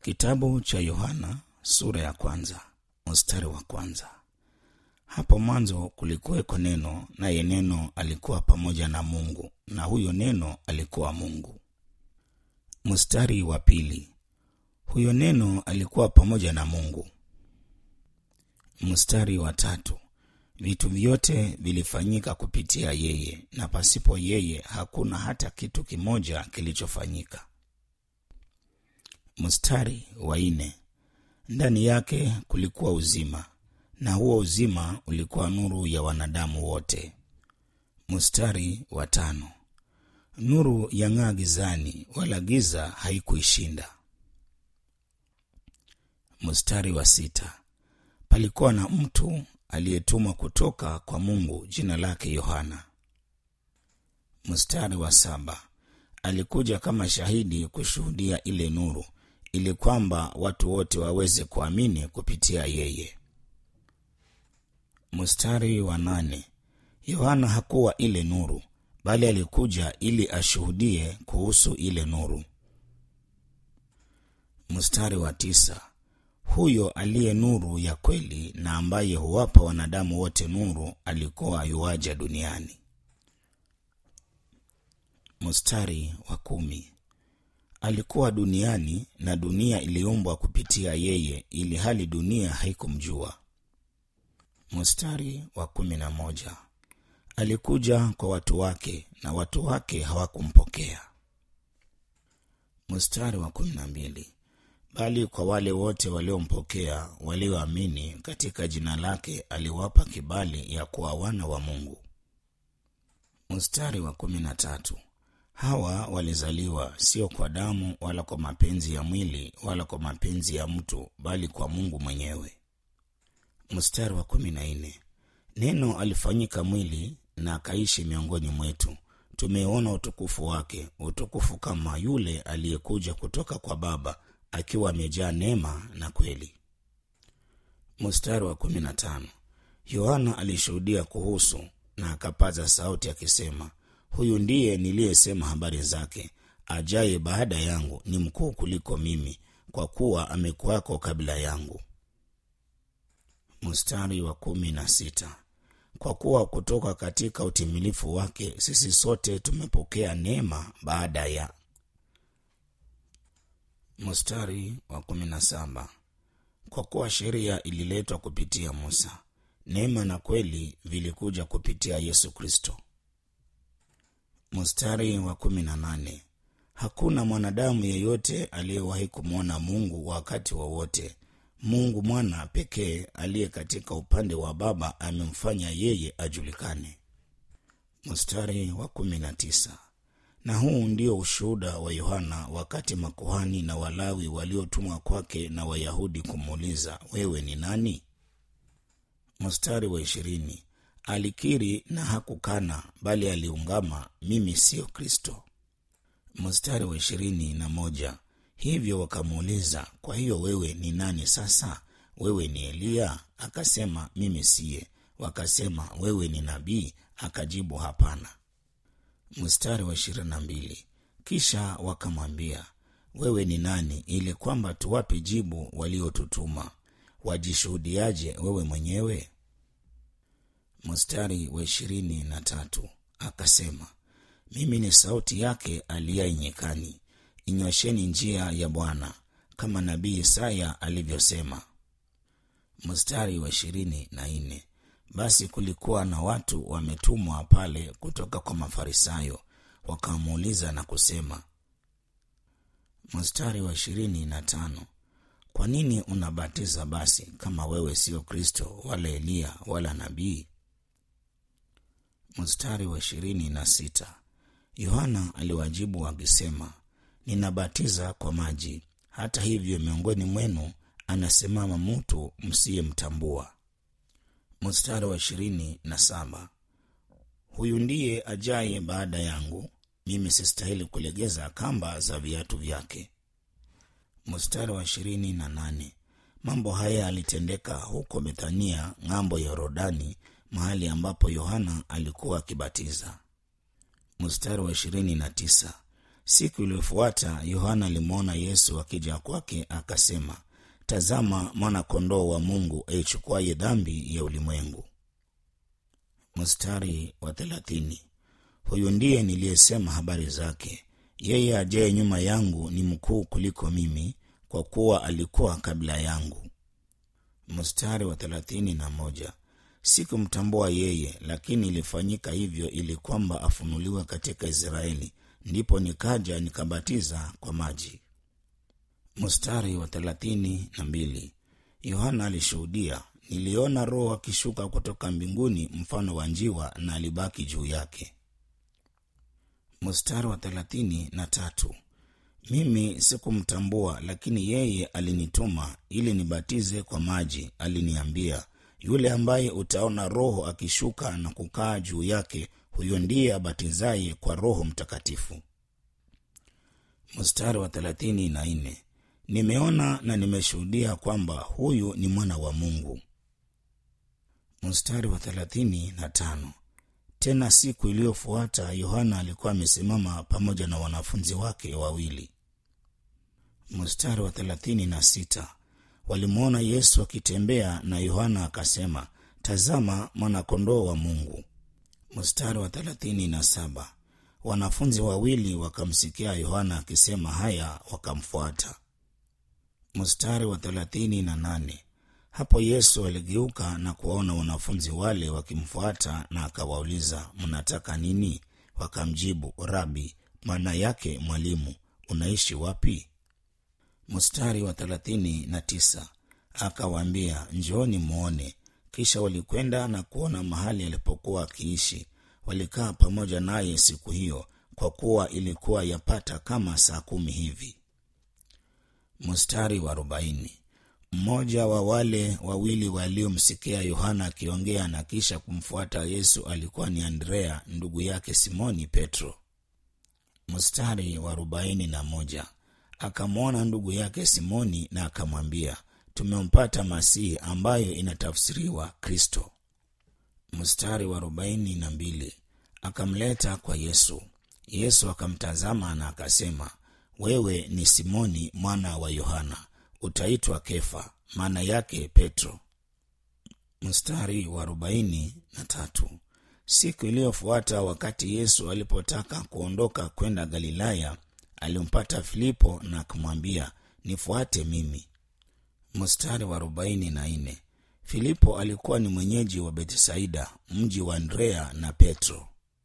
Kitabu cha Yohana sura ya kwanza mstari wa kwanza. Hapo mwanzo kulikuweko neno, naye neno alikuwa pamoja na Mungu, na huyo neno alikuwa Mungu. Mstari wa pili. Huyo neno alikuwa pamoja na Mungu. Mstari wa tatu. Vitu vyote vilifanyika kupitia yeye, na pasipo yeye hakuna hata kitu kimoja kilichofanyika. Mstari wa nne. Ndani yake kulikuwa uzima, na huo uzima ulikuwa nuru ya wanadamu wote. Mstari wa tano. Nuru yang'aa gizani, wala giza haikuishinda. Mstari wa sita. Palikuwa na mtu aliyetumwa kutoka kwa Mungu, jina lake Yohana. Mstari wa saba. Alikuja kama shahidi kushuhudia ile nuru, ili kwamba watu wote waweze kuamini kupitia yeye. Mstari wa nane. Yohana hakuwa ile nuru, bali alikuja ili ashuhudie kuhusu ile nuru. Mstari wa tisa. Huyo aliye nuru ya kweli na ambaye huwapa wanadamu wote nuru alikuwa yuaja duniani. Mstari wa kumi. Alikuwa duniani na dunia iliumbwa kupitia yeye, ili hali dunia haikumjua. Mstari wa kumi na moja. Alikuja kwa watu wake na watu wake hawakumpokea. Mstari wa kumi na mbili. Bali kwa wale wote waliompokea, walioamini katika jina lake, aliwapa kibali ya kuwa wana wa Mungu. Mstari wa kumi na tatu. Hawa walizaliwa sio kwa damu wala kwa mapenzi ya mwili wala kwa mapenzi ya mtu, bali kwa Mungu mwenyewe. Mstari wa kumi na nne. Neno alifanyika mwili na akaishi miongoni mwetu, tumeona utukufu wake, utukufu kama yule aliyekuja kutoka kwa Baba, akiwa amejaa neema na kweli. Mstari wa kumi na tano. Yohana alishuhudia kuhusu na akapaza sauti akisema, huyu ndiye niliyesema habari zake, ajaye baada yangu ni mkuu kuliko mimi, kwa kuwa amekuwako kabla yangu. Mstari wa kumi na sita. Kwa kuwa kutoka katika utimilifu wake sisi sote tumepokea neema baada ya. Mstari wa kumi na saba. Kwa kuwa sheria ililetwa kupitia Musa, neema na kweli vilikuja kupitia Yesu Kristo. Mstari wa kumi na nane. Hakuna mwanadamu yeyote aliyewahi kumwona Mungu wakati wowote wa Mungu mwana pekee aliye katika upande wa Baba amemfanya yeye ajulikane. Mstari wa kumi na tisa. Na huu ndio ushuhuda wa Yohana wakati makuhani na Walawi waliotumwa kwake na Wayahudi kumuuliza, wewe ni nani? Mstari wa ishirini. Alikiri na hakukana, bali aliungama, mimi siyo Kristo. Mstari wa ishirini na moja. Hivyo wakamuuliza, kwa hiyo wewe ni nani sasa? Wewe ni Eliya? Akasema, mimi siye. Wakasema, wewe ni nabii? Akajibu, hapana. Mstari wa ishirini na mbili. Kisha wakamwambia, wewe ni nani, ili kwamba tuwape jibu waliotutuma? Wajishuhudiaje wewe mwenyewe? Mstari wa ishirini na tatu. Akasema, mimi ni sauti yake aliyaye nyikani Inyosheni njia ya Bwana, kama nabii Isaya alivyosema. Mstari wa ishirini na nne. Basi kulikuwa na watu wametumwa pale kutoka kwa Mafarisayo, wakamuuliza na kusema. Mstari wa ishirini na tano. Kwa nini unabatiza basi kama wewe sio Kristo wala Eliya wala nabii? Mstari wa ishirini na sita. Yohana aliwajibu akisema Ninabatiza kwa maji, hata hivyo miongoni mwenu anasimama mtu msiyemtambua. Mstari wa ishirini na saba. Huyu ndiye ajaye baada yangu, mimi sistahili kulegeza kamba za viatu vyake. Mstari wa ishirini na nane. Mambo haya yalitendeka huko Bethania, ng'ambo ya Yordani, mahali ambapo Yohana alikuwa akibatiza. Mstari wa ishirini na tisa. siku iliyofuata yohana alimwona yesu akija kwake akasema tazama mwana kondoo wa mungu aichukuaye dhambi ya ulimwengu mstari wa thelathini huyu ndiye niliyesema habari zake yeye ajaye nyuma yangu ni mkuu kuliko mimi kwa kuwa alikuwa kabla yangu mstari wa thelathini na moja sikumtambua yeye lakini ilifanyika hivyo ili kwamba afunuliwe katika israeli ndipo nikaja nikabatiza kwa maji mstari wa thelathini na mbili yohana alishuhudia niliona roho akishuka kutoka mbinguni mfano wa njiwa na alibaki juu yake mstari wa thelathini na tatu mimi sikumtambua lakini yeye alinituma ili nibatize kwa maji aliniambia yule ambaye utaona roho akishuka na kukaa juu yake huyo ndiye abatizaye kwa roho mtakatifu mstari wa thelathini na nne nimeona na nimeshuhudia kwamba huyu ni mwana wa mungu mstari wa thelathini na tano tena siku iliyofuata yohana alikuwa amesimama pamoja na wanafunzi wake wawili mstari wa thelathini na sita walimwona yesu akitembea na yohana akasema tazama mwanakondoo wa mungu mstari wa thelathini na saba wanafunzi wawili wakamsikia yohana akisema haya wakamfuata mstari wa thelathini na nane hapo yesu aligeuka na kuwaona wanafunzi wale wakimfuata na akawauliza mnataka nini wakamjibu rabi maana yake mwalimu unaishi wapi mstari wa thelathini na tisa akawaambia njooni mwone kisha walikwenda na kuona mahali alipokuwa akiishi walikaa pamoja naye siku hiyo kwa kuwa ilikuwa yapata kama saa kumi hivi mstari wa arobaini mmoja wa wale wawili waliomsikia yohana akiongea na kisha kumfuata yesu alikuwa ni andrea ndugu yake simoni petro mstari wa arobaini na moja akamwona ndugu yake simoni na akamwambia tumempata masihi ambayo inatafsiriwa kristo mstari wa arobaini na mbili akamleta kwa yesu yesu akamtazama na akasema wewe ni simoni mwana wa yohana utaitwa kefa maana yake petro mstari wa arobaini na tatu siku iliyofuata wakati yesu alipotaka kuondoka kwenda galilaya alimpata filipo na akamwambia nifuate mimi mstari wa arobaini na nne filipo alikuwa ni mwenyeji wa betsaida mji wa andrea na petro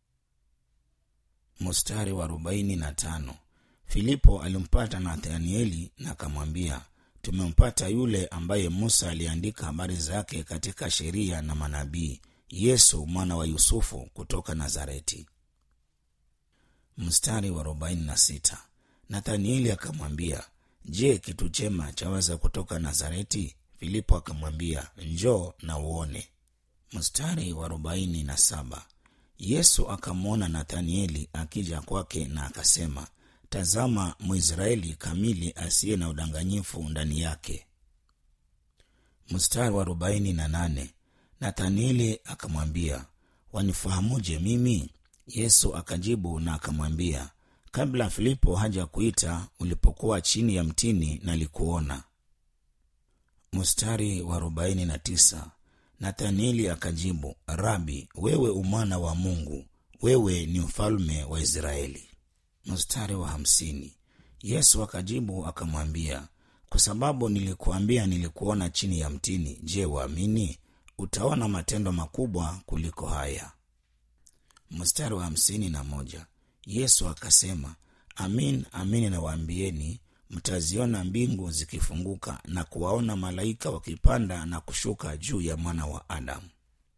mstari wa arobaini na tano filipo alimpata nathanieli na akamwambia tumempata yule ambaye musa aliandika habari zake katika sheria na manabii yesu mwana wa yusufu kutoka nazareti mstari wa arobaini na sita nathanieli akamwambia je kitu chema chaweza kutoka nazareti filipo akamwambia njoo na uone mstari wa arobaini na saba yesu akamwona nathanieli akija kwake na akasema tazama mwisraeli kamili asiye na udanganyifu ndani yake mstari wa arobaini na nane nathanieli akamwambia wanifahamuje mimi yesu akajibu na akamwambia kabla filipo haja kuita ulipokuwa chini ya mtini nalikuona mstari wa arobaini na tisa nathanieli akajibu rabi wewe umwana wa mungu wewe ni mfalme wa israeli mstari wa hamsini yesu akajibu akamwambia kwa sababu nilikuambia nilikuona chini ya mtini je waamini utaona matendo makubwa kuliko haya mstari wa hamsini na moja yesu akasema amin amin nawaambieni mtaziona mbingu zikifunguka na kuwaona malaika wakipanda na kushuka juu ya mwana wa adamu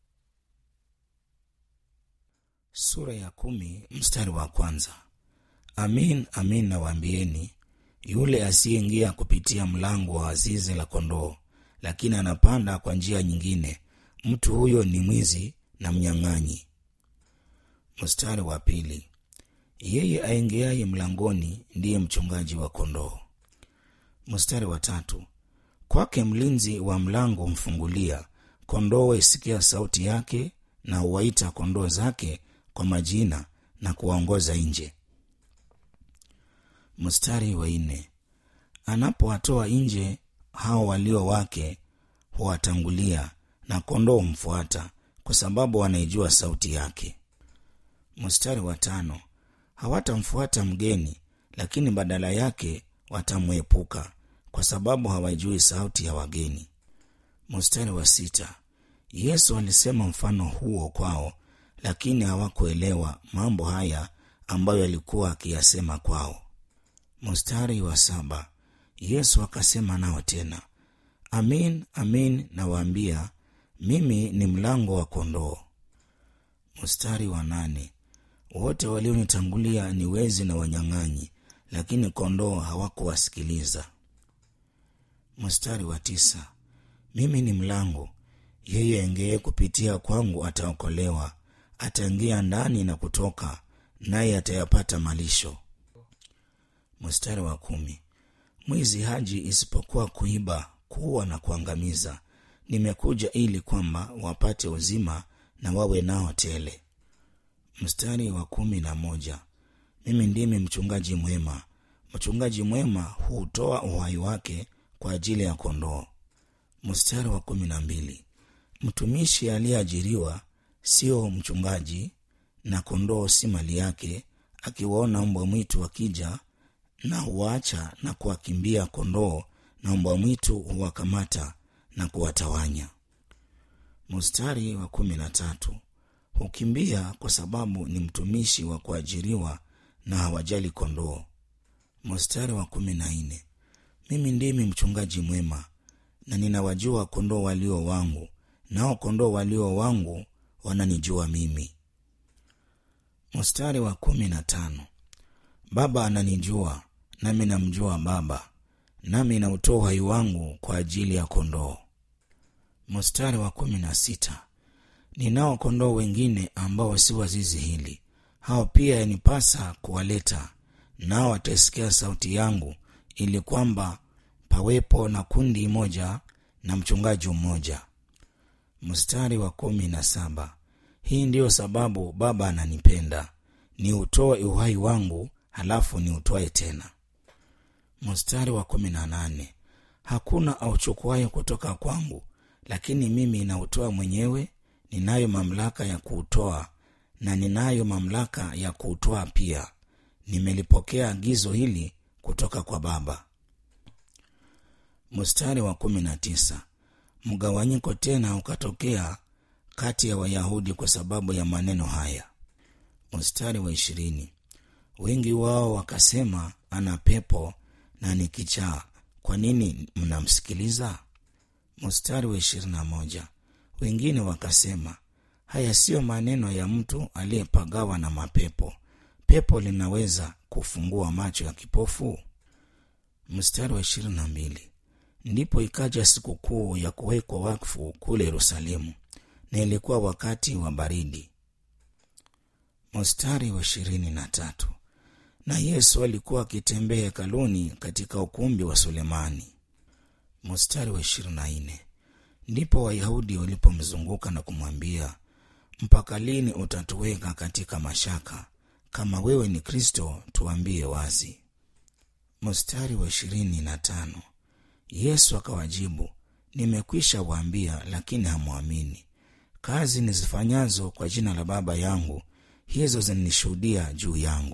sura ya kumi mstari wa kwanza amin amin nawaambieni yule asiyeingia kupitia mlango wa zizi la kondoo lakini anapanda kwa njia nyingine mtu huyo ni mwizi na mnyang'anyi mstari wa pili yeye aingiaye mlangoni ndiye mchungaji wa kondoo mstari wa tatu kwake mlinzi wa mlango humfungulia kondoo waisikia sauti yake na huwaita kondoo zake kwa majina na kuwaongoza nje mstari wa nne anapowatoa nje hao walio wake huwatangulia na kondoo humfuata kwa sababu wanaijua sauti yake mstari wa tano hawatamfuata mgeni lakini badala yake watamwepuka kwa sababu hawajui sauti ya wageni mstari wa sita yesu alisema mfano huo kwao lakini hawakuelewa mambo haya ambayo alikuwa akiyasema kwao mstari wa saba yesu akasema nao tena amin amin nawaambia mimi ni mlango wa kondoo mstari wa nane wote walionitangulia ni wezi na wanyang'anyi lakini kondoo hawakuwasikiliza mstari wa tisa mimi ni mlango yeye engeye kupitia kwangu ataokolewa ataingia ndani na kutoka naye atayapata malisho mstari wa kumi mwizi haji isipokuwa kuiba kuwa na kuangamiza nimekuja ili kwamba wapate uzima na wawe nao tele mstari wa kumi na moja mimi ndimi mchungaji mwema mchungaji mwema huutoa uhai wake kwa ajili ya kondoo mstari wa kumi na mbili mtumishi aliyeajiriwa sio mchungaji na kondoo si mali yake akiwaona mbwa mwitu wakija na huwaacha na kuwakimbia kondoo na mbwa mwitu huwakamata na kuwatawanya mstari wa kumi na tatu hukimbia kwa sababu ni mtumishi wa kuajiriwa na hawajali kondoo mstari wa kumi na nne mimi ndimi mchungaji mwema na ninawajua kondoo walio wangu nao kondoo walio wangu wananijua mimi mstari wa kumi na tano baba ananijua nami namjua baba nami nautoa uhai wangu kwa ajili ya kondoo mstari wa kumi na sita ninao kondoo wengine ambao si wazizi hili hao pia yanipasa kuwaleta nao wataisikia sauti yangu ili kwamba pawepo na kundi moja na mchungaji mmoja mstari wa kumi na saba hii ndiyo sababu baba ananipenda ni utoe uhai wangu halafu ni utoe tena mstari wa kumi na nane hakuna auchukuaye kutoka kwangu lakini mimi nautoa mwenyewe ninayo mamlaka ya kuutoa na ninayo mamlaka ya kuutoa pia nimelipokea agizo hili kutoka kwa baba mstari wa kumi na tisa mgawanyiko tena ukatokea kati ya wayahudi kwa sababu ya maneno haya mstari wa ishirini wengi wao wakasema ana pepo na ni kichaa kwa nini mnamsikiliza mstari wa ishirini na moja wengine wakasema haya siyo maneno ya mtu aliyepagawa na mapepo pepo linaweza kufungua macho ya kipofu mstari wa ishirini na mbili ndipo ikaja sikukuu ya kuwekwa wakfu kule yerusalemu na ilikuwa wakati wa baridi mstari wa ishirini na tatu na yesu alikuwa akitembea hekaluni katika ukumbi wa sulemani mstari wa ishirini na nne ndipo wayahudi walipomzunguka na kumwambia mpaka lini utatuweka katika mashaka kama wewe ni kristo tuambie wazi mstari wa ishirini na tano yesu akawajibu nimekwisha waambia lakini hamwamini kazi nizifanyazo kwa jina la baba yangu hizo zinanishuhudia juu yangu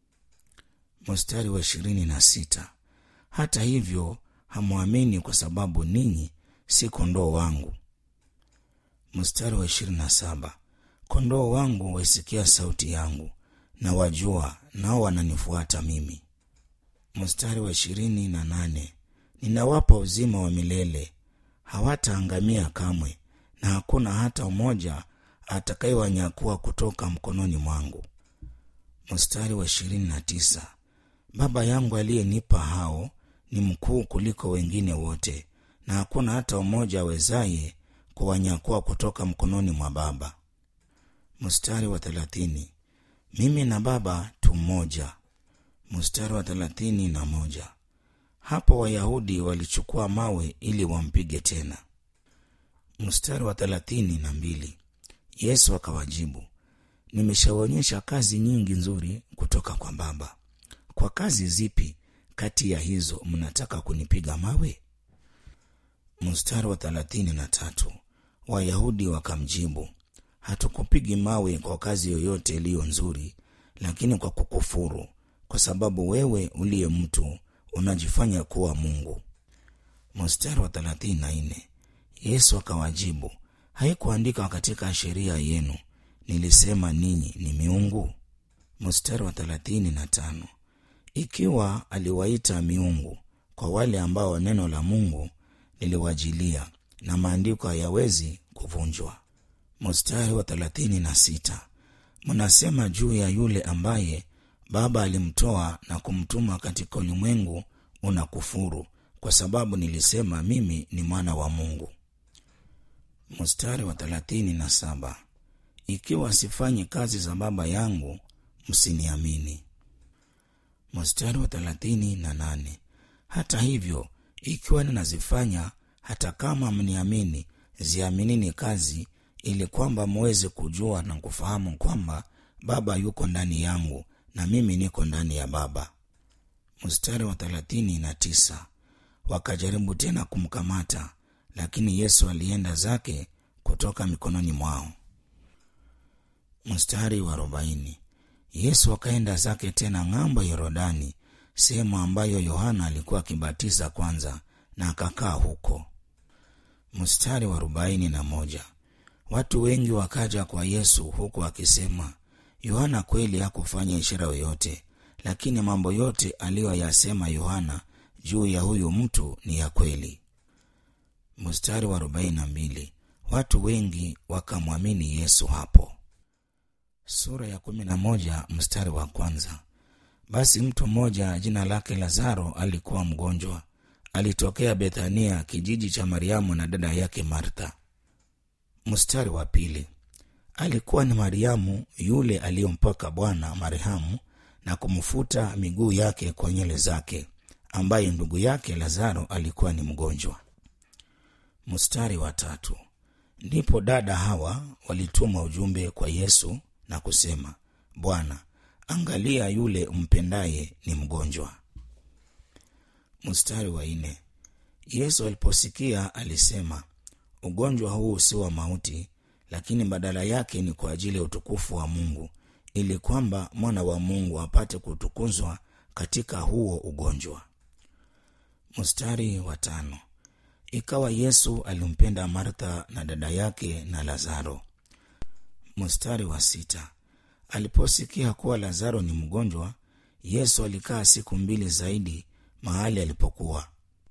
mstari wa ishirini na sita hata hivyo hamwamini kwa sababu ninyi si kondoo wangu mstari wa ishirini na saba kondoo wangu waisikia sauti yangu na wajua nao wananifuata mimi mstari wa ishirini na nane ninawapa uzima wa milele hawataangamia kamwe na hakuna hata mmoja atakayewanyakua kutoka mkononi mwangu mstari wa ishirini na tisa baba yangu aliyenipa hao ni mkuu kuliko wengine wote na hakuna hata mmoja awezaye kuwanyakua kutoka mkononi mwa baba mstari wa thelathini mimi na baba tu mmoja mstari wa thelathini na moja hapo wayahudi walichukua mawe ili wampige tena mstari wa thelathini na mbili yesu akawajibu nimeshaonyesha kazi nyingi nzuri kutoka kwa baba kwa kazi zipi kati ya hizo mnataka kunipiga mawe mstari wa thelathini na tatu wayahudi wakamjibu hatukupigi mawe kwa kazi yoyote iliyo nzuri lakini kwa kukufuru kwa sababu wewe uliye mtu unajifanya kuwa mungu mstari wa thelathini na nne yesu akawajibu haikuandikwa katika sheria yenu nilisema ninyi ni miungu mstari wa thelathini na tano ikiwa aliwaita miungu kwa wale ambao neno la mungu liliwajilia na maandiko hayawezi kuvunjwa mstari wa thelathini na sita mnasema juu ya yule ambaye baba alimtoa na kumtuma katika ulimwengu una kufuru kwa sababu nilisema mimi ni mwana wa mungu mstari wa thelathini na saba ikiwa sifanyi kazi za baba yangu msiniamini mstari wa thelathini na nane hata hivyo ikiwa ninazifanya hata kama mniamini ziaminini kazi ili kwamba mweze kujua na kufahamu kwamba baba yuko ndani yangu na mimi niko ndani ya baba mstari wa thelathini na tisa wakajaribu tena kumkamata lakini yesu alienda zake kutoka mikononi mwao mstari wa arobaini yesu akaenda zake tena ng'ambo ya yorodani sehemu ambayo yohana alikuwa akibatiza kwanza na akakaa huko mstari wa arobaini na moja watu wengi wakaja kwa yesu huku akisema yohana kweli hakufanya ishara yoyote lakini mambo yote aliyoyasema yohana juu ya huyu mtu ni ya kweli mstari wa arobaini na mbili watu wengi wakamwamini yesu hapo sura ya kumi na moja mstari wa kwanza basi mtu mmoja jina lake lazaro alikuwa mgonjwa alitokea bethania kijiji cha mariamu na dada yake martha mstari wa pili alikuwa ni mariamu yule aliyompaka bwana marhamu na kumfuta miguu yake kwa nywele zake ambaye ndugu yake lazaro alikuwa ni mgonjwa mstari wa tatu ndipo dada hawa walituma ujumbe kwa yesu na kusema bwana angalia yule mpendaye ni mgonjwa mstari wa nne yesu aliposikia alisema ugonjwa huu si wa mauti lakini badala yake ni kwa ajili ya utukufu wa mungu ili kwamba mwana wa mungu apate kutukuzwa katika huo ugonjwa mstari wa tano ikawa yesu alimpenda martha na dada yake na lazaro mstari wa sita aliposikia kuwa lazaro ni mgonjwa yesu alikaa siku mbili zaidi mahali alipokuwa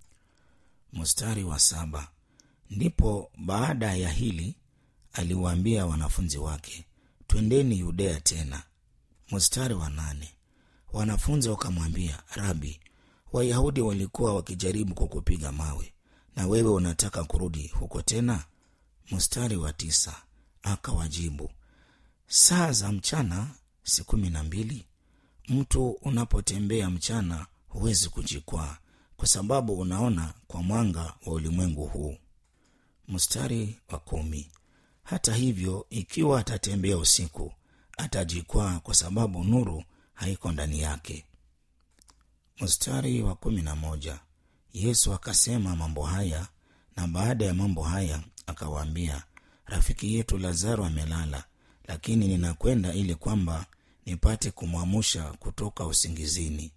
mstari wa saba ndipo baada ya hili aliwaambia wanafunzi wake twendeni yudea tena mstari wa nane wanafunzi wakamwambia rabi wayahudi walikuwa wakijaribu kukupiga mawe na wewe unataka kurudi huko tena mstari wa tisa akawajibu saa za mchana si kumi na mbili mtu unapotembea mchana huwezi kujikwaa kwa sababu unaona kwa mwanga wa ulimwengu huu mstari wa kumi hata hivyo ikiwa atatembea usiku atajikwaa kwa sababu nuru haiko ndani yake mstari wa kumi na moja yesu akasema mambo haya na baada ya mambo haya akawaambia rafiki yetu lazaro amelala lakini ninakwenda ili kwamba nipate kumwamusha kutoka usingizini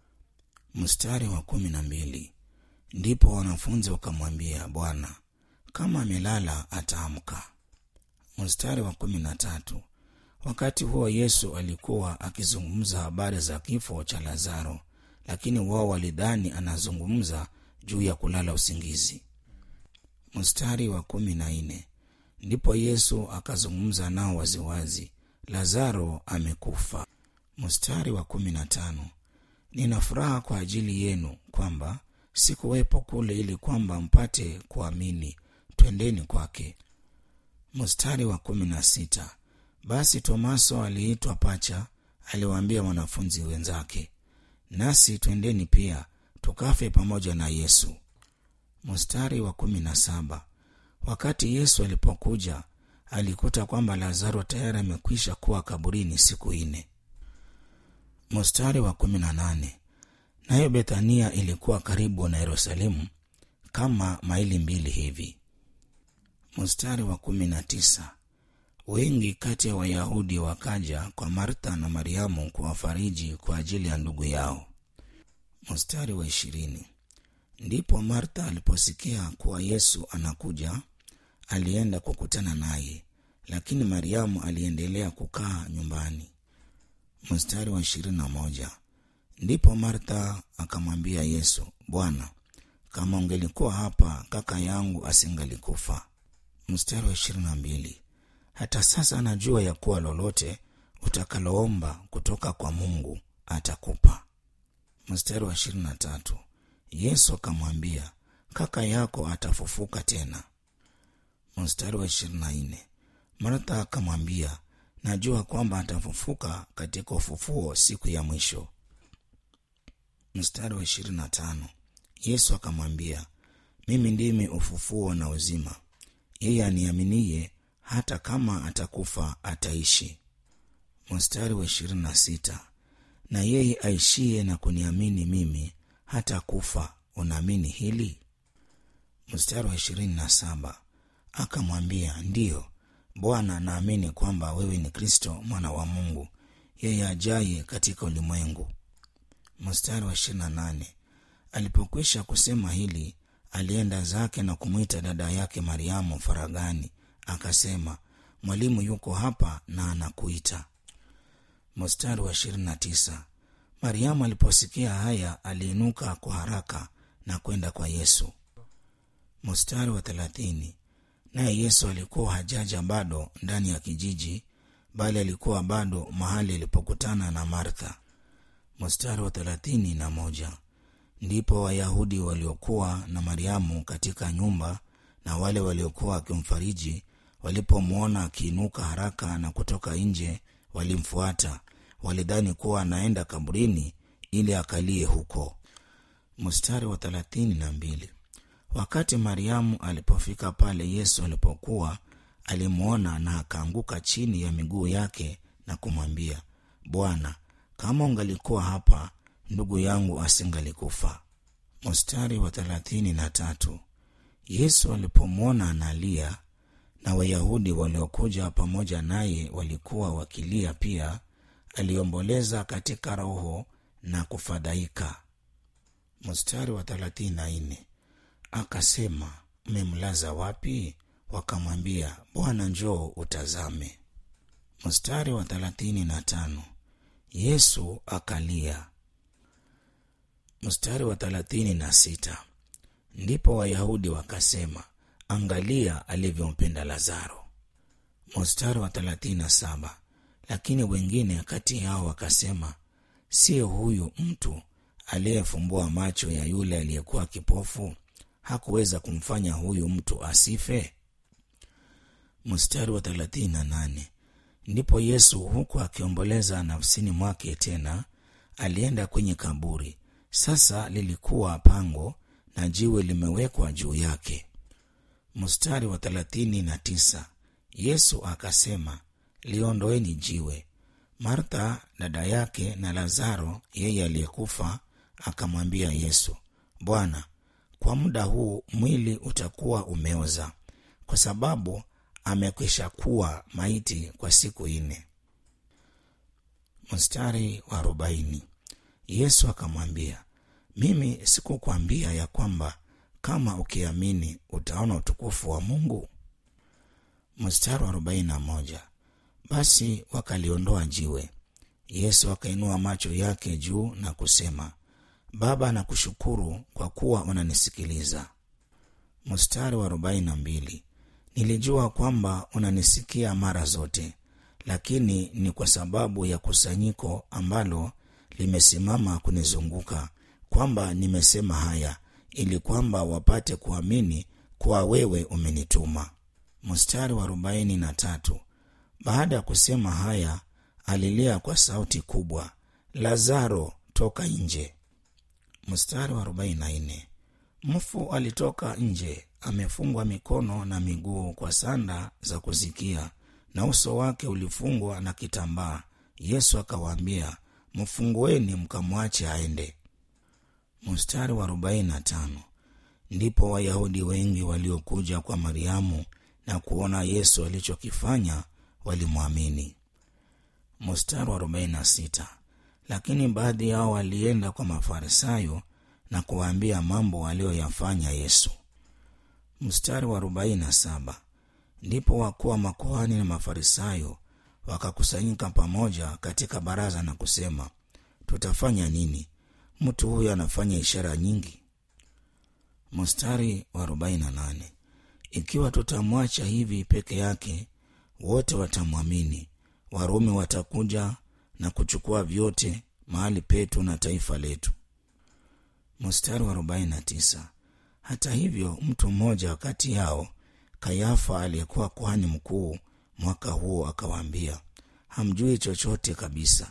mstari wa kumi na mbili ndipo wanafunzi wakamwambia bwana kama amelala ataamka mstari wa kumi na tatu wakati huo yesu alikuwa akizungumza habari za kifo cha lazaro lakini wao walidhani anazungumza juu ya kulala usingizi mstari wa kumi na nne ndipo yesu akazungumza nao waziwazi lazaro amekufa mstari wa kumi na tano nina furaha kwa ajili yenu kwamba sikuwepo kule ili kwamba mpate kuamini twendeni kwake mstari wa kumi na sita basi tomaso aliitwa pacha aliwaambia wanafunzi wenzake nasi twendeni pia tukafe pamoja na yesu mstari wa kumi na saba wakati yesu alipokuja alikuta kwamba lazaro tayari amekwisha kuwa kaburini siku nne mstari wa kumi na nane nayo bethania ilikuwa karibu na yerusalemu kama maili mbili hivi mstari wa kumi na tisa wengi kati ya wayahudi wakaja kwa martha na mariamu kuwafariji kwa ajili ya ndugu yao mstari wa ishirini ndipo martha aliposikia kuwa yesu anakuja alienda kukutana naye lakini mariamu aliendelea kukaa nyumbani mstari wa ishirini na moja ndipo martha akamwambia yesu bwana kama ungelikuwa hapa kaka yangu asingalikufa mstari wa ishirini na mbili hata sasa najua ya kuwa lolote utakaloomba kutoka kwa mungu atakupa mstari wa ishirini na tatu yesu akamwambia kaka yako atafufuka tena mstari wa ishirini na nne martha akamwambia najua kwamba atafufuka katika ufufuo siku ya mwisho mstari wa ishirini na tano yesu akamwambia mimi ndimi ufufuo na uzima yeye aniaminie hata kama atakufa ataishi mstari wa ishirini na sita na yeye aishie na kuniamini mimi hata kufa unaamini hili mstari wa ishirini na saba akamwambia ndiyo bwana naamini kwamba wewe ni kristo mwana wa mungu yeye ajaye katika ulimwengu mstari wa ishirini na nane alipokwisha kusema hili alienda zake na kumwita dada yake mariamu faragani akasema mwalimu yuko hapa na anakuita mstari wa ishirini na tisa mariamu aliposikia haya aliinuka kwa haraka na kwenda kwa yesu mstari wa thelathini naye yesu alikuwa hajaja bado ndani ya kijiji bali alikuwa bado mahali alipokutana na martha mstari wa thelathini na moja ndipo wayahudi waliokuwa na mariamu katika nyumba na wale waliokuwa wakimfariji walipomwona akiinuka haraka na kutoka nje walimfuata walidhani kuwa anaenda kaburini ili akalie huko mstari wa thelathini na mbili wakati mariamu alipofika pale yesu alipokuwa alimwona na akaanguka chini ya miguu yake na kumwambia bwana kama ungalikuwa hapa ndugu yangu asingalikufa mstari wa thelathini na tatu yesu alipomwona analia na wayahudi waliokuja pamoja naye walikuwa wakilia pia aliomboleza katika roho na kufadhaika mstari wa thelathini na nne akasema mmemlaza wapi wakamwambia bwana njoo utazame mstari wa thelathini na tano yesu akalia mstari wa thelathini na sita ndipo wayahudi wakasema angalia alivyompenda lazaro mstari wa thelathini na saba lakini wengine kati yao wakasema sio huyu mtu aliyefumbua macho ya yule aliyekuwa kipofu hakuweza kumfanya huyu mtu asife mstari wa thelathini na nane ndipo yesu huku akiomboleza nafsini mwake tena alienda kwenye kaburi sasa lilikuwa pango na jiwe limewekwa juu yake mstari wa thelathini na tisa yesu akasema liondoeni jiwe martha dada yake na lazaro yeye aliyekufa akamwambia yesu bwana kwa muda huu mwili utakuwa umeoza kwa sababu amekwisha kuwa maiti kwa siku nne mstari wa arobaini yesu akamwambia mimi sikukwambia ya kwamba kama ukiamini utaona utukufu wa mungu mstari wa arobaini na moja basi wakaliondoa jiwe yesu akainua macho yake juu na kusema baba nakushukuru kwa kuwa unanisikiliza mstari wa arobaini na mbili nilijua kwamba unanisikia mara zote lakini ni kwa sababu ya kusanyiko ambalo limesimama kunizunguka kwamba nimesema haya ili kwamba wapate kuamini kuwa wewe umenituma mstari wa arobaini na tatu baada ya kusema haya alilia kwa sauti kubwa lazaro toka nje mstari wa arobaini na nne mfu alitoka nje amefungwa mikono na miguu kwa sanda za kuzikia na uso wake ulifungwa na kitambaa yesu akawaambia mfungueni mkamwache aende. Mstari wa arobaini na tano ndipo Wayahudi wengi waliokuja kwa Mariamu na kuona Yesu alichokifanya walimwamini. Mstari wa arobaini na sita lakini baadhi yao walienda kwa Mafarisayo na kuwaambia mambo aliyoyafanya Yesu. Mstari wa arobaini na saba ndipo wakuu wa makuhani na Mafarisayo wakakusanyika pamoja katika baraza na kusema, tutafanya nini? Mtu huyu anafanya ishara nyingi. Mstari wa arobaini na nane ikiwa tutamwacha hivi peke yake, wote watamwamini. Warumi watakuja na kuchukua vyote mahali petu na taifa letu. Mstari wa arobaini na tisa hata hivyo mtu mmoja kati yao Kayafa aliyekuwa kuhani mkuu mwaka huo akawaambia, hamjui chochote kabisa.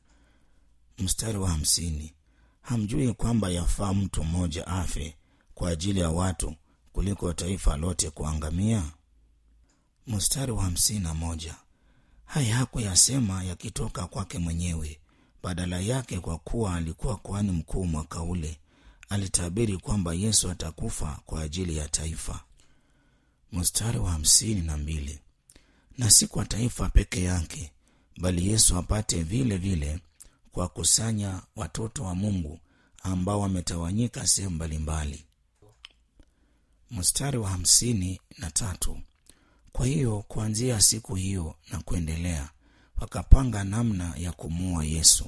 Mstari wa hamsini hamjui kwamba yafaa mtu mmoja afe kwa ajili ya watu kuliko taifa lote kuangamia? Mstari wa hamsini na moja haya hakuyasema yakitoka kwake mwenyewe, badala yake, kwa kuwa alikuwa kuhani mkuu mwaka ule, alitabiri kwamba Yesu atakufa kwa ajili ya taifa. Mstari wa hamsini na mbili na si kwa taifa peke yake, bali Yesu apate vile vile kuwakusanya watoto wa Mungu ambao wametawanyika sehemu mbalimbali. Mstari wa hamsini na tatu kwa hiyo kuanzia siku hiyo na kuendelea wakapanga namna ya kumuua Yesu.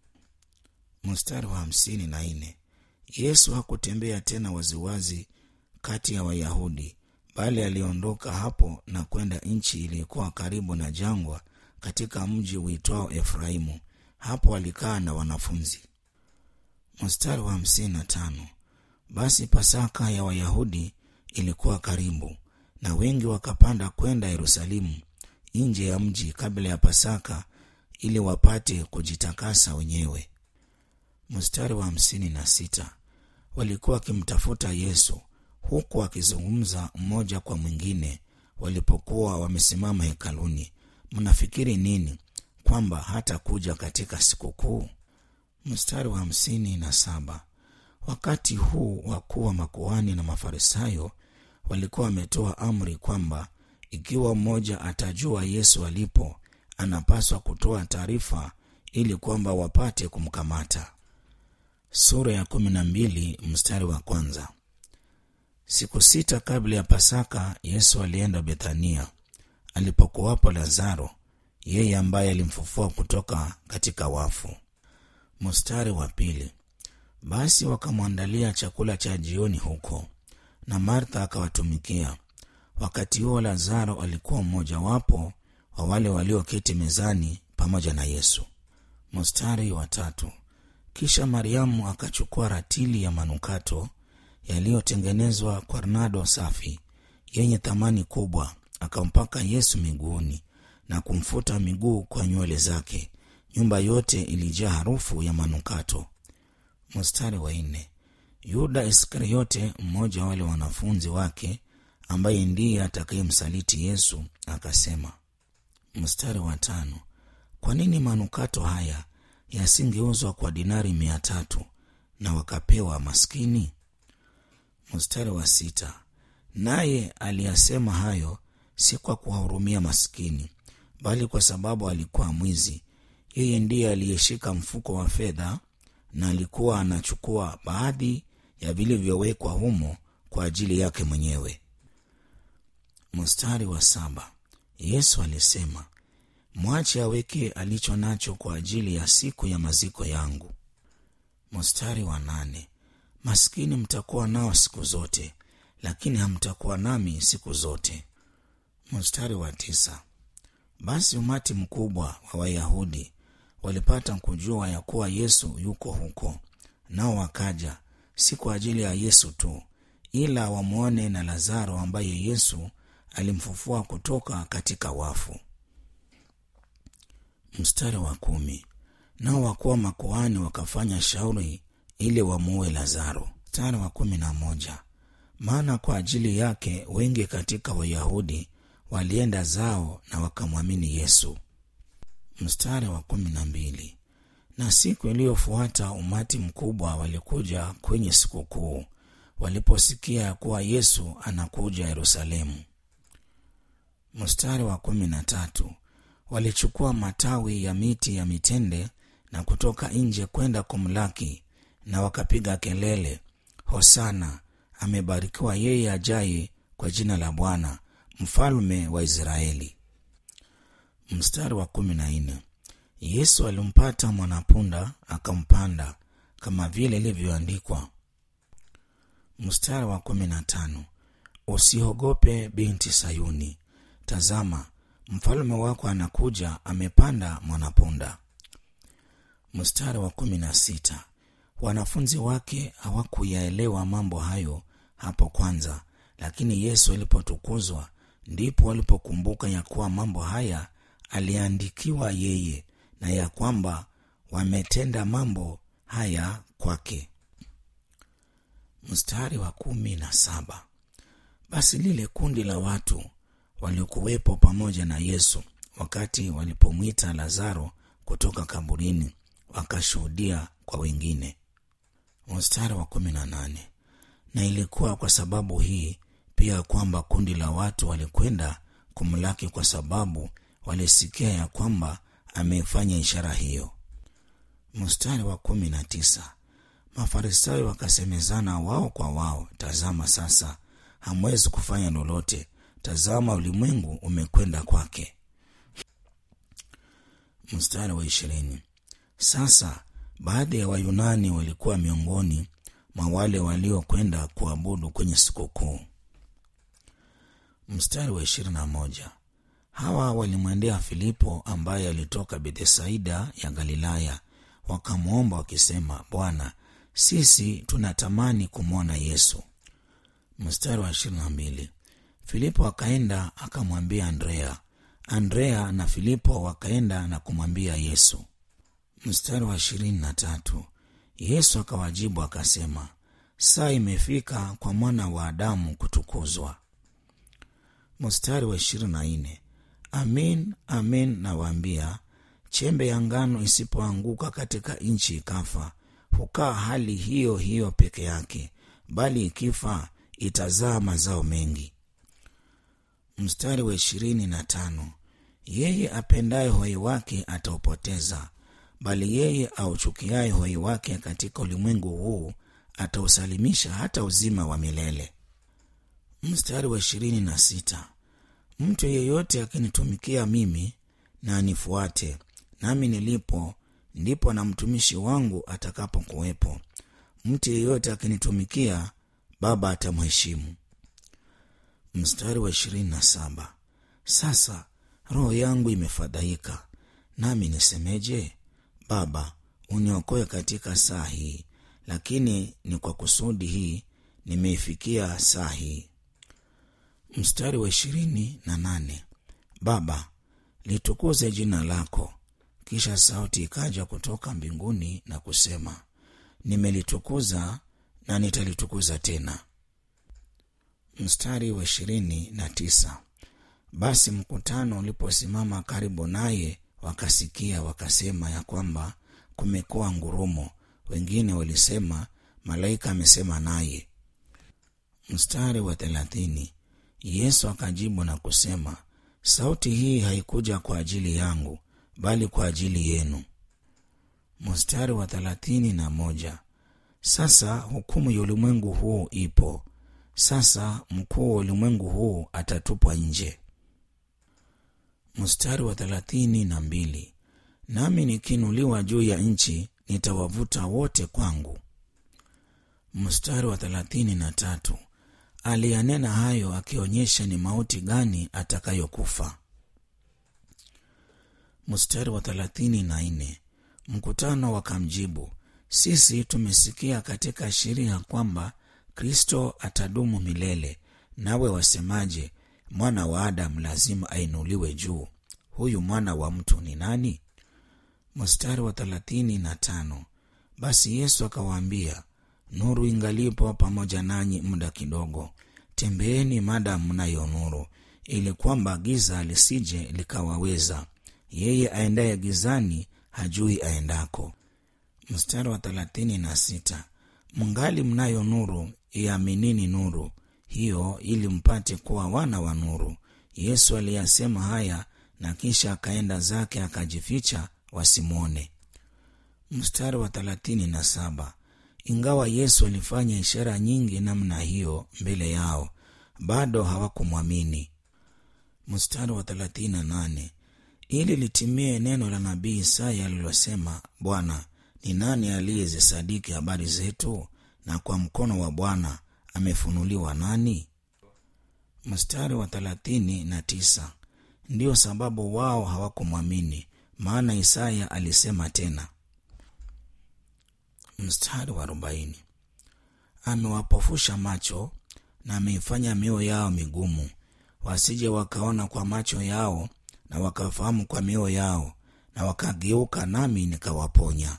Mstari wa hamsini na nne Yesu hakutembea tena waziwazi kati ya Wayahudi, bali aliondoka hapo na kwenda nchi iliyokuwa karibu na jangwa, katika mji uitwao Efraimu. Hapo alikaa na wanafunzi. Mstari wa hamsini na tano basi Pasaka ya Wayahudi ilikuwa karibu, na wengi wakapanda kwenda Yerusalemu nje ya mji kabla ya Pasaka ili wapate kujitakasa wenyewe. Mstari wa hamsini na sita walikuwa wakimtafuta Yesu huku wakizungumza mmoja kwa mwingine walipokuwa wamesimama hekaluni, mnafikiri nini? Kwamba hata kuja katika sikukuu? Mstari wa hamsini na saba wakati huu wakuu wa makuhani na Mafarisayo walikuwa wametoa amri kwamba ikiwa mmoja atajua Yesu alipo, anapaswa kutoa taarifa ili kwamba wapate kumkamata. Sura ya kumi na mbili mstari wa kwanza. Siku sita kabla ya Pasaka, Yesu alienda Bethania alipokuwapo Lazaro, yeye ambaye alimfufua kutoka katika wafu. Mstari wa pili. Basi wakamwandalia chakula cha jioni huko, na Martha akawatumikia. Wakati huo Lazaro alikuwa mmojawapo wa wale walioketi mezani pamoja na Yesu. Mstari wa tatu. Kisha Mariamu akachukua ratili ya manukato yaliyotengenezwa kwa nardo safi yenye thamani kubwa, akampaka Yesu miguuni na kumfuta miguu kwa nywele zake. Nyumba yote ilijaa harufu ya manukato. Mstari wa nne. Yuda Iskariote, mmoja wa wale wanafunzi wake, ambaye ndiye atakayemsaliti Yesu, akasema. Mstari wa tano. Kwa nini manukato haya yasingeuzwa kwa dinari mia tatu na wakapewa maskini? Mstari wa sita. Naye aliyasema hayo si kwa kuwahurumia maskini, bali kwa sababu alikuwa mwizi. Yeye ndiye aliyeshika mfuko wa fedha na alikuwa anachukua baadhi ya vilivyowekwa humo kwa ajili yake mwenyewe. Mstari wa saba. Yesu alisema, mwache aweke alicho nacho kwa ajili ya siku ya maziko yangu. Mstari wa nane. Maskini mtakuwa nao siku zote, lakini hamtakuwa nami siku zote. Mstari wa tisa. Basi umati mkubwa wa Wayahudi walipata kujua ya kuwa Yesu yuko huko, nao wakaja, si kwa ajili ya Yesu tu, ila wamwone na Lazaro ambaye Yesu alimfufua kutoka katika wafu. Mstari wa kumi. Nao wakuwa makuhani wakafanya shauri ili wamuue Lazaro. Mstari wa kumi na moja. Maana kwa ajili yake wengi katika Wayahudi walienda zao na wakamwamini Yesu. Mstari wa kumi na mbili. na siku iliyofuata umati mkubwa walikuja kwenye sikukuu waliposikia ya kuwa yesu anakuja yerusalemu mstari wa kumi na tatu walichukua matawi ya miti ya mitende na kutoka nje kwenda kumlaki na wakapiga kelele hosana amebarikiwa yeye ajaye kwa jina la bwana mfalme wa israeli mstari wa kumi na nne yesu alimpata mwanapunda akampanda kama vile ilivyoandikwa mstari wa kumi na tano usiogope binti sayuni tazama mfalme wako anakuja amepanda mwanapunda mstari wa kumi na sita wanafunzi wake hawakuyaelewa mambo hayo hapo kwanza lakini yesu alipotukuzwa ndipo walipokumbuka ya kuwa mambo haya aliandikiwa yeye na ya kwamba wametenda mambo haya kwake mstari wa kumi na saba basi lile kundi la watu waliokuwepo pamoja na yesu wakati walipomwita lazaro kutoka kaburini wakashuhudia kwa wengine mstari wa kumi na nane na ilikuwa kwa sababu hii pia kwamba kundi la watu walikwenda kumlaki kwa sababu walisikia ya kwamba amefanya ishara hiyo mstari wa kumi na tisa mafarisayo wakasemezana wao kwa wao tazama sasa hamwezi kufanya lolote tazama ulimwengu umekwenda kwake mstari wa ishirini sasa baadhi ya wayunani walikuwa miongoni mwa wale waliokwenda kuabudu kwenye sikukuu mstari wa ishirini na moja hawa walimwendea filipo ambaye alitoka bethsaida ya galilaya wakamwomba wakisema bwana sisi tunatamani kumwona yesu mstari wa ishirini na mbili filipo akaenda akamwambia andrea andrea na filipo wakaenda na kumwambia yesu mstari wa ishirini na tatu yesu akawajibu akasema saa imefika kwa mwana wa adamu kutukuzwa mstari wa ishirini na nne amin amin nawaambia chembe ya ngano isipoanguka katika nchi ikafa hukaa hali hiyo hiyo peke yake bali ikifa itazaa mazao mengi mstari wa ishirini na tano yeye apendaye hoi wake ataupoteza bali yeye auchukiaye hoi wake katika ulimwengu huu atausalimisha hata uzima wa milele mstari wa ishirini na sita mtu yeyote akinitumikia mimi na anifuate nami nilipo ndipo na mtumishi wangu atakapokuwepo mtu yeyote akinitumikia baba atamheshimu mstari wa ishirini na saba sasa roho yangu imefadhaika nami nisemeje baba uniokoe katika saa hii lakini ni kwa kusudi hii nimeifikia saa hii mstari wa ishirini na nane baba litukuze jina lako kisha sauti ikaja kutoka mbinguni na kusema nimelitukuza na nitalitukuza tena mstari wa ishirini na tisa basi mkutano uliposimama karibu naye wakasikia wakasema ya kwamba kumekuwa ngurumo wengine walisema malaika amesema naye mstari wa thelathini yesu akajibu na kusema sauti hii haikuja kwa ajili yangu bali kwa ajili yenu mstari wa thelathini na moja sasa hukumu ya ulimwengu huu ipo sasa mkuu wa ulimwengu huu atatupwa nje mstari wa thelathini na mbili nami nikiinuliwa juu ya nchi nitawavuta wote kwangu mstari wa thelathini na tatu aliyanena hayo akionyesha ni mauti gani atakayokufa mstari wa thelathini na nne mkutano wakamjibu sisi tumesikia katika sheria kwamba kristo atadumu milele nawe wasemaje mwana wa adamu lazima ainuliwe juu huyu mwana wa mtu ni nani mstari wa thelathini na tano basi yesu akawaambia nuru ingalipo pamoja nanyi muda kidogo tembeeni madamu mnayo nuru ili kwamba giza lisije likawaweza yeye aendaye gizani hajui aendako mstari wa thelathini na sita mngali mnayo nuru iaminini nuru hiyo ili mpate kuwa wana wa nuru yesu aliyasema haya na kisha akaenda zake akajificha wasimwone mstari wa thelathini na saba ingawa yesu alifanya ishara nyingi namna hiyo mbele yao bado hawakumwamini mstari wa thelathini na nane ili litimie neno la nabii Isaya alilosema, Bwana, ni nani aliyezisadiki habari zetu, na kwa mkono wa Bwana amefunuliwa nani? Mstari wa thelathini na tisa ndiyo sababu wao hawakumwamini, maana Isaya alisema tena. Mstari wa arobaini amewapofusha macho na ameifanya mioyo yao migumu, wasije wakaona kwa macho yao na wakafahamu kwa mioyo yao na wakageuka nami nikawaponya.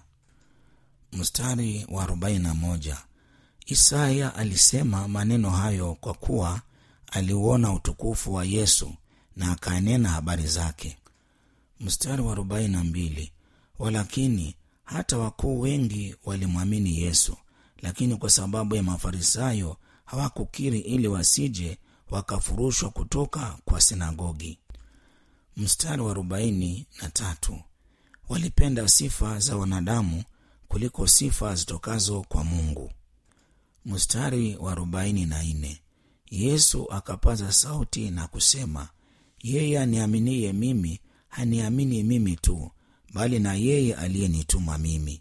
Mstari wa arobaini na moja Isaya alisema maneno hayo kwa kuwa aliuona utukufu wa Yesu na akanena habari zake. Mstari wa arobaini na mbili walakini hata wakuu wengi walimwamini Yesu, lakini kwa sababu ya Mafarisayo hawakukiri, ili wasije wakafurushwa kutoka kwa sinagogi. Mstari wa arobaini na tatu walipenda sifa za wanadamu kuliko sifa zitokazo kwa Mungu. Mstari wa arobaini na nne Yesu akapaza sauti na kusema, yeye aniaminiye mimi haniamini mimi tu, bali na yeye aliyenituma mimi.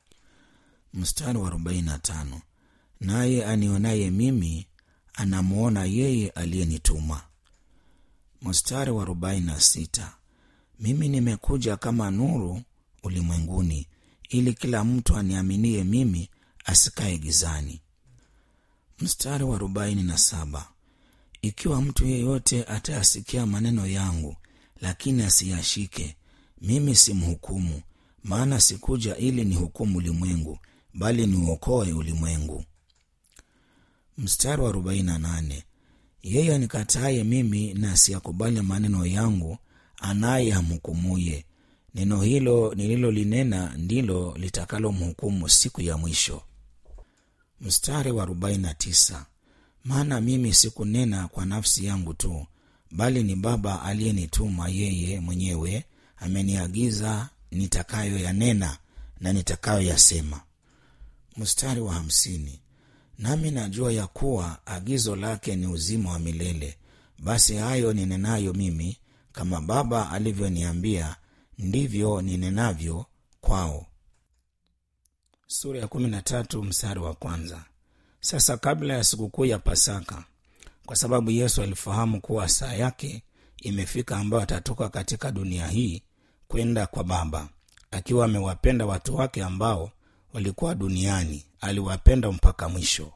Mstari wa arobaini na tano naye anionaye mimi anamwona yeye aliyenituma. Mstari wa arobaini na sita mimi nimekuja kama nuru ulimwenguni, ili kila mtu aniaminie mimi asikae gizani. Mstari wa arobaini na saba ikiwa mtu yeyote atayasikia maneno yangu, lakini asiyashike, mimi simhukumu, maana sikuja ili nihukumu ulimwengu, bali niuokoe ulimwengu. Mstari wa arobaini na nane yeye anikataye mimi na asiyakubali maneno yangu, anaye hamhukumuye. Neno hilo nililolinena ndilo litakalomhukumu siku ya mwisho. Mstari wa arobaini na tisa maana mimi sikunena kwa nafsi yangu tu, bali ni Baba aliyenituma yeye mwenyewe ameniagiza nitakayoyanena na nitakayoyasema. Mstari wa hamsini nami najua ya kuwa agizo lake ni uzima wa milele. Basi hayo ninenayo mimi, kama Baba alivyoniambia, ndivyo ninenavyo kwao. Sura ya kumi na tatu mstari wa kwanza. Sasa kabla ya sikukuu ya Pasaka, kwa sababu Yesu alifahamu kuwa saa yake imefika ambayo atatoka katika dunia hii kwenda kwa Baba, akiwa amewapenda watu wake ambao walikuwa duniani, aliwapenda mpaka mwisho.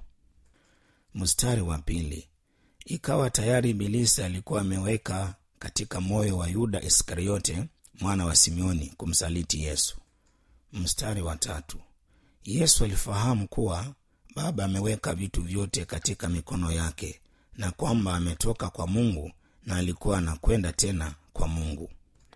Mstari wa pili, ikawa tayari Ibilisi alikuwa ameweka katika moyo wa Yuda Iskariote mwana wa Simeoni kumsaliti Yesu. Mstari wa tatu, Yesu alifahamu kuwa Baba ameweka vitu vyote katika mikono yake na kwamba ametoka kwa Mungu na alikuwa anakwenda tena kwa Mungu.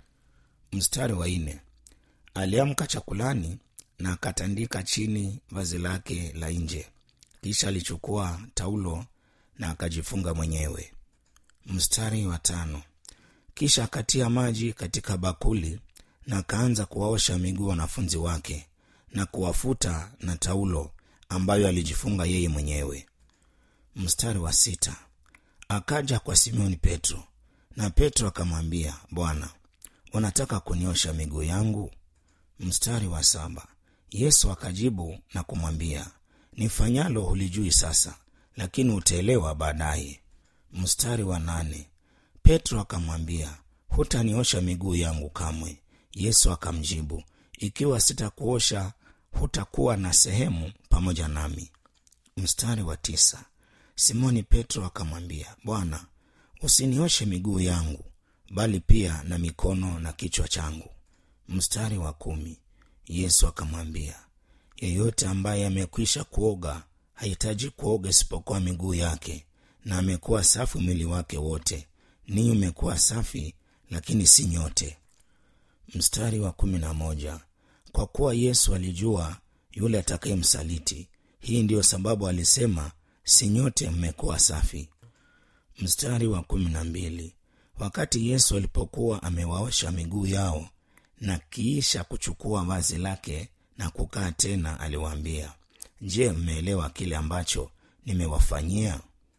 Mstari wa nne, aliamka chakulani na akatandika chini vazi lake la nje, kisha alichukua taulo na akajifunga mwenyewe. Mstari wa tano, kisha akatia maji katika bakuli na akaanza kuwaosha miguu wanafunzi wake na kuwafuta na taulo ambayo alijifunga yeye mwenyewe. Mstari wa sita, akaja kwa Simoni Petro na Petro akamwambia, Bwana, unataka kuniosha miguu yangu? Mstari wa saba, Yesu akajibu na kumwambia, nifanyalo hulijui sasa, lakini utaelewa baadaye. Mstari wa nane, Petro akamwambia, hutaniosha miguu yangu kamwe. Yesu akamjibu, ikiwa sitakuosha hutakuwa na sehemu pamoja nami. Mstari wa tisa, Simoni Petro akamwambia, Bwana, usinioshe miguu yangu, bali pia na mikono na kichwa changu. Mstari wa kumi, Yesu akamwambia, yeyote ambaye amekwisha kuoga hahitaji kuoga isipokuwa miguu yake, na amekuwa safi mwili wake wote. Ninyi umekuwa safi, lakini si nyote. Mstari wa kumi na moja, kwa kuwa Yesu alijua yule atakayemsaliti hii ndiyo sababu alisema si nyote mmekuwa safi mstari wa kumi na mbili wakati yesu alipokuwa amewaosha miguu yao na kiisha kuchukua vazi lake na kukaa tena aliwaambia je mmeelewa kile ambacho nimewafanyia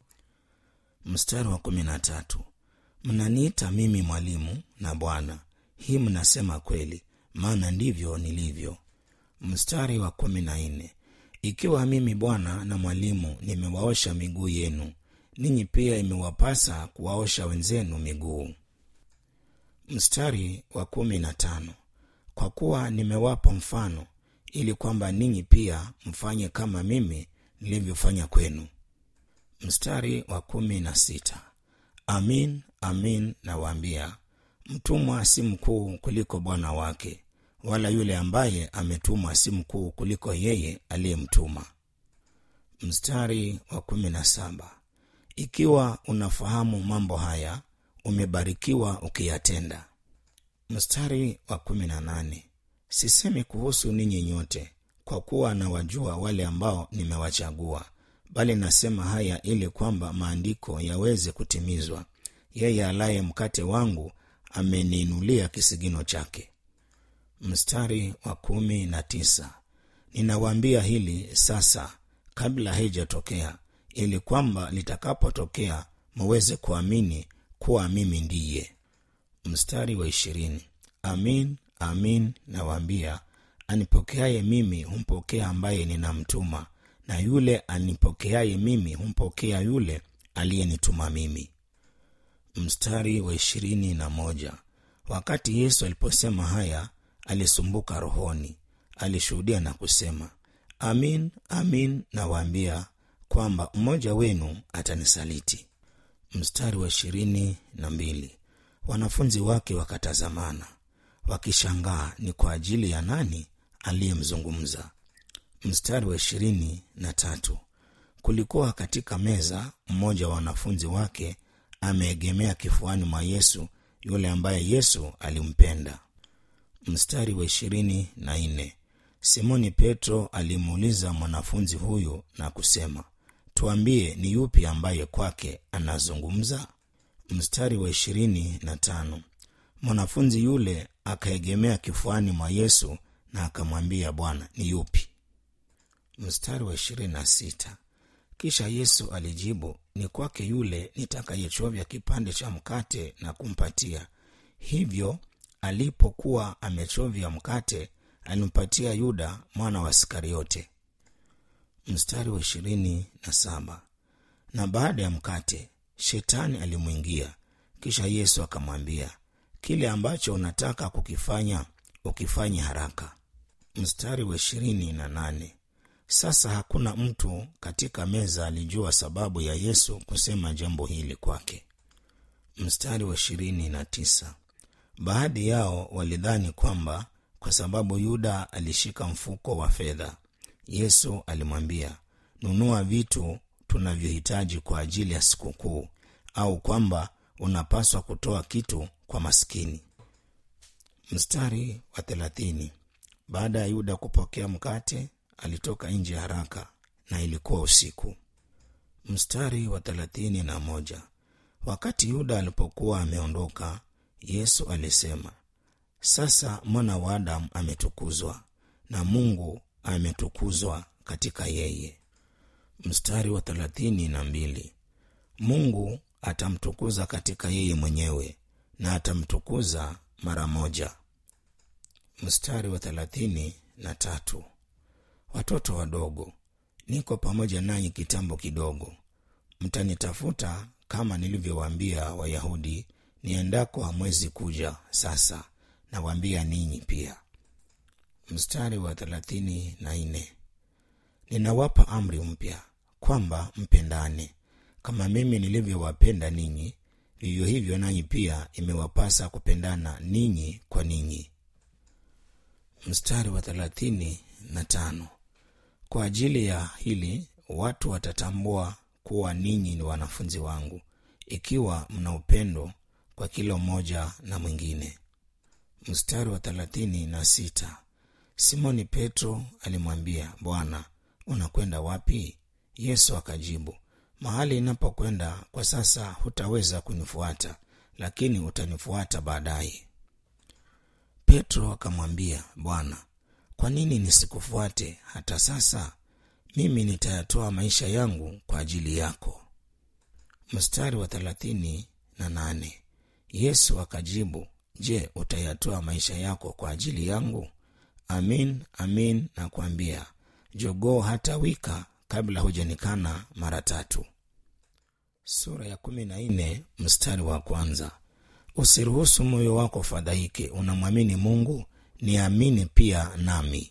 mstari wa kumi na tatu mnaniita mimi mwalimu na bwana hii mnasema kweli maana ndivyo nilivyo mstari wa kumi na nne ikiwa mimi bwana na mwalimu nimewaosha miguu yenu ninyi pia imewapasa kuwaosha wenzenu miguu mstari wa kumi na tano kwa kuwa nimewapa mfano ili kwamba ninyi pia mfanye kama mimi nilivyofanya kwenu mstari wa kumi na sita amin amin nawaambia mtumwa si mkuu kuliko bwana wake wala yule ambaye ametumwa si mkuu kuliko yeye aliyemtuma mstari wa kumi na saba ikiwa unafahamu mambo haya umebarikiwa ukiyatenda mstari wa kumi na nane sisemi kuhusu ninyi nyote kwa kuwa nawajua wale ambao nimewachagua bali nasema haya ili kwamba maandiko yaweze kutimizwa yeye alaye mkate wangu ameniinulia kisigino chake mstari wa kumi na tisa ninawaambia hili sasa kabla haijatokea ili kwamba litakapotokea muweze kuamini kuwa mimi ndiye mstari wa ishirini amin amin nawaambia anipokeaye mimi humpokea ambaye ninamtuma na yule anipokeaye mimi humpokea yule aliyenituma mimi mstari wa ishirini na moja wakati yesu aliposema haya alisumbuka rohoni alishuhudia na kusema amin amin nawaambia kwamba mmoja wenu atanisaliti mstari wa ishirini na mbili wanafunzi wake wakatazamana wakishangaa ni kwa ajili ya nani aliyemzungumza mstari wa ishirini na tatu kulikuwa katika meza mmoja wa wanafunzi wake ameegemea kifuani mwa yesu yule ambaye yesu alimpenda mstari wa ishirini na nne simoni petro alimuuliza mwanafunzi huyu na kusema tuambie ni yupi ambaye kwake anazungumza mstari wa ishirini na tano mwanafunzi yule akaegemea kifuani mwa yesu na akamwambia bwana ni yupi mstari wa ishirini na sita kisha yesu alijibu ni kwake yule nitakayechovya kipande cha mkate na kumpatia hivyo alipokuwa amechovya mkate alimpatia yuda mwana wa iskariote mstari wa ishirini na saba na baada ya mkate shetani alimwingia kisha yesu akamwambia kile ambacho unataka kukifanya ukifanye haraka mstari wa ishirini na nane sasa hakuna mtu katika meza alijua sababu ya yesu kusema jambo hili kwake mstari wa ishirini na tisa baadhi yao walidhani kwamba kwa sababu yuda alishika mfuko wa fedha yesu alimwambia nunua vitu tunavyohitaji kwa ajili ya sikukuu au kwamba unapaswa kutoa kitu kwa maskini mstari wa thelathini baada ya yuda kupokea mkate alitoka nje haraka na ilikuwa usiku mstari wa thelathini na moja wakati yuda alipokuwa ameondoka yesu alisema sasa mwana wa adamu ametukuzwa na mungu ametukuzwa katika yeye mstari wa thelathini na mbili mungu atamtukuza katika yeye mwenyewe na atamtukuza mara moja mstari wa thelathini na tatu watoto wadogo niko pamoja nanyi kitambo kidogo mtanitafuta kama nilivyowaambia wayahudi niendako hamwezi kuja sasa nawaambia ninyi pia mstari wa thelathini na nne ninawapa amri mpya kwamba mpendane kama mimi nilivyowapenda ninyi vivyo hivyo nanyi pia imewapasa kupendana ninyi kwa ninyi mstari wa thelathini na tano kwa ajili ya hili watu watatambua kuwa ninyi ni wanafunzi wangu ikiwa mna upendo kwa kila mmoja na mwingine mstari wa thelathini na sita simoni petro alimwambia bwana unakwenda wapi yesu akajibu mahali inapokwenda kwa sasa hutaweza kunifuata lakini utanifuata baadaye petro akamwambia bwana kwa nini nisikufuate hata sasa mimi nitayatoa maisha yangu kwa ajili yako mstari wa thelathini na nane yesu akajibu je utayatoa maisha yako kwa ajili yangu amin amin nakwambia jogoo hata wika kabla hujanikana mara tatu sura ya kumi na nne mstari wa kwanza usiruhusu moyo wako fadhaike unamwamini mungu niamini pia nami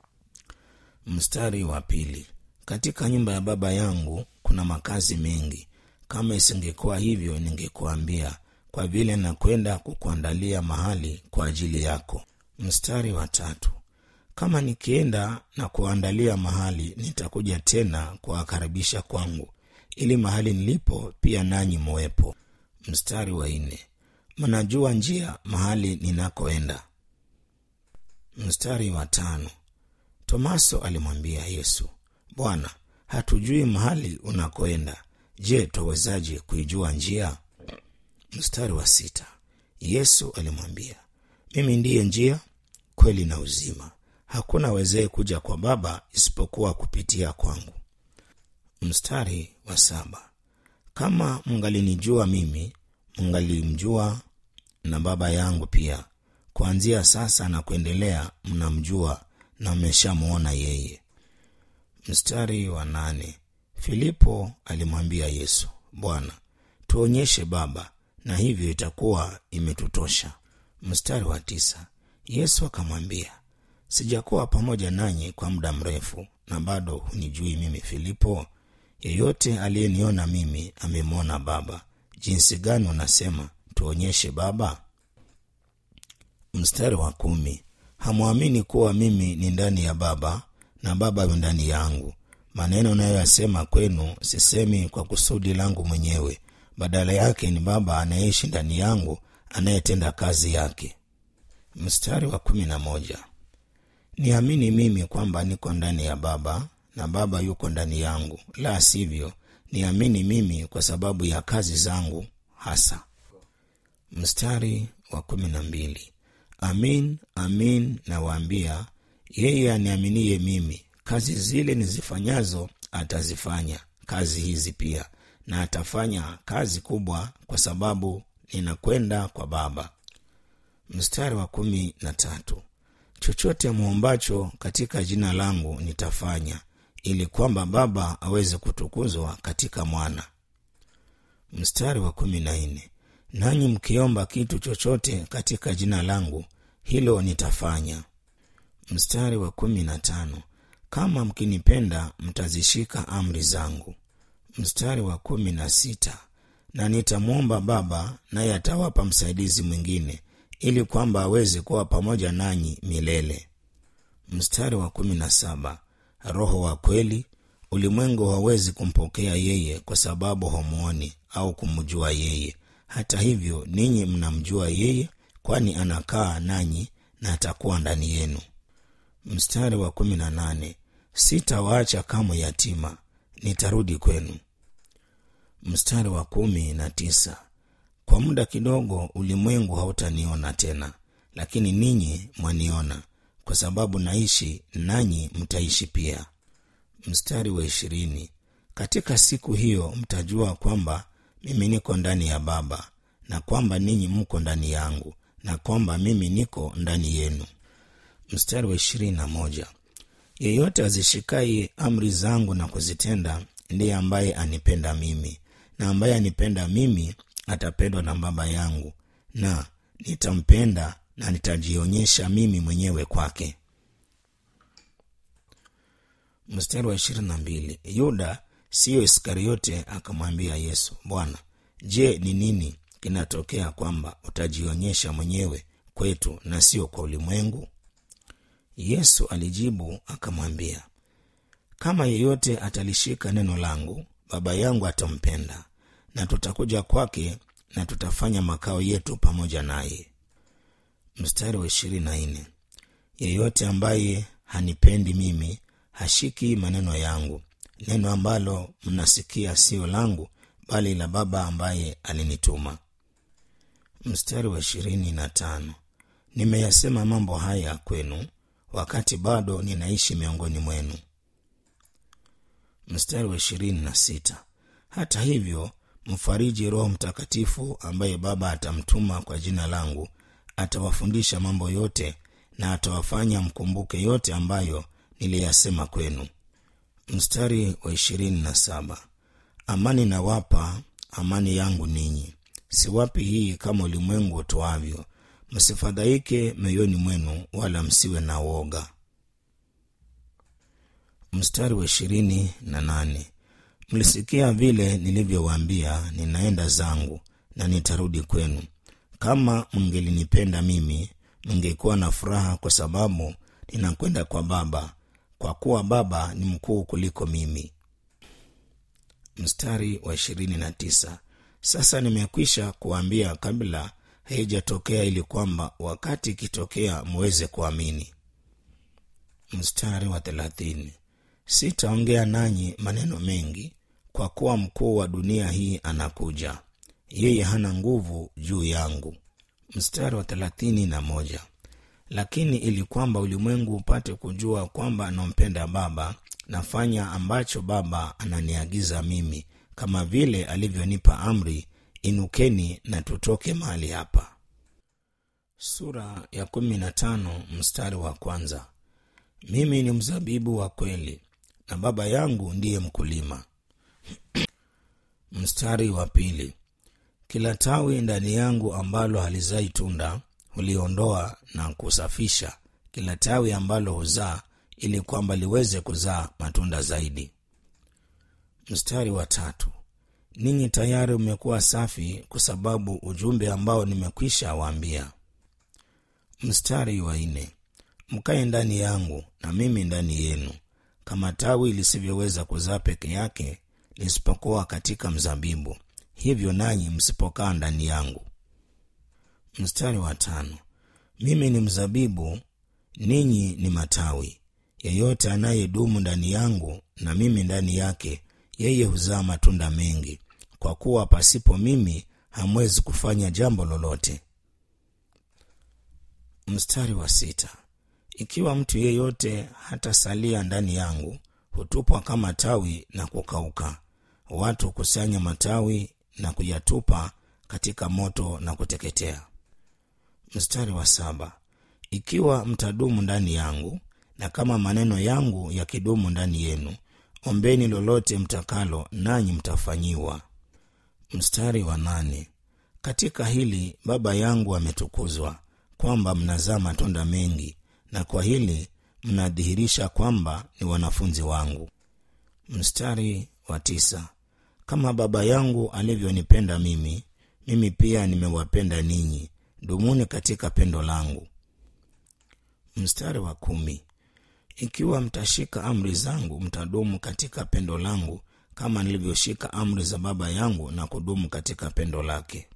mstari wa pili katika nyumba ya baba yangu kuna makazi mengi kama isingekuwa hivyo ningekuambia kwa vile nakwenda kukuandalia mahali kwa ajili yako mstari wa tatu kama nikienda na kuandalia mahali nitakuja tena kuwakaribisha kwangu ili mahali nilipo pia nanyi mwepo mstari wa nne mnajua njia mahali ninakoenda mstari wa tano tomaso alimwambia yesu bwana hatujui mahali unakoenda je twawezaje kuijua njia mstari wa sita yesu alimwambia mimi ndiye njia kweli na uzima hakuna wezee kuja kwa baba isipokuwa kupitia kwangu mstari wa saba kama mngalinijua mimi mngalimjua na baba yangu pia kuanzia sasa na kuendelea mnamjua na mmeshamwona yeye mstari wa nane filipo alimwambia yesu bwana tuonyeshe baba na hivyo itakuwa imetutosha mstari wa tisa yesu akamwambia sijakuwa pamoja nanyi kwa muda mrefu na bado hunijui mimi filipo yeyote aliyeniona mimi amemwona baba jinsi gani unasema tuonyeshe baba mstari wa kumi hamwamini kuwa mimi ni ndani ya baba na baba yu ndani yangu maneno nayoyasema kwenu sisemi kwa kusudi langu mwenyewe badala yake ni baba anayeishi ndani yangu anayetenda kazi yake mstari wa kumi na moja niamini mimi kwamba niko ndani ya baba na baba yuko ndani yangu la sivyo niamini mimi kwa sababu ya kazi zangu hasa mstari wa kumi na mbili amin amin nawaambia yeye aniaminie mimi kazi zile nizifanyazo atazifanya kazi hizi pia na atafanya kazi kubwa kwa sababu ninakwenda kwa baba mstari wa kumi na tatu chochote mwombacho katika jina langu nitafanya ili kwamba baba aweze kutukuzwa katika mwana mstari wa kumi na nne nanyi mkiomba kitu chochote katika jina langu hilo nitafanya mstari wa kumi na tano kama mkinipenda mtazishika amri zangu mstari wa kumi na sita na nitamwomba baba naye atawapa msaidizi mwingine ili kwamba aweze kuwa pamoja nanyi milele mstari wa kumi na saba roho wa kweli ulimwengu hawezi kumpokea yeye kwa sababu hamwoni au kumjua yeye hata hivyo ninyi mnamjua yeye kwani anakaa nanyi na atakuwa ndani yenu mstari wa kumi na nane sitawaacha kamwe yatima nitarudi kwenu mstari wa kumi na tisa kwa muda kidogo ulimwengu hautaniona tena lakini ninyi mwaniona kwa sababu naishi nanyi mtaishi pia mstari wa ishirini katika siku hiyo mtajua kwamba mimi niko ndani ya baba na kwamba ninyi mko ndani yangu na kwamba mimi niko ndani yenu mstari wa ishirini na moja yeyote azishikaye amri zangu na kuzitenda ndiye ambaye anipenda mimi na ambaye anipenda mimi atapendwa na baba yangu na nitampenda na nitajionyesha mimi mwenyewe kwake mstari wa ishirini na mbili yuda siyo iskariote akamwambia yesu bwana je ni nini kinatokea kwamba utajionyesha mwenyewe kwetu na sio kwa ulimwengu yesu alijibu akamwambia kama yeyote atalishika neno langu baba yangu atampenda na tutakuja kwake na tutafanya makao yetu pamoja naye mstari wa ishirini na nne yeyote ambaye hanipendi mimi hashiki maneno yangu neno ambalo mnasikia sio langu bali la baba ambaye alinituma mstari wa ishirini na tano nimeyasema mambo haya kwenu wakati bado ninaishi miongoni mwenu mstari wa ishirini na sita hata hivyo mfariji roho mtakatifu ambaye baba atamtuma kwa jina langu atawafundisha mambo yote na atawafanya mkumbuke yote ambayo niliyasema kwenu mstari wa ishirini na saba amani nawapa amani yangu ninyi siwapi hii kama ulimwengu utoavyo msifadhaike mioyoni mwenu wala msiwe na woga mstari wa ishirini na nane mlisikia vile nilivyowaambia ninaenda zangu na nitarudi kwenu kama mngelinipenda mimi mngekuwa na furaha kwa sababu ninakwenda kwa baba kwa kuwa baba ni mkuu kuliko mimi mstari wa ishirini na tisa sasa nimekwisha kuambia kabla haijatokea ili kwamba wakati ikitokea muweze kuamini mstari wa thelathini sitaongea nanyi maneno mengi kwa kuwa mkuu wa dunia hii anakuja yeye hana nguvu juu yangu mstari wa thelathini na moja lakini ili kwamba ulimwengu upate kujua kwamba nampenda baba nafanya ambacho baba ananiagiza mimi kama vile alivyonipa amri inukeni na tutoke mahali hapa sura ya kumi na tano mstari wa kwanza mimi ni mzabibu wa kweli na baba yangu ndiye mkulima mstari wa pili kila tawi ndani yangu ambalo halizai tunda huliondoa na kusafisha kila tawi ambalo huzaa ili kwamba liweze kuzaa matunda zaidi mstari wa tatu ninyi tayari umekuwa safi kwa sababu ujumbe ambao nimekwisha waambia mstari wa nne mkae ndani yangu na mimi ndani yenu kama tawi lisivyoweza kuzaa peke yake lisipokuwa katika mzabibu hivyo nanyi msipokaa ndani yangu mstari wa tano mimi ni mzabibu ninyi ni matawi yeyote anayedumu ndani yangu na mimi ndani yake yeye huzaa matunda mengi kwa kuwa pasipo mimi hamwezi kufanya jambo lolote mstari wa sita ikiwa mtu yeyote hatasalia ndani yangu hutupwa kama tawi na kukauka watu hukusanya matawi na kuyatupa katika moto na kuteketea mstari wa saba ikiwa mtadumu ndani yangu na kama maneno yangu yakidumu ndani yenu ombeni lolote mtakalo nanyi mtafanyiwa mstari wa nane katika hili baba yangu ametukuzwa kwamba mnazaa matunda mengi na kwa hili mnadhihirisha kwamba ni wanafunzi wangu mstari wa tisa kama baba yangu alivyonipenda mimi mimi pia nimewapenda ninyi dumuni katika pendo langu mstari wa kumi ikiwa mtashika amri zangu mtadumu katika pendo langu kama nilivyoshika amri za baba yangu na kudumu katika pendo lake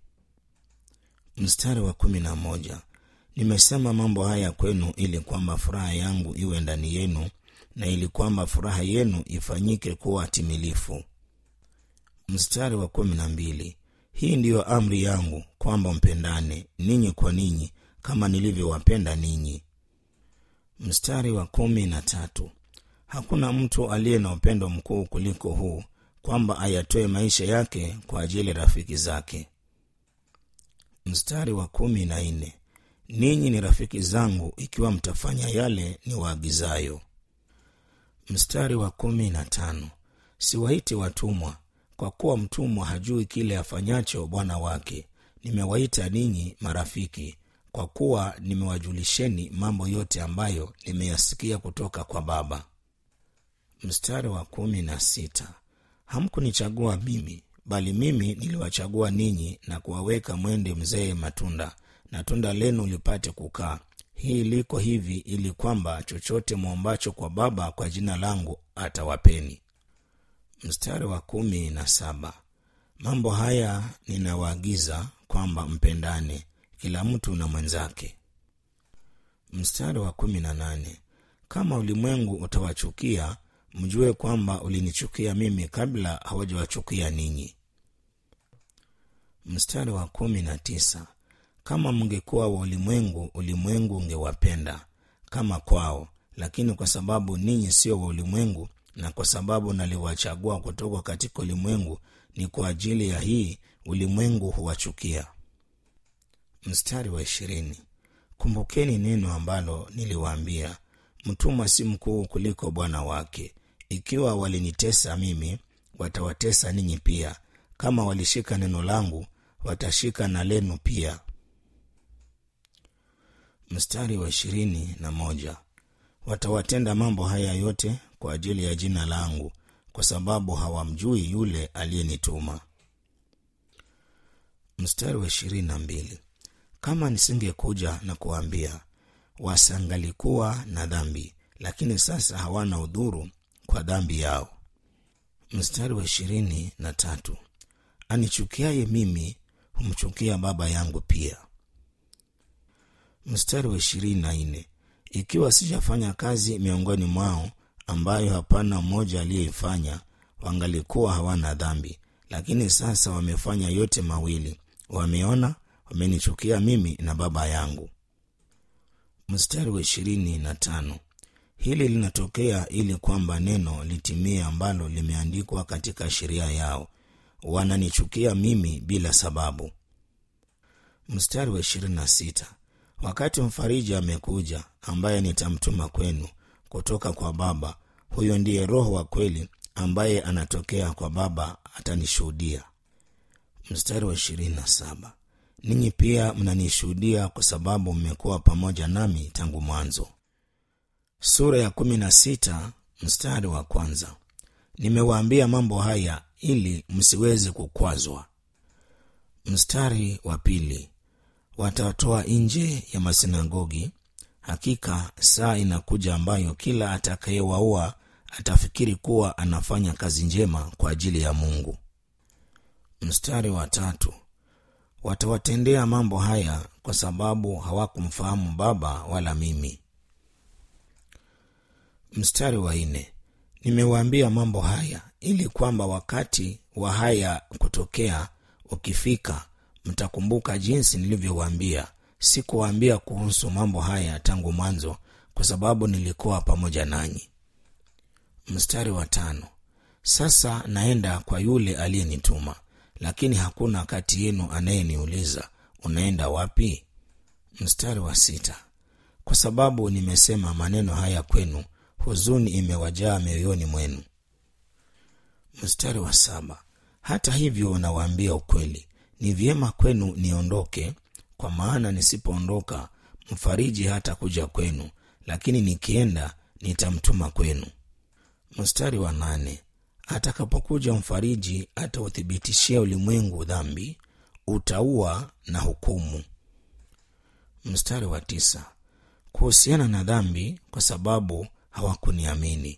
mstari wa kumi na moja nimesema mambo haya kwenu ili kwamba furaha yangu iwe ndani yenu na ili kwamba furaha yenu ifanyike kuwa timilifu mstari wa kumi na mbili hii ndiyo amri yangu kwamba mpendane ninyi kwa ninyi kama nilivyowapenda ninyi mstari wa kumi na tatu hakuna mtu aliye na upendo mkuu kuliko huu kwamba ayatoe maisha yake kwa ajili ya rafiki zake mstari wa kumi na nne ninyi ni rafiki zangu ikiwa mtafanya yale ni waagizayo mstari wa kumi na tano siwaiti watumwa kwa kuwa mtumwa hajui kile afanyacho bwana wake nimewaita ninyi marafiki kwa kuwa nimewajulisheni mambo yote ambayo nimeyasikia kutoka kwa baba mstari wa kumi na sita hamkunichagua mimi bali mimi niliwachagua ninyi na kuwaweka mwende mzee matunda na tunda lenu lipate kukaa hii liko hivi ili kwamba chochote mwombacho kwa baba kwa jina langu atawapeni mstari wa kumi na saba mambo haya ninawaagiza kwamba mpendane kila mtu na mwenzake mstari wa kumi na nane kama ulimwengu utawachukia mjue kwamba ulinichukia mimi kabla hawajawachukia ninyi mstari wa kumi na tisa kama mngekuwa wa ulimwengu ulimwengu ungewapenda kama kwao lakini kwa sababu ninyi sio wa ulimwengu na kwa sababu naliwachagua kutoka katika ulimwengu ni kwa ajili ya hii ulimwengu huwachukia mstari wa ishirini kumbukeni neno ambalo niliwaambia mtumwa si mkuu kuliko bwana wake ikiwa walinitesa mimi watawatesa ninyi pia kama walishika neno langu watashika na lenu pia mstari wa ishirini na moja watawatenda mambo haya yote kwa ajili ya jina langu kwa sababu hawamjui yule aliyenituma mstari wa ishirini na mbili kama nisingekuja na kuwaambia wasangalikuwa na dhambi lakini sasa hawana udhuru kwa dhambi yao mstari wa ishirini na tatu anichukiaye mimi humchukia baba yangu pia mstari wa ishirini na nne ikiwa sijafanya kazi miongoni mwao ambayo hapana mmoja aliyeifanya wangalikuwa hawana dhambi lakini sasa wamefanya yote mawili wameona wamenichukia mimi na baba yangu mstari wa ishirini na tano hili linatokea ili kwamba neno litimie ambalo limeandikwa katika sheria yao wananichukia mimi bila sababu mstari wa ishirini na sita wakati mfariji amekuja ambaye nitamtuma kwenu kutoka kwa baba huyo ndiye roho wa kweli ambaye anatokea kwa baba atanishuhudia mstari wa ishirini na saba ninyi pia mnanishuhudia kwa sababu mmekuwa pamoja nami tangu mwanzo sura ya kumi na sita mstari wa kwanza nimewaambia mambo haya ili msiweze kukwazwa mstari wa pili watatoa nje ya masinagogi hakika saa inakuja ambayo kila atakayewaua atafikiri kuwa anafanya kazi njema kwa ajili ya mungu mstari wa tatu watawatendea mambo haya kwa sababu hawakumfahamu baba wala mimi mstari wa nne nimewaambia mambo haya ili kwamba wakati wa haya kutokea ukifika mtakumbuka jinsi nilivyowaambia sikuwaambia kuhusu mambo haya tangu mwanzo kwa sababu nilikuwa pamoja nanyi mstari wa tano sasa naenda kwa yule aliyenituma lakini hakuna kati yenu anayeniuliza unaenda wapi mstari wa sita kwa sababu nimesema maneno haya kwenu huzuni imewajaa mioyoni mwenu mstari wa saba hata hivyo nawaambia ukweli ni vyema kwenu niondoke kwa maana nisipoondoka mfariji hata kuja kwenu lakini nikienda nitamtuma kwenu mstari wa nane atakapokuja mfariji atauthibitishia ulimwengu dhambi utaua na hukumu mstari wa tisa kuhusiana na dhambi kwa sababu hawakuniamini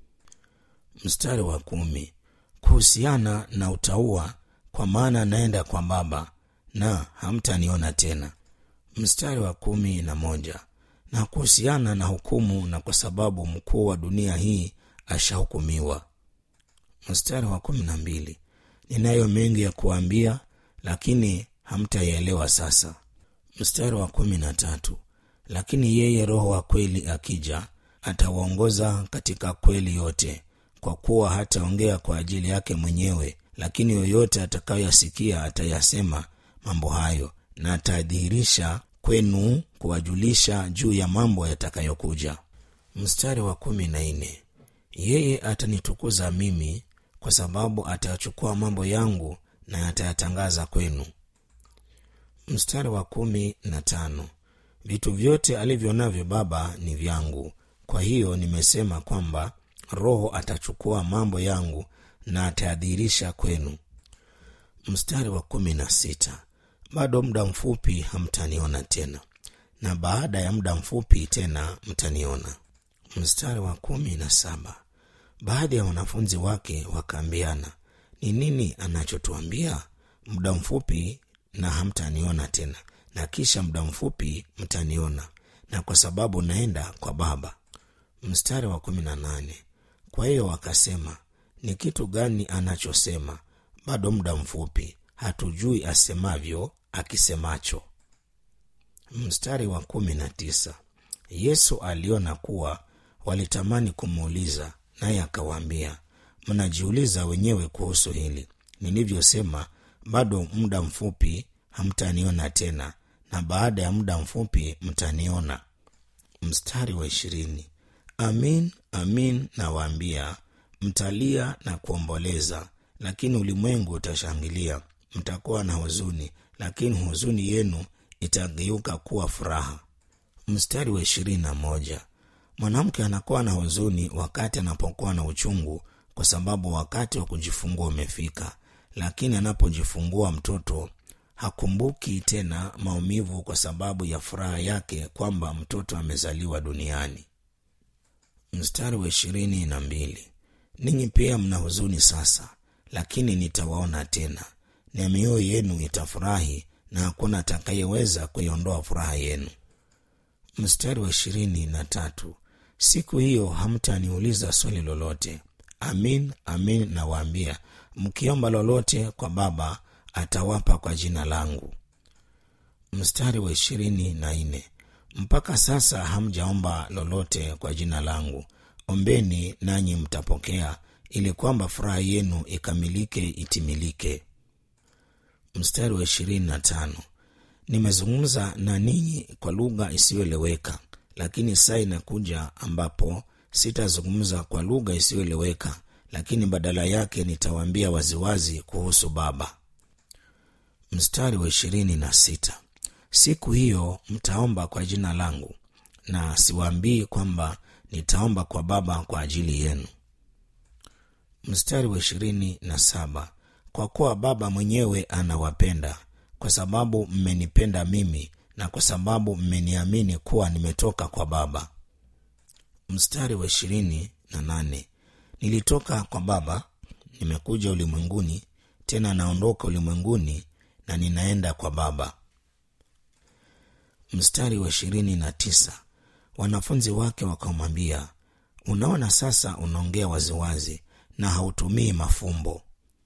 mstari wa kumi kuhusiana na utaua kwa maana naenda kwa baba na hamtaniona tena mstari wa kumi na moja na kuhusiana na hukumu na kwa sababu mkuu wa dunia hii ashahukumiwa mstari wa kumi na mbili ninayo mengi ya kuambia lakini hamtayaelewa sasa mstari wa kumi na tatu lakini yeye roho wa kweli akija atawaongoza katika kweli yote kwa kuwa hataongea kwa ajili yake mwenyewe lakini yoyote atakayoyasikia atayasema mambo hayo na atadhihirisha kwenu kuwajulisha juu ya mambo yatakayokuja mstari wa kumi na nne yeye atanitukuza mimi kwa sababu atayachukua mambo yangu na atayatangaza kwenu mstari wa kumi na tano vitu vyote alivyo navyo baba ni vyangu kwa hiyo nimesema kwamba roho atachukua mambo yangu na atayadhihirisha kwenu mstari wa kumi na sita bado muda mfupi hamtaniona tena na baada ya muda mfupi tena mtaniona mstari wa kumi na saba baadhi ya wanafunzi wake wakaambiana ni nini anachotuambia muda mfupi na hamtaniona tena na kisha muda mfupi mtaniona na kwa sababu naenda kwa baba mstari wa kumi na nane kwa hiyo wakasema ni kitu gani anachosema bado muda mfupi hatujui asemavyo akisemacho mstari wa kumi na tisa yesu aliona kuwa walitamani kumuuliza naye akawaambia mnajiuliza wenyewe kuhusu hili nilivyosema bado muda mfupi hamtaniona tena na baada ya muda mfupi mtaniona mstari wa ishirini amin amin nawaambia mtalia na kuomboleza lakini ulimwengu utashangilia mtakuwa na huzuni lakini huzuni yenu itageuka kuwa furaha mstari wa ishirini na moja mwanamke anakuwa na huzuni wakati anapokuwa na uchungu kwa sababu wakati wa kujifungua umefika lakini anapojifungua mtoto hakumbuki tena maumivu kwa sababu ya furaha yake kwamba mtoto amezaliwa duniani mstari wa ishirini na mbili ninyi pia mna huzuni sasa lakini nitawaona tena na mioyo yenu itafurahi na hakuna atakayeweza kuiondoa furaha yenu mstari wa ishirini na tatu siku hiyo hamtaniuliza swali lolote amin amin nawaambia mkiomba lolote kwa baba atawapa kwa jina langu mstari wa ishirini na nne mpaka sasa hamjaomba lolote kwa jina langu ombeni nanyi mtapokea ili kwamba furaha yenu ikamilike itimilike mstari wa ishirini na tano nimezungumza na ninyi kwa lugha isiyoeleweka lakini saa inakuja ambapo sitazungumza kwa lugha isiyoeleweka lakini badala yake nitawaambia waziwazi kuhusu baba mstari wa ishirini na sita siku hiyo mtaomba kwa jina langu na siwaambii kwamba nitaomba kwa baba kwa ajili yenu mstari wa ishirini na saba kwa kuwa baba mwenyewe anawapenda kwa sababu mmenipenda mimi na kwa sababu mmeniamini kuwa nimetoka kwa baba mstari wa ishirini na nane nilitoka kwa baba nimekuja ulimwenguni tena naondoka ulimwenguni na ninaenda kwa baba mstari wa ishirini na tisa wanafunzi wake wakamwambia unaona sasa unaongea waziwazi na hautumii mafumbo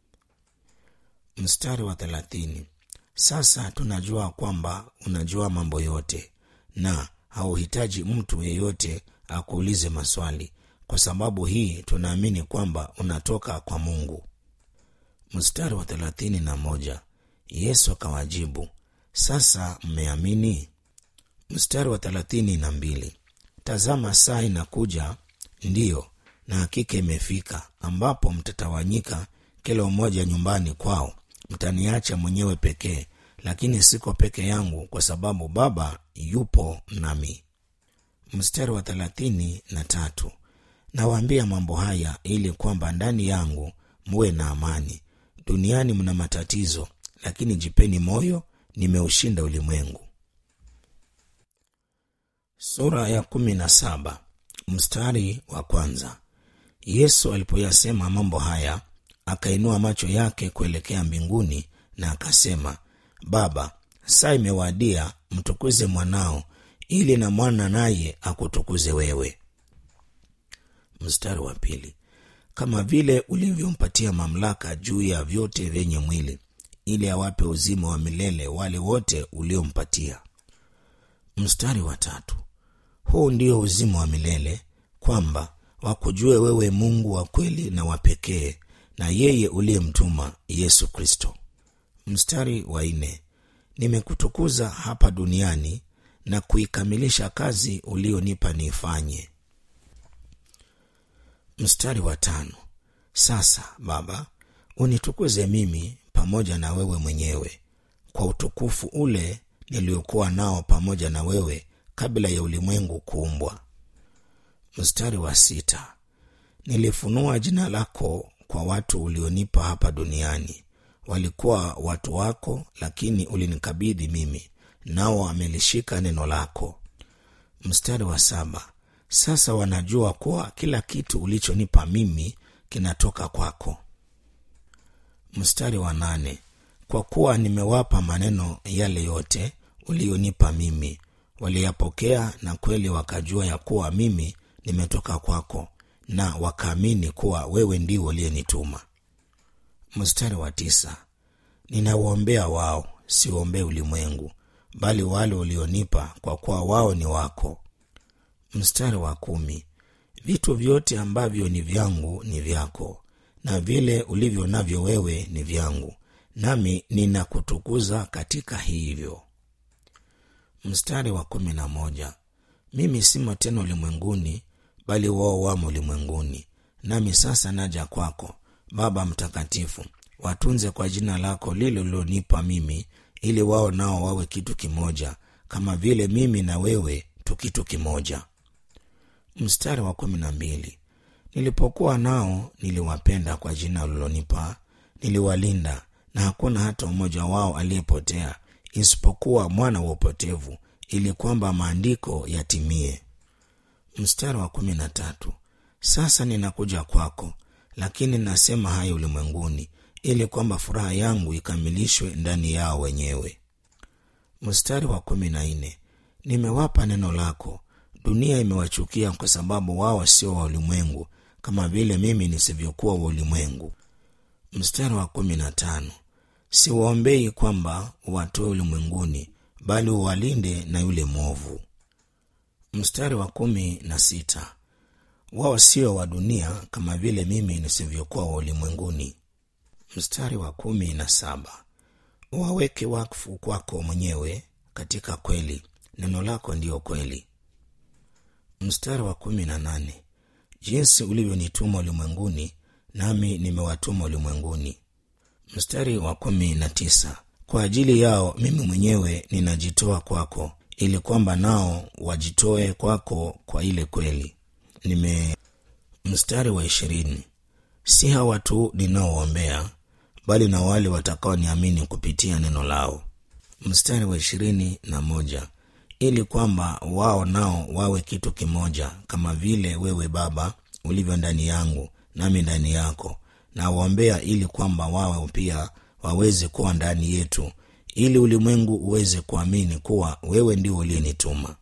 mstari wa thelathini sasa tunajua kwamba unajua mambo yote na hauhitaji mtu yeyote akuulize maswali kwa sababu hii tunaamini kwamba unatoka kwa mungu mstari wa thelathini na moja yesu akawajibu sasa mmeamini mstari wa thelathini na mbili tazama saa inakuja ndiyo na hakika imefika ambapo mtatawanyika kila mmoja nyumbani kwao mtaniacha mwenyewe pekee lakini siko peke yangu kwa sababu baba yupo nami mstari wa thelathini na tatu nawaambia mambo haya ili kwamba ndani yangu muwe na amani duniani mna matatizo lakini jipeni moyo nimeushinda ulimwengu sura ya kumi na saba mstari wa kwanza yesu alipoyasema mambo haya akainua macho yake kuelekea mbinguni na akasema baba saa imewadia mtukuze mwanao ili na mwana naye akutukuze wewe mstari wa pili kama vile ulivyompatia mamlaka juu ya vyote vyenye mwili ili awape uzima wa milele wale wote uliompatia mstari wa tatu huu ndio uzima wa milele kwamba wakujue wewe mungu wa kweli na wa pekee na yeye uliyemtuma yesu kristo mstari wa nne nimekutukuza hapa duniani na kuikamilisha kazi ulionipa niifanye mstari wa tano sasa baba unitukuze mimi pamoja na wewe mwenyewe kwa utukufu ule niliokuwa nao pamoja na wewe kabla ya ulimwengu kuumbwa mstari wa sita nilifunua jina lako kwa watu ulionipa hapa duniani walikuwa watu wako lakini ulinikabidhi mimi nao wamelishika neno lako mstari wa saba sasa wanajua kuwa kila kitu ulichonipa mimi kinatoka kwako mstari wa nane kwa kuwa nimewapa maneno yale yote ulionipa mimi waliyapokea na kweli wakajua ya kuwa mimi nimetoka kwako na wakaamini kuwa wewe ndiwe uliyenituma mstari wa tisa ninauombea wao siuombee ulimwengu bali wale ulionipa kwa kuwa wao ni wako mstari wa kumi vitu vyote ambavyo ni vyangu ni vyako na vile ulivyo navyo wewe ni vyangu nami ninakutukuza katika hivyo mstari wa kumi na moja mimi simo tena ulimwenguni bali wao wamo ulimwenguni nami sasa naja kwako baba mtakatifu watunze kwa jina lako lile ulilonipa mimi ili wao nao wawe kitu kimoja kama vile mimi na wewe tu kitu kimoja mstari wa kumi na mbili nilipokuwa nao niliwapenda kwa jina ulilonipa niliwalinda na hakuna hata mmoja wao aliyepotea isipokuwa mwana wa upotevu ili kwamba maandiko yatimie mstari wa kumi na tatu sasa ninakuja kwako lakini nasema haya ulimwenguni ili kwamba furaha yangu ikamilishwe ndani yao wenyewe mstari wa kumi na nne nimewapa neno lako dunia imewachukia kwa sababu wao sio wa ulimwengu kama vile mimi nisivyokuwa wa ulimwengu mstari wa kumi na tano siwaombei kwamba uwatoe ulimwenguni bali uwalinde na yule mwovu mstari wa kumi na sita wao sio wa dunia kama vile mimi nisivyokuwa wa ulimwenguni mstari wa kumi na saba waweke wakfu kwako mwenyewe katika kweli neno lako ndiyo kweli mstari wa kumi na nane jinsi ulivyonituma ulimwenguni nami nimewatuma ulimwenguni mstari wa kumi na tisa kwa ajili yao mimi mwenyewe ninajitoa kwako ili kwamba nao wajitoe kwako kwa ile kweli nime mstari wa ishirini si hawa tu ninaoombea bali na wale watakaoniamini kupitia neno lao mstari wa ishirini na moja ili kwamba wao nao wawe kitu kimoja kama vile wewe baba ulivyo ndani yangu nami ndani yako na waombea ili kwamba wao pia waweze kuwa ndani yetu ili ulimwengu uweze kuamini kuwa wewe ndio uliyenituma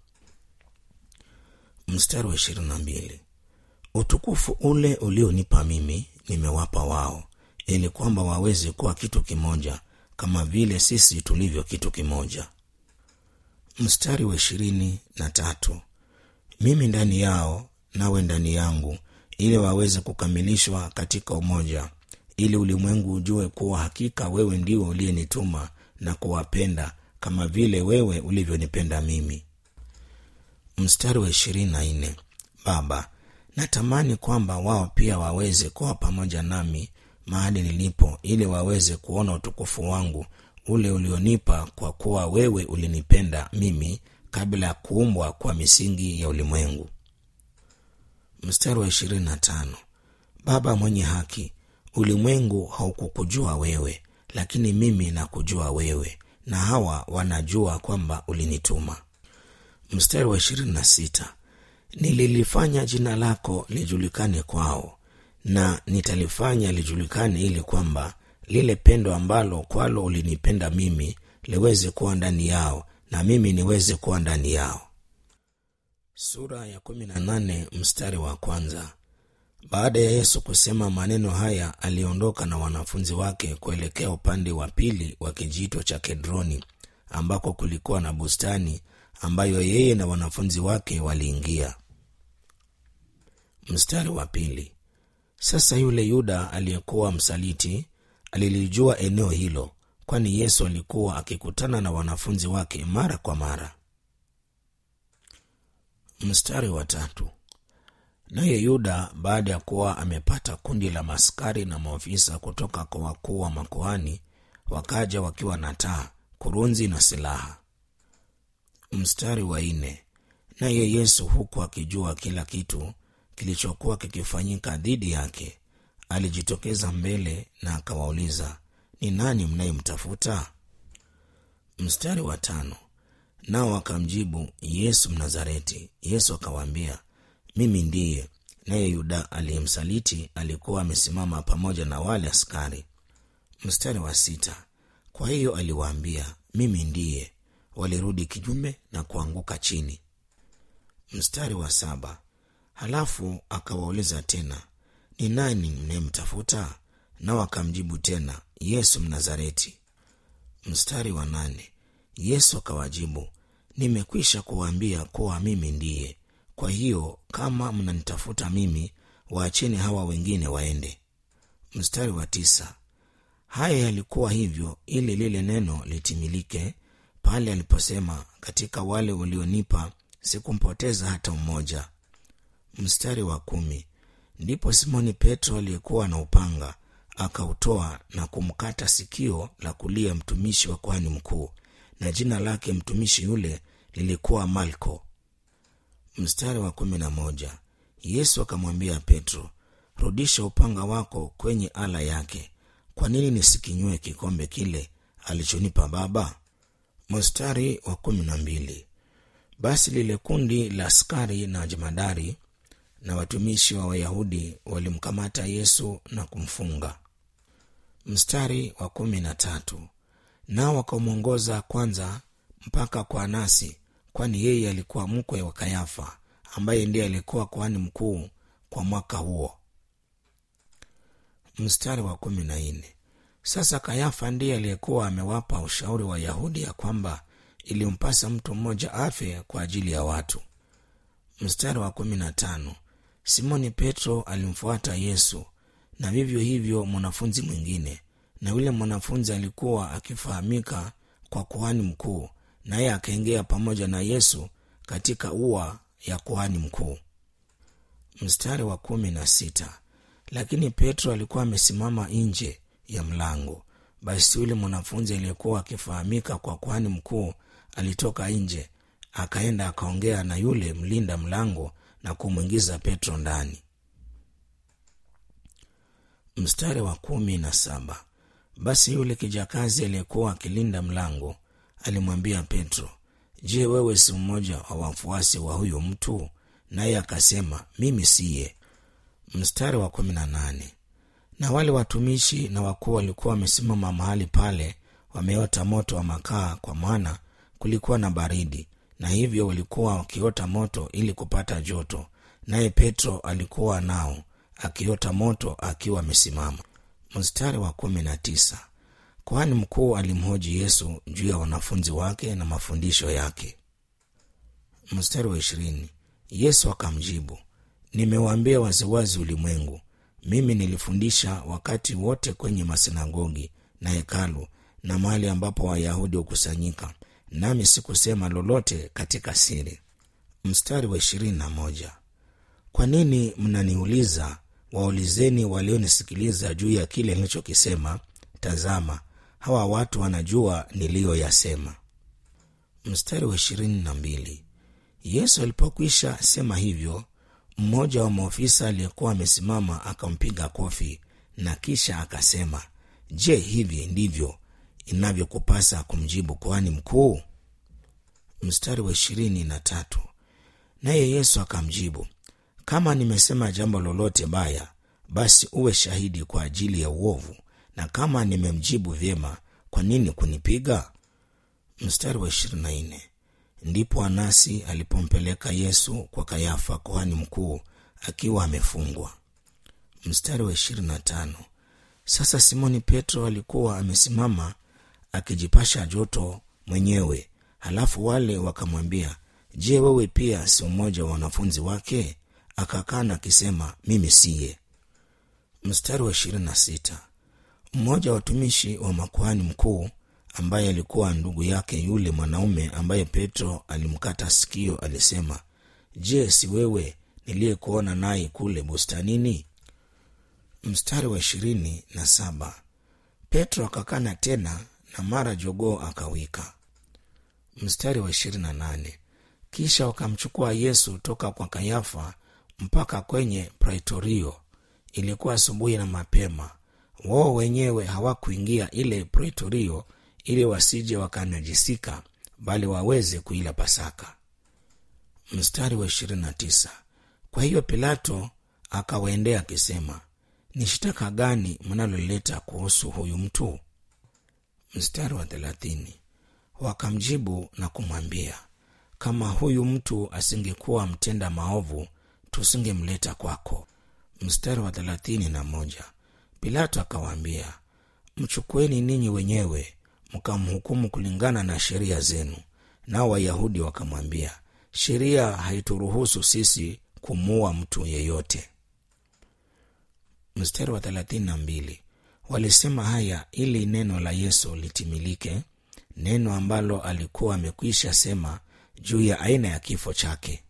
mstari wa ishirini na mbili utukufu ule ulionipa mimi nimewapa wao ili kwamba waweze kuwa kitu kimoja kama vile sisi tulivyo kitu kimoja mstari wa ishirini na tatu mimi ndani yao nawe ndani yangu ili waweze kukamilishwa katika umoja ili ulimwengu ujue kuwa hakika wewe ndiwe uliyenituma na kuwapenda kama vile wewe ulivyonipenda mimi mstari wa ishirini na nne baba natamani kwamba wao pia waweze kuwa pamoja nami mahali nilipo ili waweze kuona utukufu wangu ule ulionipa kwa kuwa wewe ulinipenda mimi kabla ya kuumbwa kwa misingi ya ulimwengu mstari wa ishirini na tano baba mwenye haki ulimwengu haukukujua wewe lakini mimi nakujua wewe na hawa wanajua kwamba ulinituma mstari wa ishirini na sita nililifanya jina lako lijulikane kwao na nitalifanya lijulikane ili kwamba lile pendo ambalo kwalo ulinipenda mimi liweze kuwa ndani yao na mimi niweze kuwa ndani yao sura ya kumi na nane mstari wa kwanza baada ya yesu kusema maneno haya aliondoka na wanafunzi wake kuelekea upande wa pili wa kijito cha kedroni ambako kulikuwa na bustani ambayo yeye na wanafunzi wake waliingia mstari wa pili sasa yule yuda aliyekuwa msaliti alilijua eneo hilo kwani yesu alikuwa akikutana na wanafunzi wake mara kwa mara mstari wa tatu naye yuda baada ya kuwa amepata kundi la maskari na maofisa kutoka kwa wakuu wa makuhani wakaja wakiwa na taa kurunzi na silaha mstari wa nne naye yesu huku akijua kila kitu kilichokuwa kikifanyika dhidi yake alijitokeza mbele na akawauliza ni nani mnayemtafuta mstari wa tano nao akamjibu yesu mnazareti yesu akawaambia mimi ndiye naye yuda aliyemsaliti alikuwa amesimama pamoja na wale askari mstari wa sita kwa hiyo aliwaambia mimi ndiye walirudi kinyume na kuanguka chini mstari wa saba halafu akawauliza tena ni nani mnayemtafuta nao akamjibu tena yesu mnazareti mstari wa nane yesu akawajibu nimekwisha kuwaambia kuwa mimi ndiye kwa hiyo kama mnanitafuta mimi waacheni hawa wengine waende mstari wa tisa haya yalikuwa hivyo ili lile neno litimilike pale aliposema katika wale ulionipa sikumpoteza hata mmoja mstari wa kumi ndipo simoni petro aliyekuwa na upanga akautoa na kumkata sikio la kulia mtumishi wa kwani mkuu na jina lake mtumishi yule lilikuwa malko mstari wa kumi na moja yesu akamwambia petro rudisha upanga wako kwenye ala yake kwa nini nisikinywe kikombe kile alichonipa baba mstari wa kumi na mbili basi lile kundi la askari na jemadari na watumishi wa wayahudi walimkamata yesu na kumfunga mstari wa kumi na tatu nao wakamwongoza kwanza mpaka kwa anasi kwani yeye alikuwa mkwe wa kayafa ambaye ndiye alikuwa kuhani mkuu kwa mwaka huo mstari wa kumi na nne sasa kayafa ndiye aliyekuwa amewapa ushauri wa yahudi ya kwamba ilimpasa mtu mmoja afe kwa ajili ya watu mstari wa kumi na tano simoni petro alimfuata yesu na vivyo hivyo mwanafunzi mwingine na yule mwanafunzi alikuwa akifahamika kwa kuhani mkuu naye akaingia pamoja na yesu katika ua ya kuhani mkuu mstari wa kumi na sita lakini petro alikuwa amesimama nje ya mlango basi yule mwanafunzi aliyekuwa akifahamika kwa kuhani mkuu alitoka nje akaenda akaongea na yule mlinda mlango na kumwingiza petro ndani mstari wa kumi na saba basi yule kijakazi aliyekuwa akilinda mlango alimwambia petro je wewe si mmoja wa wafuasi wa huyu mtu naye akasema mimi siye mstari wa kumi na nane na wale watumishi na wakuu walikuwa wamesimama mahali pale wameota moto wa makaa kwa maana kulikuwa na baridi na hivyo walikuwa wakiota moto ili kupata joto naye petro alikuwa nao akiota moto akiwa amesimama mstari wa kumi na tisa kwani mkuu alimhoji yesu juu ya wanafunzi wake na mafundisho yake mstari wa ishirini yesu akamjibu nimewaambia waziwazi ulimwengu mimi nilifundisha wakati wote kwenye masinagogi na hekalu na mahali ambapo wayahudi hukusanyika nami sikusema lolote katika siri mstari wa ishirini na moja kwa nini mnaniuliza waulizeni walionisikiliza juu ya kile nilichokisema tazama hawa watu wanajua niliyoyasema mstari wa ishirini na mbili yesu alipokwisha sema hivyo mmoja wa maofisa aliyekuwa amesimama akampiga kofi na kisha akasema je hivi ndivyo inavyokupasa kumjibu kuhani mkuu mstari wa ishirini na tatu naye yesu akamjibu kama nimesema jambo lolote baya basi uwe shahidi kwa ajili ya uovu na kama nimemjibu vyema kwa nini kunipiga mstari wa ishirini na nne ndipo anasi alipompeleka yesu kwa kayafa kuhani mkuu akiwa amefungwa mstari wa ishirini na tano sasa simoni petro alikuwa amesimama akijipasha joto mwenyewe halafu wale wakamwambia je wewe pia si mmoja wa wanafunzi wake akakana akisema mimi siye mstari wa ishirini na sita mmoja wa watumishi wa makuhani mkuu ambaye alikuwa ndugu yake yule mwanaume ambaye petro alimkata sikio alisema je si wewe niliyekuona naye kule bustanini mstari wa ishirini na saba petro akakana tena na mara jogoo akawika mstari wa ishirini na nane kisha wakamchukua yesu toka kwa kayafa mpaka kwenye praitorio ilikuwa asubuhi na mapema wao wenyewe hawakuingia ile praitorio ili wasije wakanajisika bali waweze kuila pasaka mstari wa ishirini na tisa kwa hiyo pilato akawaendea akisema ni shtaka gani mnaloleta kuhusu huyu mtu mstari wa thelathini wakamjibu na kumwambia kama huyu mtu asingekuwa mtenda maovu tusingemleta kwako mstari wa thelathini na moja pilato akawaambia mchukueni ninyi wenyewe mkamhukumu kulingana na sheria zenu nao wayahudi wakamwambia sheria haituruhusu sisi kumuua mtu yeyote mstari wa thelathini na mbili walisema haya ili neno la yesu litimilike neno ambalo alikuwa amekwisha sema juu ya aina ya kifo chake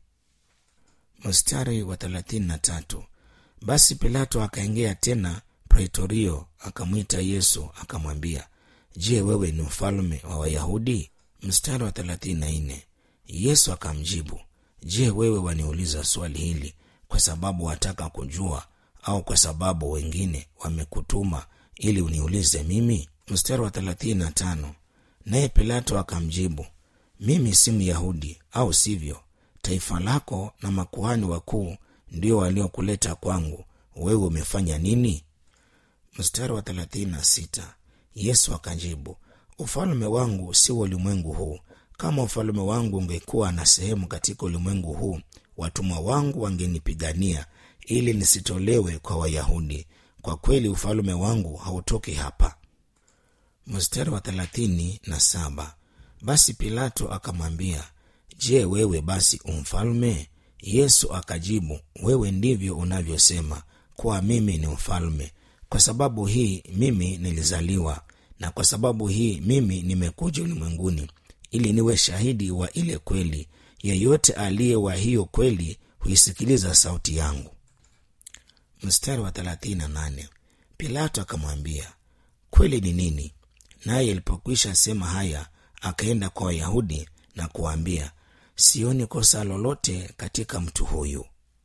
mstari wa thelathini na tatu basi pilato akaingia tena praitorio akamwita yesu akamwambia je wewe ni mfalme wa wayahudi mstari wa thelathini na nne yesu akamjibu je wewe waniuliza swali hili kwa sababu wataka kujua au kwa sababu wengine wamekutuma ili uniulize mimi mstari wa thelathini na tano naye pilato akamjibu mimi si myahudi au sivyo taifa lako na makuhani wakuu ndio waliokuleta kwangu wewe umefanya nini mstari wa thelathini na sita yesu akajibu ufalme wangu si wa ulimwengu huu kama ufalme wangu ungekuwa na sehemu katika ulimwengu huu watumwa wangu wangenipigania ili nisitolewe kwa wayahudi kwa kweli ufalme wangu hautoki hapa mstari wa thelathini na saba basi pilato akamwambia je wewe basi umfalme yesu akajibu wewe ndivyo unavyosema kuwa mimi ni mfalme kwa sababu hii mimi nilizaliwa na kwa sababu hii mimi nimekuja ulimwenguni ili niwe shahidi wa ile kweli yeyote aliye wa hiyo kweli huisikiliza sauti yangu mstari wa 38 pilato akamwambia kweli ni nini naye alipokwisha sema haya akaenda kwa wayahudi na kuwaambia sioni kosa lolote katika mtu huyu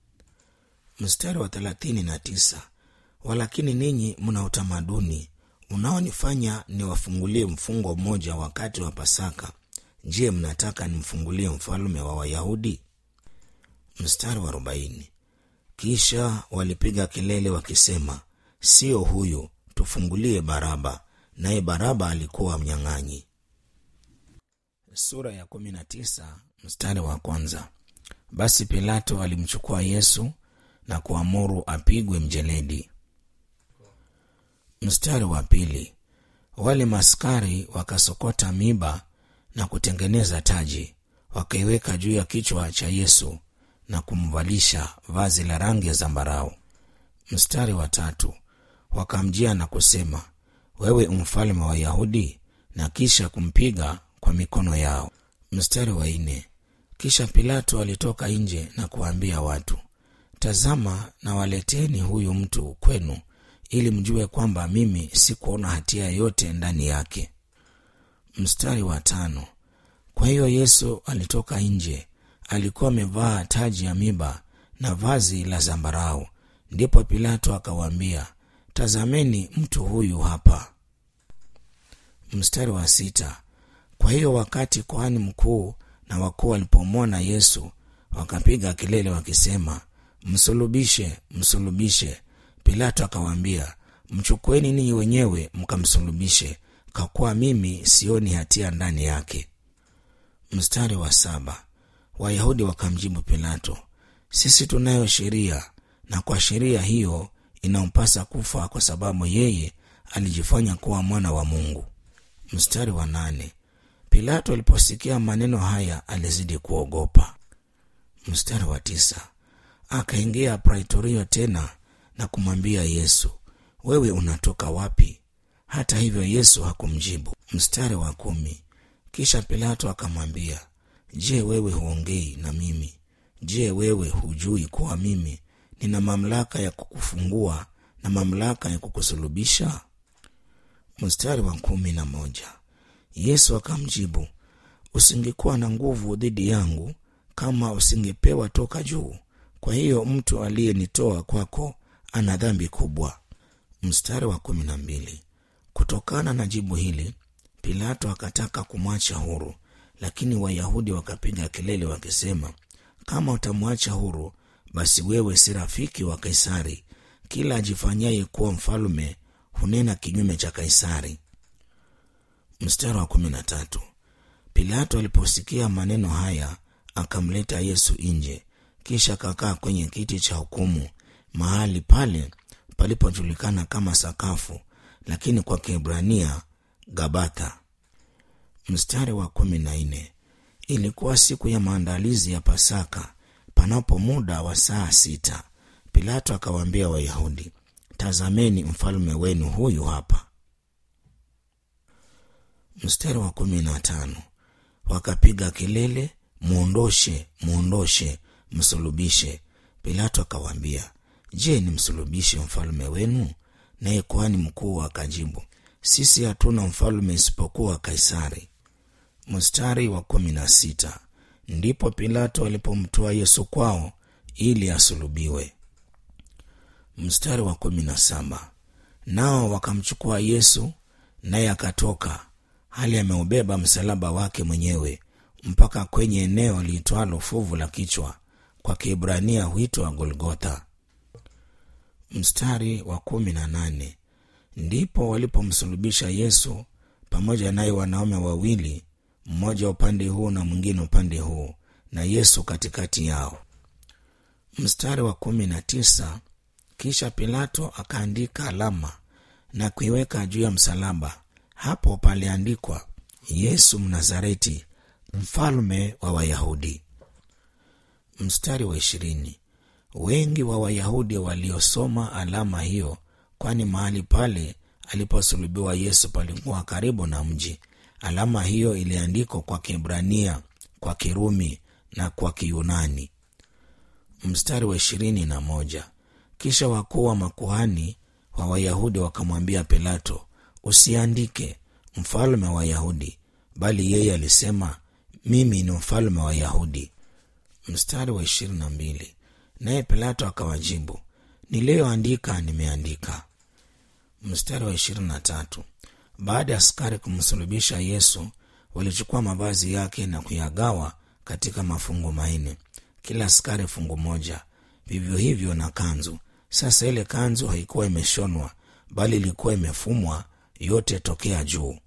mstari wa 39 walakini ninyi mna utamaduni unaonifanya niwafungulie mfungo mmoja wakati wa pasaka je mnataka nimfungulie mfalume wa wayahudi mstari wa arobaini kisha walipiga kelele wakisema sio huyu tufungulie baraba naye baraba alikuwa mnyang'anyi sura ya kumi na tisa mstari wa kwanza basi pilato alimchukua yesu na kuamuru apigwe mjeledi mstari wa pili wale maskari wakasokota miba na kutengeneza taji wakaiweka juu ya kichwa cha yesu na kumvalisha vazi la rangi ya zambarau mstari wa tatu wakamjia na kusema wewe umfalme wa wayahudi na kisha kumpiga kwa mikono yao mstari wa nne kisha pilato alitoka nje na kuwaambia watu tazama na waleteni huyu mtu kwenu ili mjue kwamba mimi sikuona hatia yote ndani yake mstari wa tano kwa hiyo yesu alitoka nje alikuwa amevaa taji ya miba na vazi la zambarau ndipo pilato akawaambia tazameni mtu huyu hapa mstari wa sita kwa hiyo wakati kohani mkuu na wakuu walipomwona yesu wakapiga kelele wakisema msulubishe msulubishe pilato akawaambia mchukueni ninyi wenyewe mkamsulubishe kwa kuwa mimi sioni hatia ndani yake mstari wa saba wayahudi wakamjibu pilato sisi tunayo sheria na kwa sheria hiyo inampasa kufa kwa sababu yeye alijifanya kuwa mwana wa mungu mstari wa nane pilato aliposikia maneno haya alizidi kuogopa mstari wa tisa akaingia praitorio tena na kumwambia yesu wewe unatoka wapi hata hivyo yesu hakumjibu mstari wa kumi kisha pilato akamwambia je wewe huongei na mimi je wewe hujui kuwa mimi nina mamlaka ya kukufungua na mamlaka ya kukusulubisha mstari wa kumi na moja yesu akamjibu usingekuwa na nguvu dhidi yangu kama usingepewa toka juu kwa hiyo mtu aliyenitoa kwako ana dhambi kubwa mstari wa kumi na mbili kutokana na jibu hili pilato akataka kumwacha huru lakini wayahudi wakapiga kelele wakisema kama utamwacha huru basi wewe si rafiki wa kaisari kila ajifanyaye kuwa mfalume hunena kinyume cha kaisari mstari wa kumi na tatu pilato aliposikia maneno haya akamleta yesu nje kisha akakaa kwenye kiti cha hukumu mahali pale palipojulikana kama sakafu lakini kwa kiebrania gabatha mstari wa kumi na nne ilikuwa siku ya maandalizi ya pasaka panapo muda wa saa sita pilato akawaambia wayahudi tazameni mfalme wenu huyu hapa mstari wa kumi na tano wakapiga kelele mwondoshe mwondoshe msulubishe pilato akawaambia je nimsulubishe mfalme wenu naye kuhani mkuu akajibu sisi hatuna mfalme isipokuwa kaisari mstari wa kumi na sita ndipo pilato alipomtoa yesu kwao ili asulubiwe mstari wa kumi na saba nao wakamchukua yesu naye akatoka hali ameubeba msalaba wake mwenyewe mpaka kwenye eneo liitwalo fuvu la kichwa kwa kiebrania huitwa golgotha mstari wa kumi na nane ndipo walipomsulubisha yesu pamoja naye wanaume wawili mmoja upande huu na mwingine upande huu na yesu katikati yao mstari wa kumi na tisa kisha pilato akaandika alama na kuiweka juu ya msalaba hapo paliandikwa yesu mnazareti mfalme wa wayahudi mstari wa ishirini wengi wa wayahudi waliosoma alama hiyo kwani mahali pale aliposulubiwa yesu palikuwa karibu na mji alama hiyo iliandikwa kwa kiebrania kwa kirumi na kwa kiyunani mstari wa ishirini na moja kisha wakuu wa makuhani wa wayahudi wakamwambia pilato usiandike mfalme wa wayahudi bali yeye alisema mimi ni mfalme wa wayahudi mstari wa ishirini na mbili naye pilato akawajibu niliyoandika nimeandika mstari wa ishirini na tatu baada ya askari kumsulubisha yesu walichukua mavazi yake na kuyagawa katika mafungu manne kila askari fungu moja vivyo hivyo na kanzu sasa ile kanzu haikuwa imeshonwa bali ilikuwa imefumwa yote tokea juu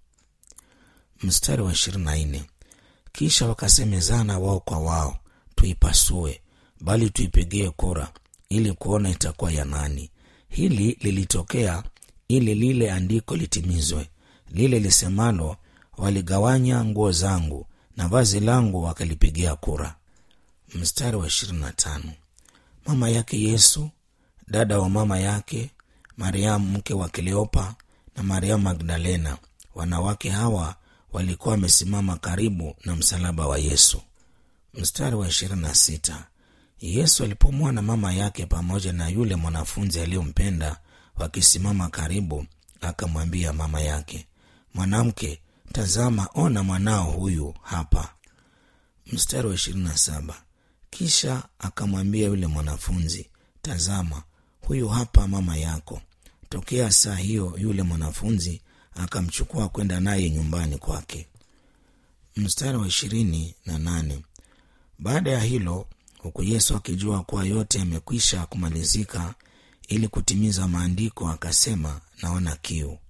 mstari wa ishirini na nne kisha wakasemezana wao kwa wao tuipasue bali tuipigie kura ili kuona itakuwa ya nani hili lilitokea ili lile andiko litimizwe lile lisemalo waligawanya nguo zangu na vazi langu wakalipigia kura mstari wa ishirini na tano mama yake yesu dada wa mama yake mariamu mke wa kleopa na mariamu magdalena wanawake hawa walikuwa wamesimama karibu na msalaba wa yesu mstari wa ishirini na sita yesu alipomwona mama yake pamoja na yule mwanafunzi aliyompenda wakisimama karibu akamwambia mama yake mwanamke tazama ona mwanao huyu hapa mstari wa ishirini na saba kisha akamwambia yule mwanafunzi tazama huyu hapa mama yako tokea saa hiyo yule mwanafunzi akamchukua kwenda naye nyumbani kwake mstari wa ishirini na nane baada ya hilo huku yesu akijua kuwa yote yamekwisha kumalizika ili kutimiza maandiko akasema naona kiu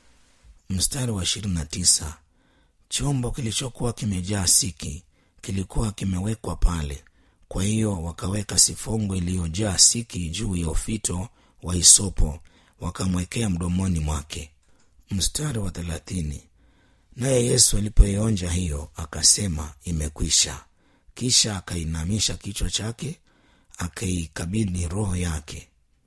mstari wa ishirini na tisa chombo kilichokuwa kimejaa siki kilikuwa kimewekwa pale kwa hiyo wakaweka sifongo iliyojaa siki juu ya ufito wa isopo wakamwekea mdomoni mwake mstari wa thelathini naye yesu alipoionja hiyo akasema imekwisha kisha akainamisha kichwa chake akaikabidhi roho yake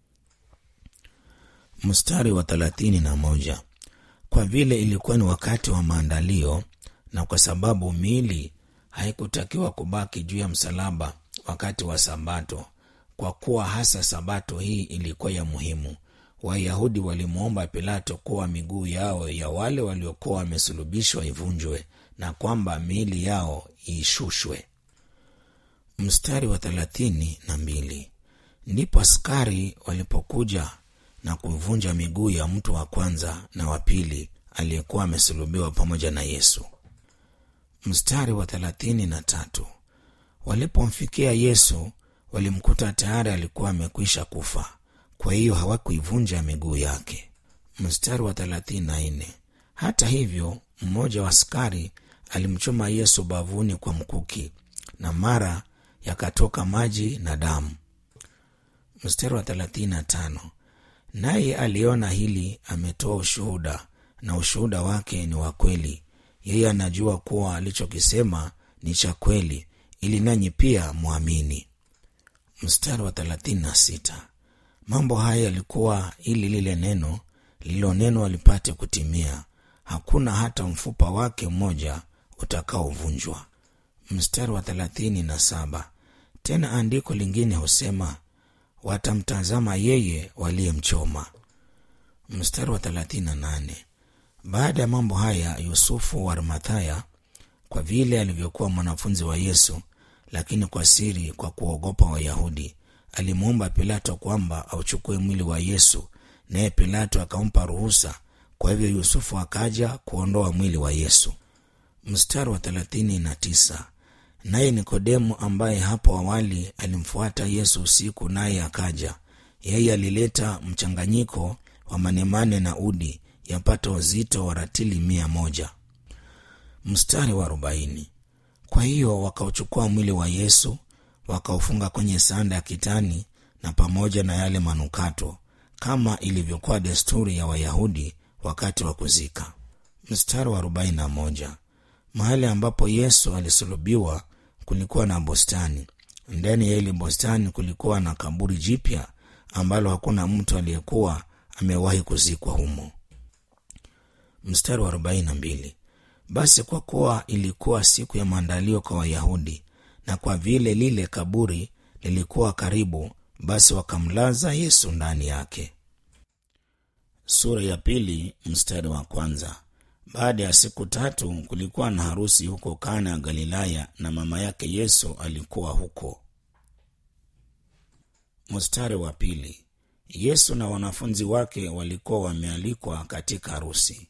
mstari wa thelathini na moja kwa vile ilikuwa ni wakati wa maandalio na kwa sababu miili haikutakiwa kubaki juu ya msalaba wakati wa sabato kwa kuwa hasa sabato hii ilikuwa ya muhimu wayahudi walimwomba pilato kuwa miguu yao ya wale waliokuwa wamesulubishwa ivunjwe na kwamba miili yao iishushwe mstari wa thelathini na mbili ndipo askari walipokuja na kuvunja miguu ya mtu wa kwanza na wa pili aliyekuwa amesulubiwa pamoja na yesu mstari wa thelathini na tatu walipomfikia yesu walimkuta tayari alikuwa amekwisha kufa kwa hiyo hawakuivunja miguu yake mstari wa thelathini na nne hata hivyo mmoja wa askari alimchoma yesu bavuni kwa mkuki na mara yakatoka maji na damu mstari wa 35 naye aliona hili ametoa ushuhuda na ushuhuda wake ni wa kweli yeye anajua kuwa alichokisema ni cha kweli ili nanyi pia mwamini mstari wa 36 mambo haya yalikuwa ili lile neno lililonenwa lipate kutimia hakuna hata mfupa wake mmoja utakaovunjwa mstari wa 37 tena andiko lingine husema watamtazama yeye waliyemchoma mstari wa 38 baada ya mambo haya yusufu wa arimathaya kwa vile alivyokuwa mwanafunzi wa yesu lakini kwa siri kwa kuogopa wayahudi alimwomba pilato kwamba auchukue mwili wa yesu naye pilato akampa ruhusa kwa hivyo yusufu akaja kuondoa mwili wa yesu mstari wa 39 naye nikodemu ambaye hapo awali alimfuata yesu usiku naye akaja yeye alileta mchanganyiko wa manemane na udi yapata uzito wa ratili mia moja mstari wa arobaini kwa hiyo wakauchukua mwili wa yesu wakaufunga kwenye sanda ya kitani na pamoja na yale manukato kama ilivyokuwa desturi ya wayahudi wakati wa kuzika mstari wa arobaini na moja mahali ambapo yesu alisulubiwa kulikuwa na bustani ndani ya ile bustani kulikuwa na kaburi jipya ambalo hakuna mtu aliyekuwa amewahi kuzikwa humo mstari wa 42 basi kwa kuwa ilikuwa siku ya maandalio kwa wayahudi na kwa vile lile kaburi lilikuwa karibu basi wakamlaza yesu ndani yake sura ya pili mstari wa kwanza baada ya siku tatu kulikuwa na harusi huko kana ya galilaya na mama yake yesu alikuwa huko mstari wa pili yesu na wanafunzi wake walikuwa wamealikwa katika harusi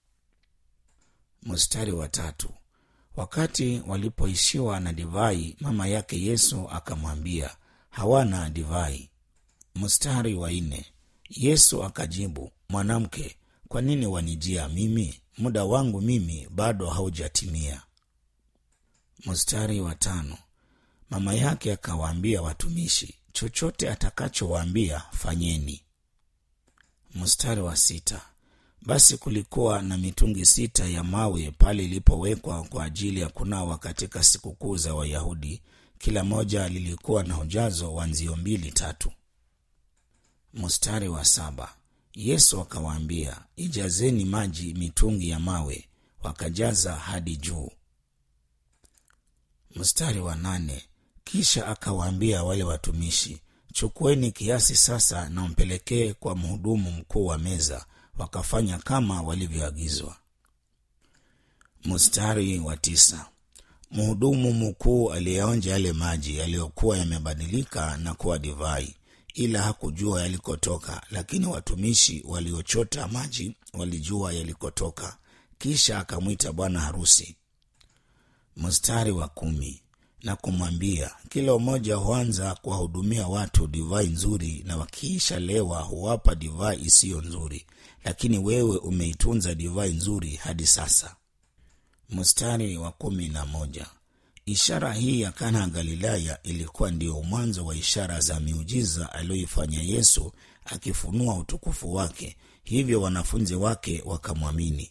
mstari wa tatu wakati walipoishiwa na divai mama yake yesu akamwambia hawana divai mstari wa nne yesu akajibu mwanamke kwa nini wanijia mimi muda wangu mimi bado haujatimia mstari wa tano mama yake akawaambia watumishi chochote atakachowaambia fanyeni mstari wa sita basi kulikuwa na mitungi sita ya mawe pale ilipowekwa kwa ajili ya kunawa katika sikukuu za wayahudi kila moja lilikuwa na ujazo wa nzio mbili tatu mstari wa saba yesu akawaambia ijazeni maji mitungi ya mawe wakajaza hadi juu mstari wa nane kisha akawaambia wale watumishi chukueni kiasi sasa na mpelekee kwa mhudumu mkuu wa meza wakafanya kama walivyoagizwa mstari wa tisa mhudumu mkuu aliyeonja yale maji yaliyokuwa yamebadilika na kuwa divai ila hakujua yalikotoka lakini watumishi waliochota maji walijua yalikotoka kisha akamwita bwana harusi mstari wa kumi na kumwambia kila mmoja huanza kuwahudumia watu divai nzuri na wakiisha lewa huwapa divai isiyo nzuri lakini wewe umeitunza divai nzuri hadi sasa mstari wa kumi na moja ishara hii ya kana ya galilaya ilikuwa ndiyo mwanzo wa ishara za miujiza aliyoifanya yesu akifunua utukufu wake hivyo wanafunzi wake wakamwamini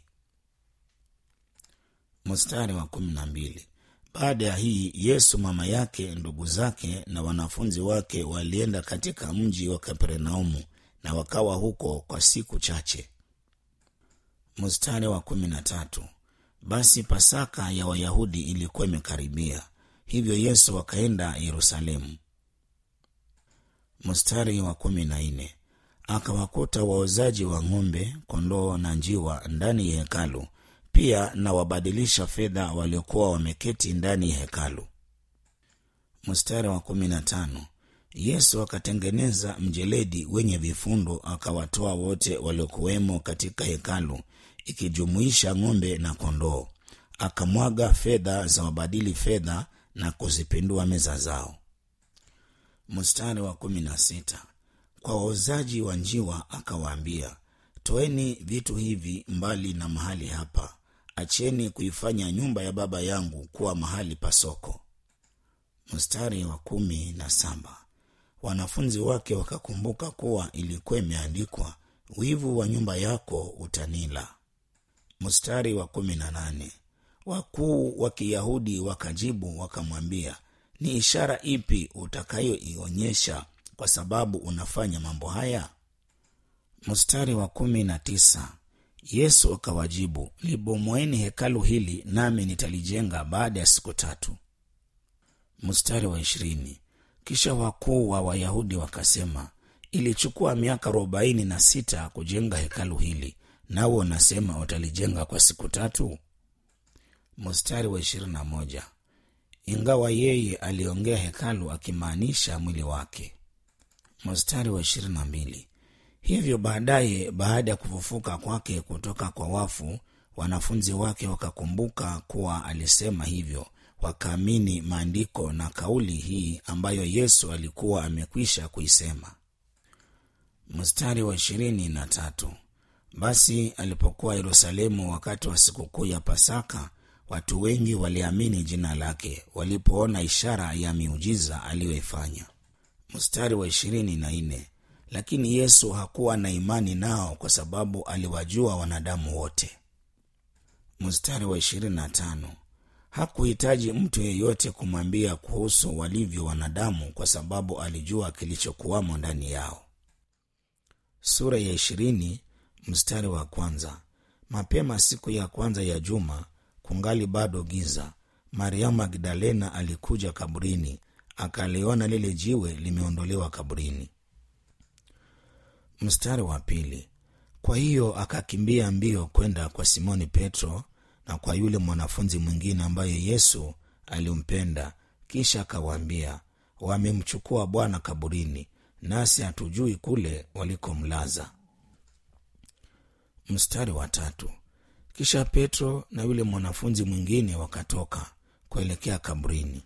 mstari wa kumi na mbili baada ya hii yesu mama yake ndugu zake na wanafunzi wake walienda katika mji wa kapernaumu na wakawa huko kwa siku chache mstari wa kumi na tatu basi pasaka ya wayahudi ilikuwa imekaribia hivyo yesu akaenda yerusalemu mstari wa kumi na nne akawakuta waozaji wa ng'ombe kondoo na njiwa ndani ya hekalu pia na wabadilisha fedha waliokuwa wameketi ndani ya hekalu mstari wa kumi na tano yesu akatengeneza mjeledi wenye vifundo akawatoa wote waliokuwemo katika hekalu ikijumuisha ng'ombe na kondoo akamwaga fedha za wabadili fedha na kuzipindua meza zao mstari wa kumi na sita kwa wauzaji wa njiwa akawaambia toeni vitu hivi mbali na mahali hapa acheni kuifanya nyumba ya baba yangu kuwa mahali pa soko mstari wa kumi na saba wanafunzi wake wakakumbuka kuwa ilikuwa imeandikwa wivu wa nyumba yako utanila mstari wa kumi na nane wakuu wa kiyahudi wakajibu wakamwambia ni ishara ipi utakayoionyesha kwa sababu unafanya mambo haya mstari wa kumi na tisa yesu akawajibu libomoeni hekalu hili nami nitalijenga baada ya siku tatu mstari wa ishirini kisha wakuu wa wayahudi wakasema ilichukua miaka arobaini na sita kujenga hekalu hili nawe unasema utalijenga kwa siku tatu mstari wa ishirini na moja ingawa yeye aliongea hekalu akimaanisha mwili wake mstari wa ishirini na mbili hivyo baadaye baada ya kufufuka kwake kutoka kwa wafu wanafunzi wake wakakumbuka kuwa alisema hivyo wakaamini maandiko na kauli hii ambayo yesu alikuwa amekwisha kuisema mstari wa ishirini na tatu basi alipokuwa yerusalemu wakati wa sikukuu ya pasaka watu wengi waliamini jina lake walipoona ishara ya miujiza aliyoifanya mstari wa ishirini na nne lakini yesu hakuwa na imani nao kwa sababu aliwajua wanadamu wote mstari wa ishirini na tano hakuhitaji mtu yeyote kumwambia kuhusu walivyo wanadamu kwa sababu alijua kilichokuwamo ndani yao sura ya ishirini mstari wa kwanza mapema siku ya kwanza ya juma kungali bado giza mariamu magdalena alikuja kaburini akaliona lile jiwe limeondolewa kaburini mstari wa pili kwa hiyo akakimbia mbio kwenda kwa simoni petro na kwa yule mwanafunzi mwingine ambaye yesu alimpenda kisha akawaambia wamemchukua bwana kaburini nasi hatujui kule walikomlaza mstari wa tatu kisha petro na yule mwanafunzi mwingine wakatoka kuelekea kaburini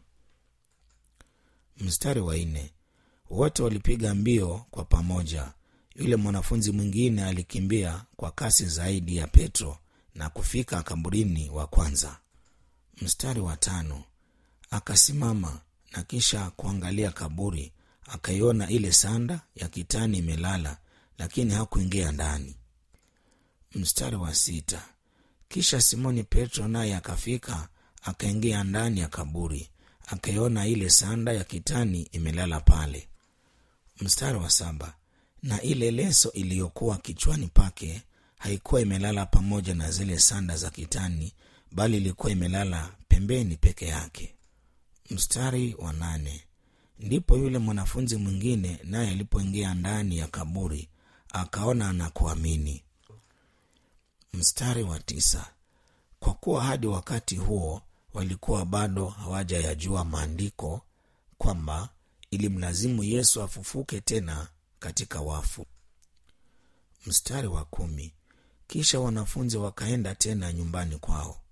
mstari wa nne wote walipiga mbio kwa pamoja yule mwanafunzi mwingine alikimbia kwa kasi zaidi ya petro na kufika kaburini wa kwanza mstari wa tano akasimama na kisha kuangalia kaburi akaiona ile sanda ya kitani imelala lakini hakuingia ndani mstari wa sita kisha simoni petro naye akafika akaingia ndani ya kaburi akaiona ile sanda ya kitani imelala pale mstari wa saba na ile leso iliyokuwa kichwani pake haikuwa imelala pamoja na zile sanda za kitani bali ilikuwa imelala pembeni peke yake mstari wa nane ndipo yule mwanafunzi mwingine naye alipoingia ndani ya kaburi akaona na kuamini mstari wa tisa kwa kuwa hadi wakati huo walikuwa bado hawajayajua maandiko kwamba ilimlazimu yesu afufuke tena katika wafu mstari wa kumi kisha wanafunzi wakaenda tena nyumbani kwao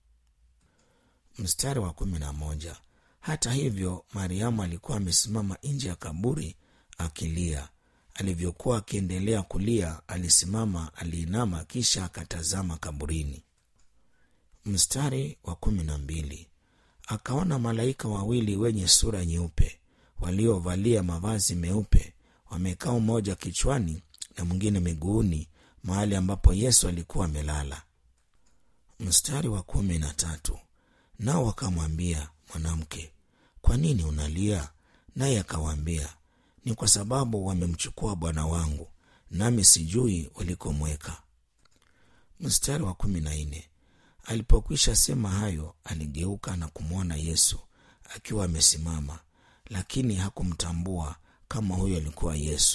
mstari wa kumi na moja hata hivyo mariamu alikuwa amesimama nje ya kaburi akilia alivyokuwa akiendelea kulia alisimama aliinama kisha akatazama kaburini mstari wa kumi na mbili akaona malaika wawili wenye sura nyeupe waliovalia mavazi meupe wamekaa mmoja kichwani na mwingine miguuni mahali ambapo yesu alikuwa amelala mstari wa kumi na tatu nao wakamwambia mwanamke kwa nini unalia naye akawaambia ni kwa sababu wamemchukua bwana wangu nami sijui walikomweka mstari wa kumi na nne alipokwisha sema hayo aligeuka na kumwona yesu akiwa amesimama lakini hakumtambua kama huyo alikuwa yesu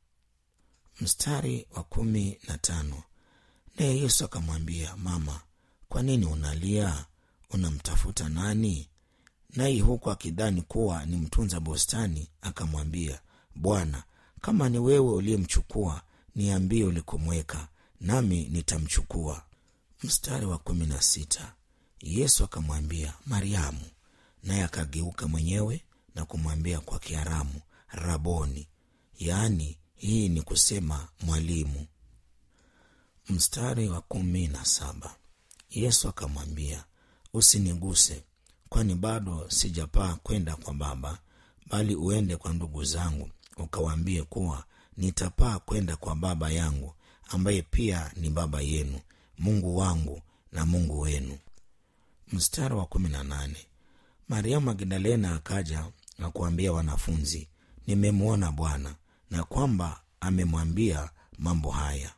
mstari wa kumi na tano naye yesu akamwambia mama kwa nini unalia unamtafuta nani naye huku akidhani kuwa ni mtunza bustani akamwambia bwana kama ni wewe uliyemchukua niambie ulikomweka nami nitamchukua mstari wa kumi na sita yesu akamwambia mariamu naye akageuka mwenyewe na kumwambia kwa kiaramu raboni yaani hii ni kusema mwalimu mstari wa kumi na saba yesu akamwambia usiniguse kwani bado sijapaa kwenda kwa baba bali uende kwa ndugu zangu ukawaambie kuwa nitapaa kwenda kwa baba yangu ambaye pia ni baba yenu mungu wangu na mungu wenu mstari wa kumi na nane mariamu magdalena akaja na kuambia wanafunzi nimemwona bwana na kwamba amemwambia mambo haya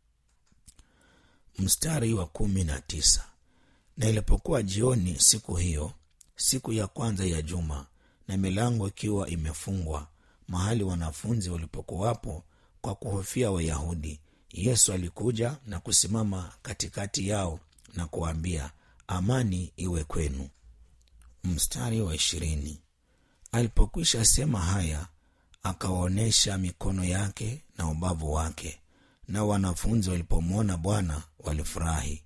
mstari wa kumi na tisa na ilipokuwa jioni siku hiyo siku ya kwanza ya juma na milango ikiwa imefungwa mahali wanafunzi walipokuwapo kwa kuhofia wayahudi yesu alikuja na kusimama katikati yao na kuwaambia amani iwe kwenu mstari wa ishirini alipokwisha sema haya akawaonyesha mikono yake na ubavu wake na wanafunzi walipomwona bwana walifurahi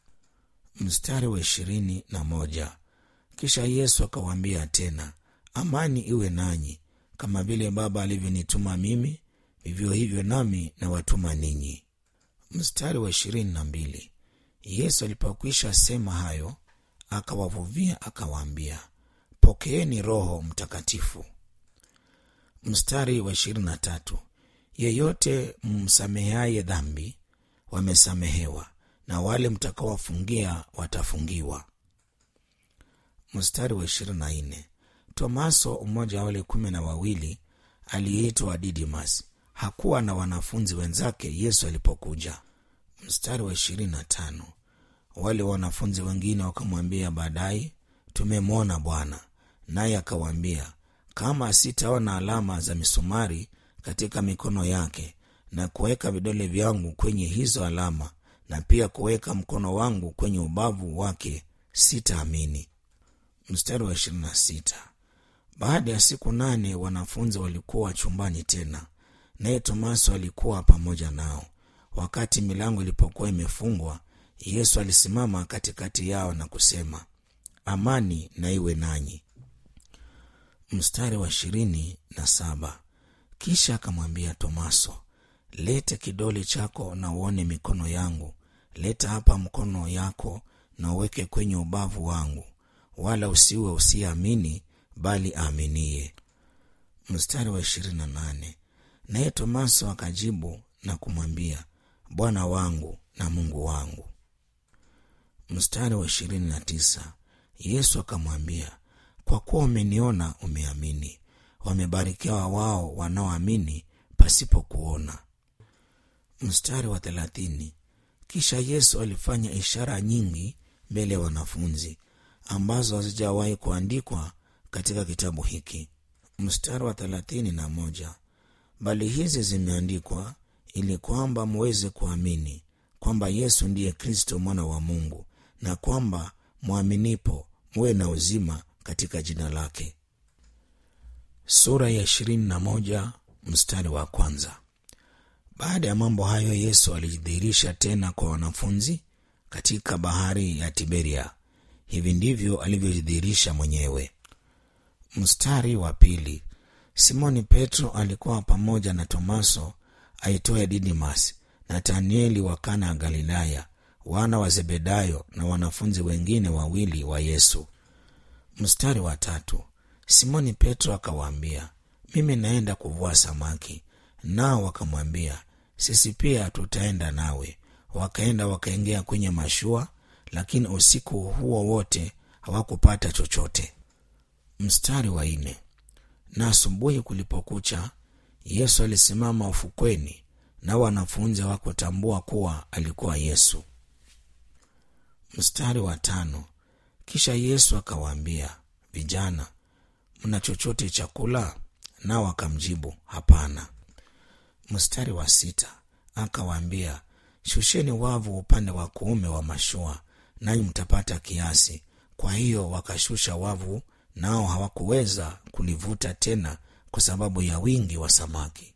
mstari wa ishirini na moja kisha yesu akawaambia tena amani iwe nanyi kama vile baba alivyonituma mimi vivyo hivyo nami nawatuma ninyi mstari wa ishirini na mbili yesu alipokwisha sema hayo akawavuvia akawaambia pokeeni roho mtakatifu mstari wa ishirini na tatu yeyote msameheaye dhambi wamesamehewa na wale mtakawafungia watafungiwa mstari wa ishirini na nne tomaso mmoja wa wale kumi na wawili aliyeitwa didimas hakuwa na wanafunzi wenzake yesu alipokuja mstari wa ishirini na tano wale wanafunzi wengine wakamwambia baadaye tumemwona bwana naye akawaambia kama sitaona alama za misumari katika mikono yake na kuweka vidole vyangu kwenye hizo alama na pia kuweka mkono wangu kwenye ubavu wake sitaamini mstari wa ishirini na sita baada ya siku nane wanafunzi walikuwa chumbani tena naye tomaso alikuwa pamoja nao wakati milango ilipokuwa imefungwa yesu alisimama katikati yao na kusema amani na iwe nanyi mstari wa ishirini na saba kisha akamwambia tomaso lete kidole chako na uone mikono yangu leta hapa mkono yako na uweke kwenye ubavu wangu wala usiwe usiyeamini bali aaminie mstari wa ishirini na nane naye tomaso akajibu na kumwambia bwana wangu na mungu wangu mstari wa ishirini na tisa yesu akamwambia kwa kuwa umeniona umeamini wamebarikiwa wao wanaoamini pasipo kuona mstari wa thelathini kisha yesu alifanya ishara nyingi mbele ya wanafunzi ambazo hazijawahi kuandikwa katika kitabu hiki mstari wa thelathini na moja bali hizi zimeandikwa ili kwamba muweze kuamini kwamba yesu ndiye kristo mwana wa mungu na kwamba mwaminipo muwe na uzima katika jina lake sura ya ishirini na moja mstari wa kwanza baada ya mambo hayo yesu alijidhihirisha tena kwa wanafunzi katika bahari ya tiberia hivi ndivyo alivyojidhihirisha mwenyewe mstari wa pili simoni petro alikuwa pamoja na tomaso aitwaye didimas natanieli wa kana ya galilaya wana wa zebedayo na wanafunzi wengine wawili wa yesu mstari wa tatu simoni petro akawaambia mimi naenda kuvua samaki nao wakamwambia sisi pia tutaenda nawe wakaenda wakaingia kwenye mashua lakini usiku huo wote hawakupata chochote mstari wa nne na asubuhi kulipokucha yesu alisimama ufukweni na wanafunzi hawakutambua kuwa alikuwa yesu mstari wa tano kisha yesu akawaambia vijana mna chochote chakula nao wakamjibu hapana mstari wa sita akawaambia shusheni wavu upande wa kuume wa mashua nanyi mtapata kiasi kwa hiyo wakashusha wavu nao hawakuweza kulivuta tena kwa sababu ya wingi wa samaki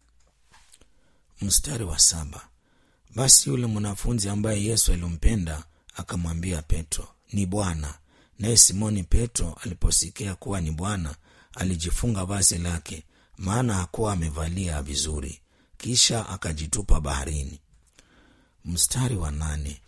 mstari wa saba basi yule mwanafunzi ambaye yesu alimpenda akamwambia petro ni bwana naye simoni petro aliposikia kuwa ni bwana alijifunga vazi lake maana hakuwa amevalia vizuri kisha akajitupa baharini mstari wa nane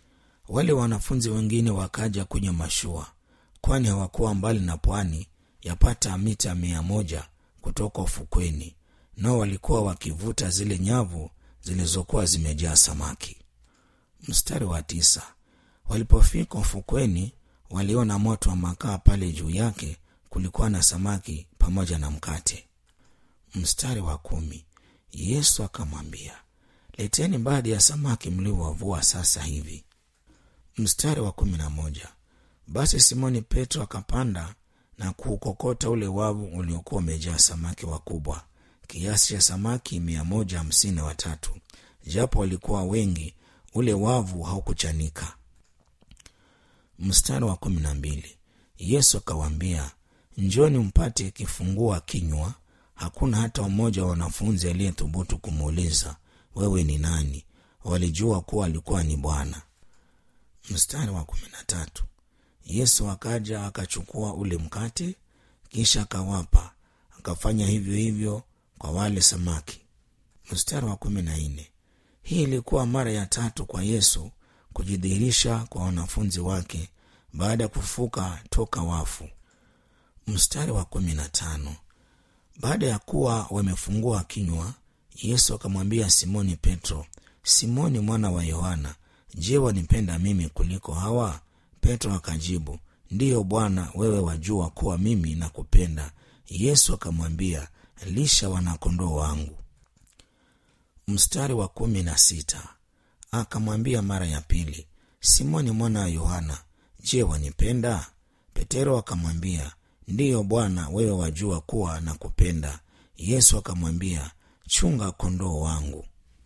wale wanafunzi wengine wakaja kwenye mashua kwani hawakuwa mbali na pwani yapata mita mia moja kutoka ufukweni nao walikuwa wakivuta zile nyavu zilizokuwa zimejaa samaki mstari wa tisa walipofika ufukweni waliona moto wa makaa pale juu yake kulikuwa na samaki pamoja na mkate mstari wa kumi yesu akamwambia leteni baadhi ya samaki mliowavua sasa hivi mstari wa kumi na moja basi simoni petro akapanda na kuukokota ule wavu uliokuwa umejaa samaki wakubwa kiasi cha samaki mia moja hamsini na watatu japo walikuwa wengi ule wavu haukuchanika mstari wa kumi na mbili yesu akawaambia njoni mpate kifungua kinywa hakuna hata mmoja wa wanafunzi aliyethubutu kumuuliza wewe ni nani walijua kuwa alikuwa ni bwana mstari wa kumi na tatu yesu akaja akachukua ule mkate kisha akawapa akafanya hivyo hivyo kwa wale samaki mstari wa kumi na nne hii ilikuwa mara ya tatu kwa yesu kujidhihirisha kwa wanafunzi wake baada ya kufuka toka wafu mstari wa kumi na tano baada ya kuwa wamefungua kinywa yesu akamwambia simoni petro simoni mwana wa yohana je wanipenda mimi kuliko hawa petro akajibu ndiyo bwana wewe wajua kuwa mimi nakupenda yesu akamwambia lisha wanakondoo wangu mstari wa kumi na sita akamwambia mara ya pili simoni mwana wa yohana je wanipenda petero akamwambia ndiyo bwana wewe wajua kuwa nakupenda yesu akamwambia chunga kondoo wangu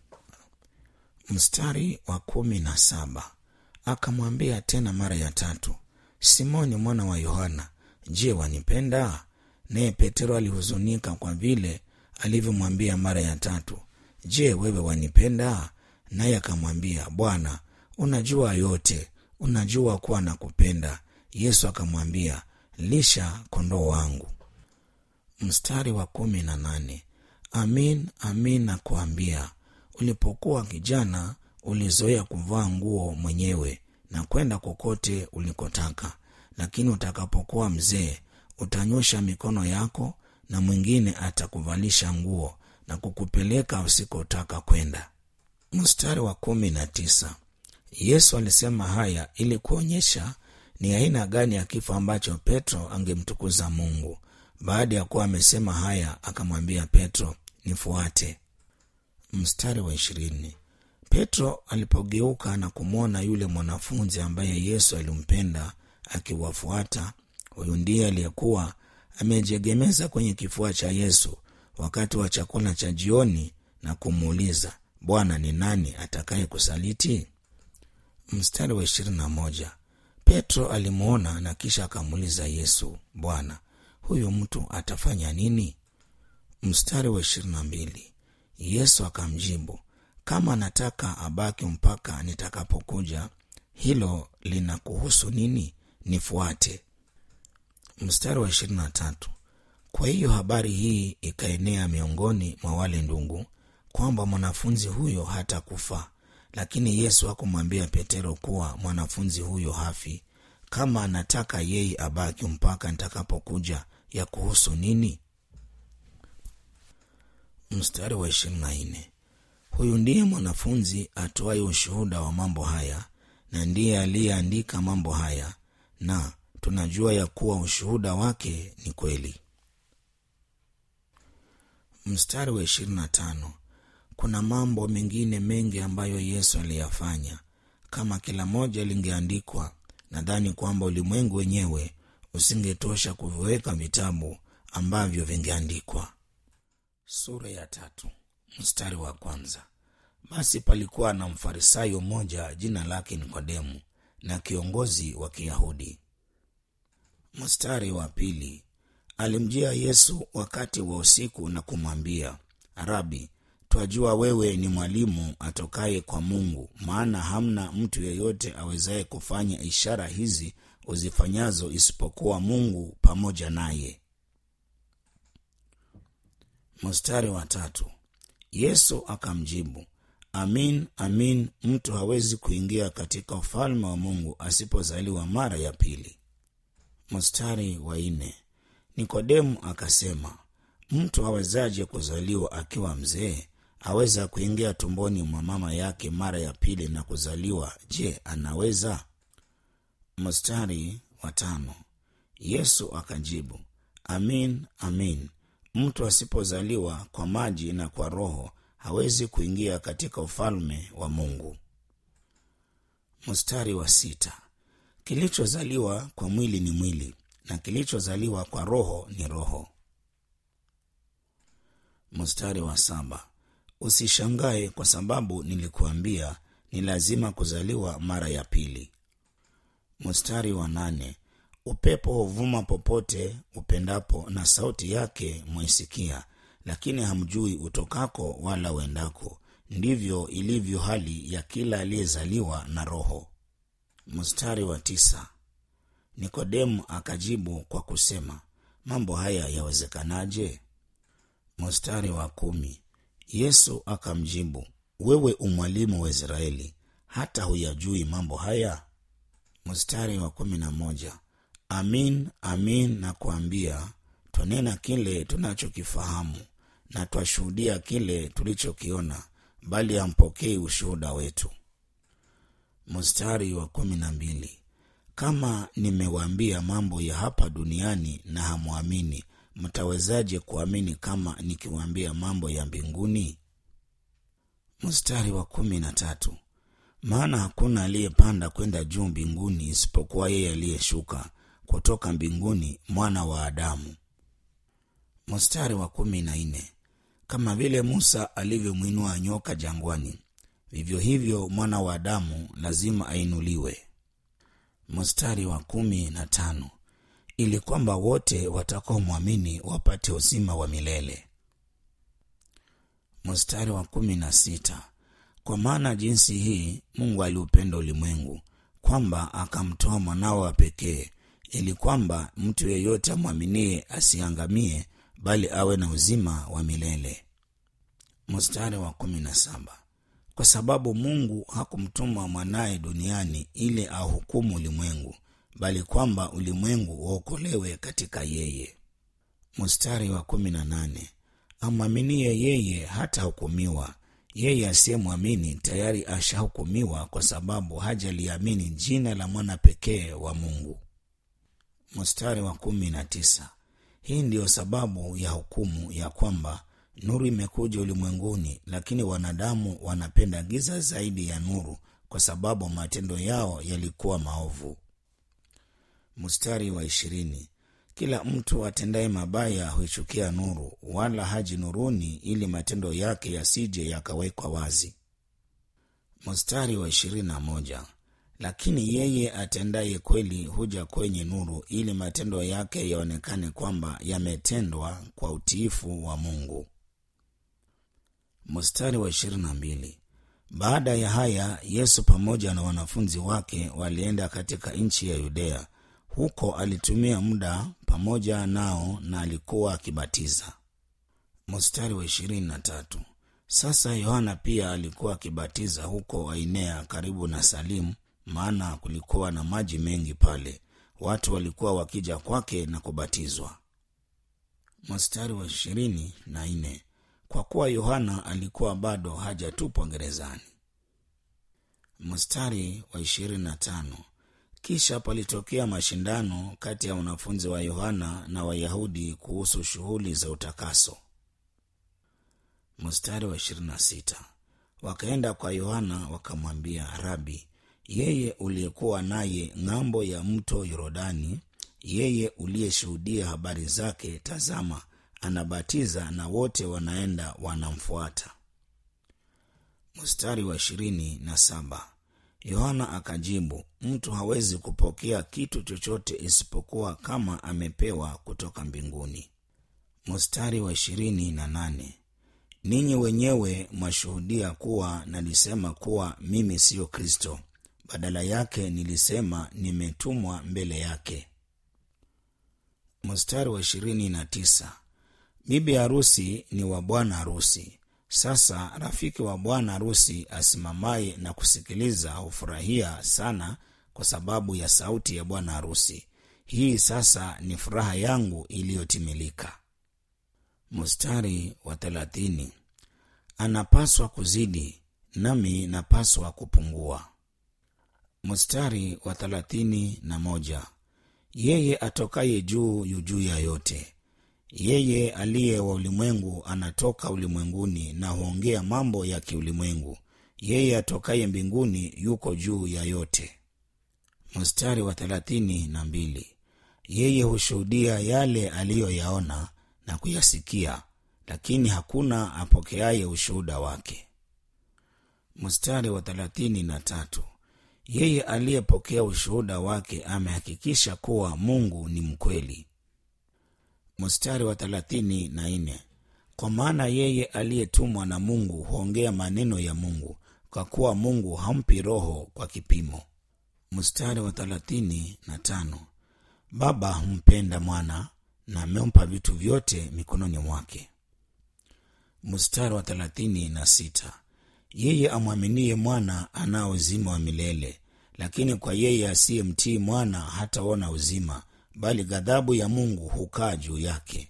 mstari wa kumi na saba akamwambia tena mara ya tatu simoni mwana wa yohana je wanipenda naye petero alihuzunika kwa vile alivyomwambia mara ya tatu je wewe wanipenda naye akamwambia bwana unajua yote unajua kuwa nakupenda yesu akamwambia lisha kondoo wangu mstari wa kumi na nane amin amin nakuambia ulipokuwa kijana ulizoea kuvaa nguo mwenyewe na kwenda kokote ulikotaka lakini utakapokuwa mzee utanyosha mikono yako na mwingine atakuvalisha nguo na kukupeleka usikotaka kwenda mstari wa kumi na tisa yesu alisema haya ili kuonyesha ni aina gani ya kifo ambacho petro angemtukuza mungu baada ya kuwa amesema haya akamwambia petro nifuate mstari wa ishirini petro alipogeuka na kumwona yule mwanafunzi ambaye yesu alimpenda akiwafuata huyu ndiye aliyekuwa amejiegemeza kwenye kifua cha yesu wakati wa chakula cha jioni na kumuuliza bwana ni nani atakaye kusaliti mstari wa ishirini na moja petro alimwona na kisha akamuuliza yesu bwana huyu mtu atafanya nini mstari wa ishirini na mbili yesu akamjibu kama anataka abaki mpaka nitakapokuja hilo linakuhusu nini nifuate mstari wa ishirini na tatu kwa hiyo habari hii ikaenea miongoni mwa wale ndugu kwamba mwanafunzi huyo hatakufa lakini yesu hakumwambia petero kuwa mwanafunzi huyo hafi kama anataka yeye abaki mpaka nitakapokuja ya kuhusu nini mstari wa ishirini na nne huyu ndiye mwanafunzi atoaye ushuhuda wa mambo haya na ndiye aliyeandika mambo haya na tunajua ya kuwa ushuhuda wake ni kweli mstari wa ishirini na tano kuna mambo mengine mengi ambayo yesu aliyafanya kama kila moja lingeandikwa nadhani kwamba ulimwengu wenyewe usingetosha kuviweka vitabu ambavyo vingeandikwa sura ya tatu mstari wa kwanza basi palikuwa na mfarisayo mmoja jina lake nikodemu na kiongozi wa kiyahudi mstari wa pili alimjia yesu wakati wa usiku na kumwambia rabi twajua wewe ni mwalimu atokaye kwa mungu maana hamna mtu yeyote awezaye kufanya ishara hizi uzifanyazo isipokuwa mungu pamoja naye mstari wa tatu yesu akamjibu amin amin mtu hawezi kuingia katika ufalme wa mungu asipozaliwa mara ya pili mstari wa nne nikodemu akasema mtu awezaje kuzaliwa akiwa mzee aweza kuingia tumboni mwa mama yake mara ya pili na kuzaliwa je anaweza mstari wa tano yesu akajibu amin amin mtu asipozaliwa kwa maji na kwa roho hawezi kuingia katika ufalme wa mungu mstari wa sita kilichozaliwa kwa mwili ni mwili na kilichozaliwa kwa roho ni roho mstari wa saba usishangae kwa sababu nilikuambia ni lazima kuzaliwa mara ya pili mstari wa nane upepo huvuma popote upendapo na sauti yake mwaisikia lakini hamjui utokako wala uendako ndivyo ilivyo hali ya kila aliyezaliwa na roho mstari wa tisa nikodemu akajibu kwa kusema mambo haya yawezekanaje mstari wa kumi yesu akamjibu wewe umwalimu wa israeli hata huyajui mambo haya mstari wa kumi na moja amin amin na kuambia twanena kile tunachokifahamu na twashuhudia kile tulichokiona bali hampokei ushuhuda wetu mstari wa kumi na mbili kama nimewaambia mambo ya hapa duniani na hamwamini mtawezaje kuamini kama nikiwaambia mambo ya mbinguni mstari wa kumi na tatu maana hakuna aliyepanda kwenda juu mbinguni isipokuwa yeye aliyeshuka kutoka mbinguni mwana wa adamu mstari wa kumi na nne kama vile musa alivyomwinua nyoka jangwani vivyo hivyo mwana wa adamu lazima ainuliwe mstari wa kumi na tano ili kwamba wote watakaomwamini wapate uzima wa milele mstari wa kumi na sita kwa maana jinsi hii mungu aliupenda ulimwengu kwamba akamtoa mwanao wa pekee ili kwamba mtu yeyote amwaminie asiangamie bali awe na uzima wa milele mstari wa kumi na saba kwa sababu mungu hakumtuma mwanaye duniani ili ahukumu ulimwengu bali kwamba ulimwengu uokolewe katika yeye mstari wa kumi na nane amwaminie yeye hatahukumiwa yeye asiyemwamini tayari ashahukumiwa kwa sababu hajaliamini jina la mwana pekee wa mungu mstari wa kumi na tisa hii ndiyo sababu ya hukumu ya kwamba nuru imekuja ulimwenguni lakini wanadamu wanapenda giza zaidi ya nuru kwa sababu matendo yao yalikuwa maovu mstari wa ishirini kila mtu atendaye mabaya huichukia nuru wala haji nuruni ili matendo yake yasije yakawekwa wazi mstari wa ishirini na moja lakini yeye atendaye kweli huja kwenye nuru ili matendo yake yaonekane kwamba yametendwa kwa utiifu wa mungu mstari wa ishirini na mbili baada ya haya yesu pamoja na wanafunzi wake walienda katika nchi ya yudea huko alitumia muda pamoja nao na alikuwa akibatiza mstari wa ishirini na tatu sasa yohana pia alikuwa akibatiza huko ainea karibu na salimu maana kulikuwa na maji mengi pale watu walikuwa wakija kwake na kubatizwa mstari wa ishirini na nne kwa kuwa yohana alikuwa bado hajatupwa gerezani mstari wa ishirini na tano kisha palitokea mashindano kati ya wanafunzi wa yohana na wayahudi kuhusu shughuli za utakaso mstari wa 26 wakaenda kwa yohana wakamwambia rabi yeye uliyekuwa naye ng'ambo ya mto yorodani yeye uliyeshuhudia habari zake tazama anabatiza na wote wanaenda wanamfuata mstari wa ishirini na saba yohana akajibu mtu hawezi kupokea kitu chochote isipokuwa kama amepewa kutoka mbinguni mstari wa ishirini na nane ninyi wenyewe mwashuhudia kuwa nalisema kuwa mimi siyo kristo badala yake nilisema nimetumwa mbele yake mstari wa ishirini na tisa bibi harusi ni wa bwana harusi sasa rafiki wa bwana harusi asimamaye na kusikiliza hufurahia sana kwa sababu ya sauti ya bwana harusi hii sasa ni furaha yangu iliyotimilika mstari wa thelathini anapaswa kuzidi nami napaswa kupungua mstari wa thelathini na moja yeye atokaye juu yu juu ya yote yeye aliye wa ulimwengu anatoka ulimwenguni na huongea mambo ya kiulimwengu yeye atokaye mbinguni yuko juu ya yote mstari wa thelathini na mbili yeye hushuhudia yale aliyoyaona na kuyasikia lakini hakuna apokeaye ushuhuda wake mstari wa thelathini na tatu yeye aliyepokea ushuhuda wake amehakikisha kuwa mungu ni mkweli mstari wa thelathini na nne kwa maana yeye aliyetumwa na mungu huongea maneno ya mungu kwa kuwa mungu hampi roho kwa kipimo mstari wa thelathini na tano baba humpenda mwana na amempa vitu vyote mikononi mwake mstari wa thelathini na sita yeye amwaminie mwana anao uzima wa milele lakini kwa yeye asiyemtii mwana hataona uzima bali ghadhabu ya mungu hukaa juu yake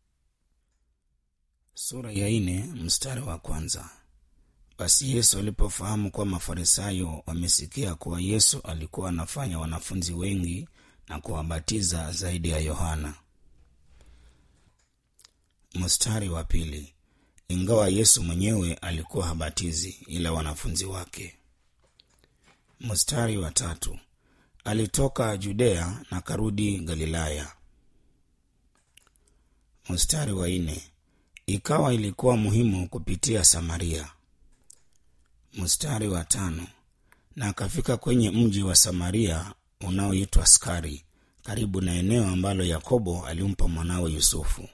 sura ya ine mstari wa kwanza basi yesu alipofahamu kuwa mafarisayo wamesikia kuwa yesu alikuwa anafanya wanafunzi wengi na kuwabatiza zaidi ya yohana mstari wa pili ingawa yesu mwenyewe alikuwa habatizi ila wanafunzi wake mstari wa tatu alitoka judea na karudi galilaya mstari wa nne ikawa ilikuwa muhimu kupitia samaria mstari wa tano na akafika kwenye mji wa samaria unaoitwa skari karibu na eneo ambalo yakobo alimpa mwanawe yusufu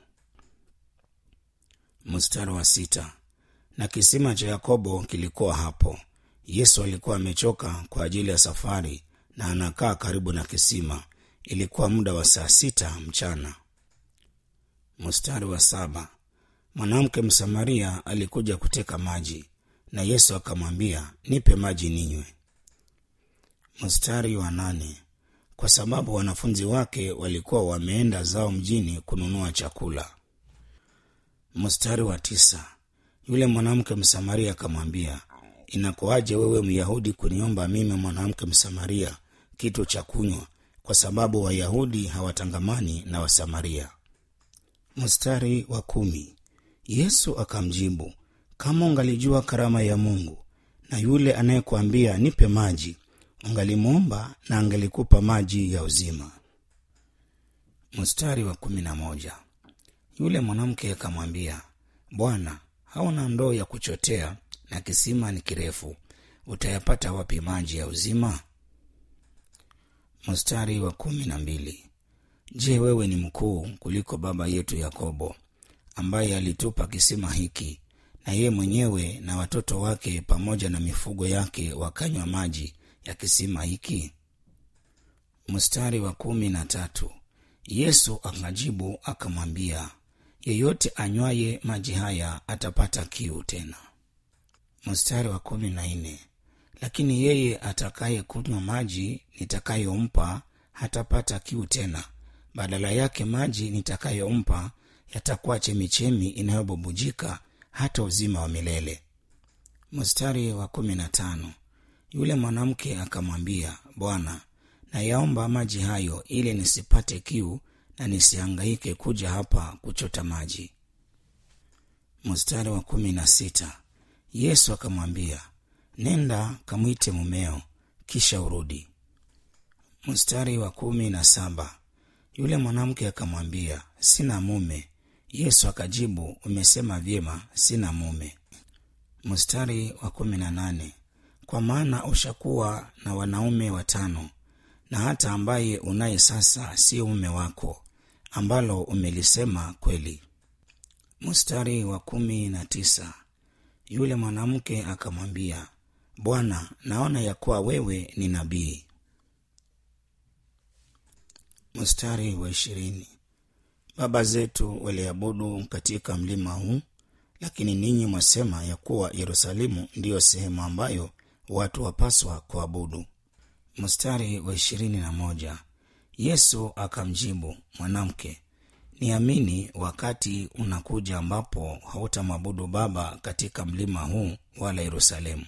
mstari wa sita na kisima cha yakobo kilikuwa hapo yesu alikuwa amechoka kwa ajili ya safari na anakaa karibu na kisima ilikuwa muda wa saa sita mchana mstari wa saba mwanamke msamaria alikuja kuteka maji na yesu akamwambia nipe maji ninywe mstari wa nane kwa sababu wanafunzi wake walikuwa wameenda zao mjini kununua chakula mstari wa tisa yule mwanamke msamaria akamwambia inakuwaje wewe myahudi kuniomba mimi mwanamke msamaria kitu cha kunywa kwa sababu wayahudi hawatangamani na wasamaria mstari wa kumi yesu akamjibu kama ungalijua karama ya mungu na yule anayekuambia nipe maji ungalimwomba na angelikupa maji ya uzima mstari wa kumi na moja yule mwanamke akamwambia bwana hauna ndoo ya kuchotea na kisima ni kirefu utayapata wapi maji ya uzima mstari wa kumi na mbili je wewe ni mkuu kuliko baba yetu yakobo ambaye alitupa kisima hiki na yeye mwenyewe na watoto wake pamoja na mifugo yake wakanywa maji ya kisima hiki mstari wa kumi na tatu yesu akajibu akamwambia yeyote anywaye maji haya atapata kiu tena mstari wa kumi na nne lakini yeye atakaye kunywa maji nitakayompa hatapata kiu tena badala yake maji nitakayompa yatakuwa chemichemi inayobubujika hata uzima wa milele mstari wa kumi na tano yule mwanamke akamwambia bwana nayaomba maji hayo ili nisipate kiu na nisihangaike kuja hapa kuchota maji mstari wa kumi na sita yesu akamwambia nenda kamwite mumeo kisha urudi mstari wa kumi na saba yule mwanamke akamwambia sina mume yesu akajibu umesema vyema sina mume mstari wa kumi na nane kwa maana ushakuwa na wanaume watano na hata ambaye unaye sasa sio mume wako ambalo umelisema kweli mstari wa kumi na tisa yule mwanamke akamwambia bwana naona ya kuwa wewe ni nabii mstari wa ishirini baba zetu waliabudu katika mlima huu lakini ninyi mwasema ya kuwa yerusalemu ndiyo sehemu ambayo watu wapaswa kuabudu mstari wa ishirini na moja yesu akamjibu mwanamke niamini wakati unakuja ambapo hautamwabudu baba katika mlima huu wala yerusalemu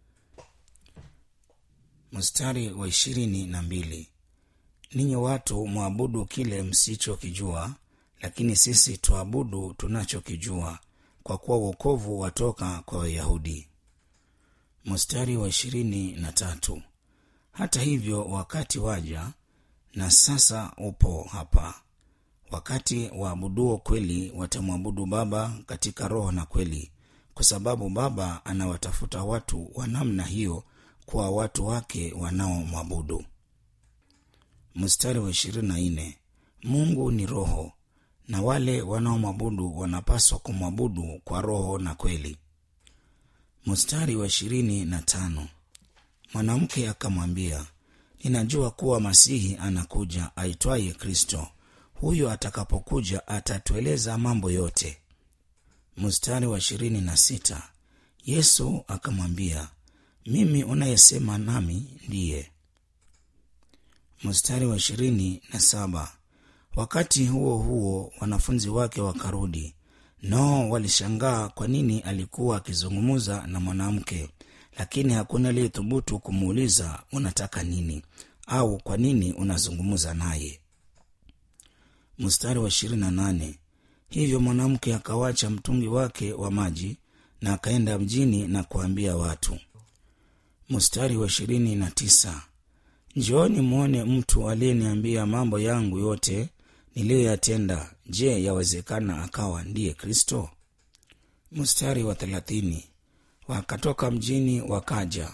mstari wa ishirini na mbili ninyi watu mwabudu kile msichokijua lakini sisi tuabudu tunachokijua kwa kuwa uokovu watoka kwa wayahudi mstari wa ishirini na tatu hata hivyo wakati waja na sasa upo hapa wakati waabuduo kweli watamwabudu baba katika roho na kweli kwa sababu baba anawatafuta watu wa namna hiyo kwa watu wake wanaomwabudu mstari wa ishirini na nne mungu ni roho na wale wanaomwabudu wanapaswa kumwabudu kwa roho na kweli mstari wa ishirini na tano mwanamke akamwambia ninajua kuwa masihi anakuja aitwaye kristo huyo atakapokuja atatueleza mambo yote mstari wa ishirini na sita yesu akamwambia mimi unayesema nami ndiye mstari wa ishirini na saba wakati huo huo wanafunzi wake wakarudi nao walishangaa kwa nini alikuwa akizungumza na mwanamke lakini hakuna aliyethubutu kumuuliza unataka nini au kwa nini unazungumza naye mstari wa ishirini na nane hivyo mwanamke akawacha mtungi wake wa maji na akaenda mjini na kuambia watu mstari wa ishirini na tisa njooni mwone mtu aliyeniambia mambo yangu yote niliyoyatenda je yawezekana akawa ndiye kristo mstari wa thelathini wakatoka mjini wakaja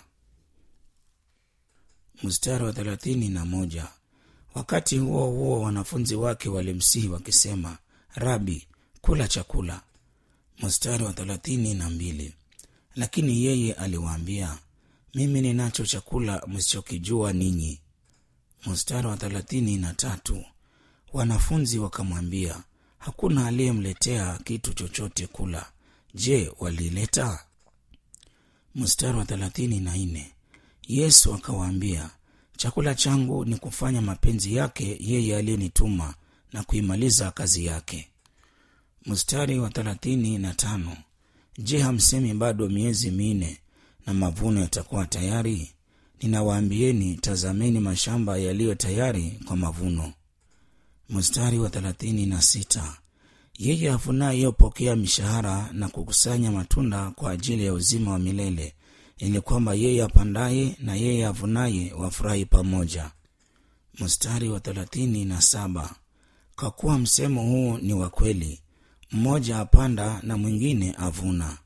mstari wa thelathini na moja wakati huo huo wanafunzi wake walimsihi wakisema rabi kula chakula mstari wa thelathini na mbili lakini yeye aliwaambia mimi ninacho chakula msichokijua ninyi mstari wa thelathini na tatu wanafunzi wakamwambia hakuna aliyemletea kitu chochote kula je walileta mstari wa thelathini na nne yesu akawaambia chakula changu ni kufanya mapenzi yake yeye aliyenituma na kuimaliza kazi yake mstari wa thelathini na tano je hamsemi bado miezi minne na mavuno yatakuwa tayari ninawaambieni tazameni mashamba yaliyo tayari kwa mavuno mstari wa thelathini na sita yeye avunaye hupokea mishahara na kukusanya matunda kwa ajili ya uzima wa milele ili kwamba yeye apandaye na yeye avunaye wafurahi pamoja mstari wa thelathini na saba kwa kuwa msemo huu ni wa kweli mmoja apanda na mwingine avuna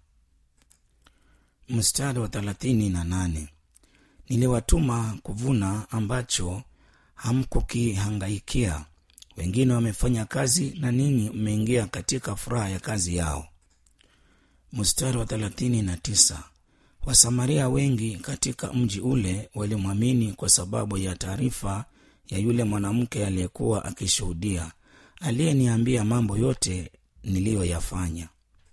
mstari wa thelathini na nane niliwatuma kuvuna ambacho hamkukihangaikia wengine wamefanya kazi na ninyi mmeingia katika furaha ya kazi yao mstari wa thelathini na tisa wasamaria wengi katika mji ule walimwamini kwa sababu ya taarifa ya yule mwanamke aliyekuwa akishuhudia aliyeniambia mambo yote niliyoyafanya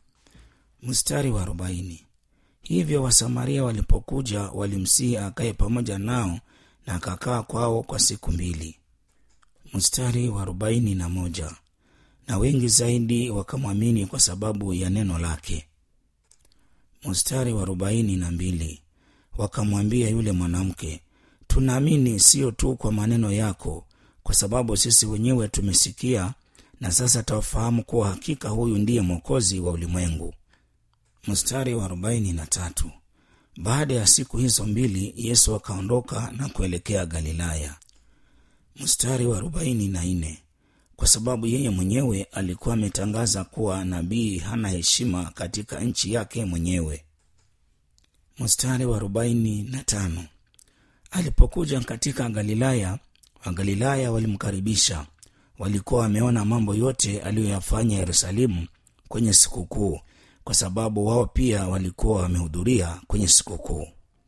mstari wa arobaini hivyo wasamaria walipokuja walimsihi akaye pamoja nao na akakaa kwao kwa siku mbili mstari wa arobaini na moja na wengi zaidi wakamwamini kwa sababu ya neno lake mstari wa arobaini na mbili wakamwambia yule mwanamke tunaamini sio tu kwa maneno yako kwa sababu sisi wenyewe tumesikia na sasa tawafahamu kuwa hakika huyu ndiye mwokozi wa ulimwengu mstari wa arobaini na tatu baada ya siku hizo mbili yesu akaondoka na kuelekea galilaya mstari wa arobaini na nne kwa sababu yeye mwenyewe alikuwa ametangaza kuwa nabii hana heshima katika nchi yake mwenyewe mstari wa arobaini na tano alipokuja katika galilaya wagalilaya walimkaribisha walikuwa wameona mambo yote aliyoyafanya yerusalemu kwenye sikukuu kwa sababu wao pia walikuwa wamehudhuria kwenye sikukuu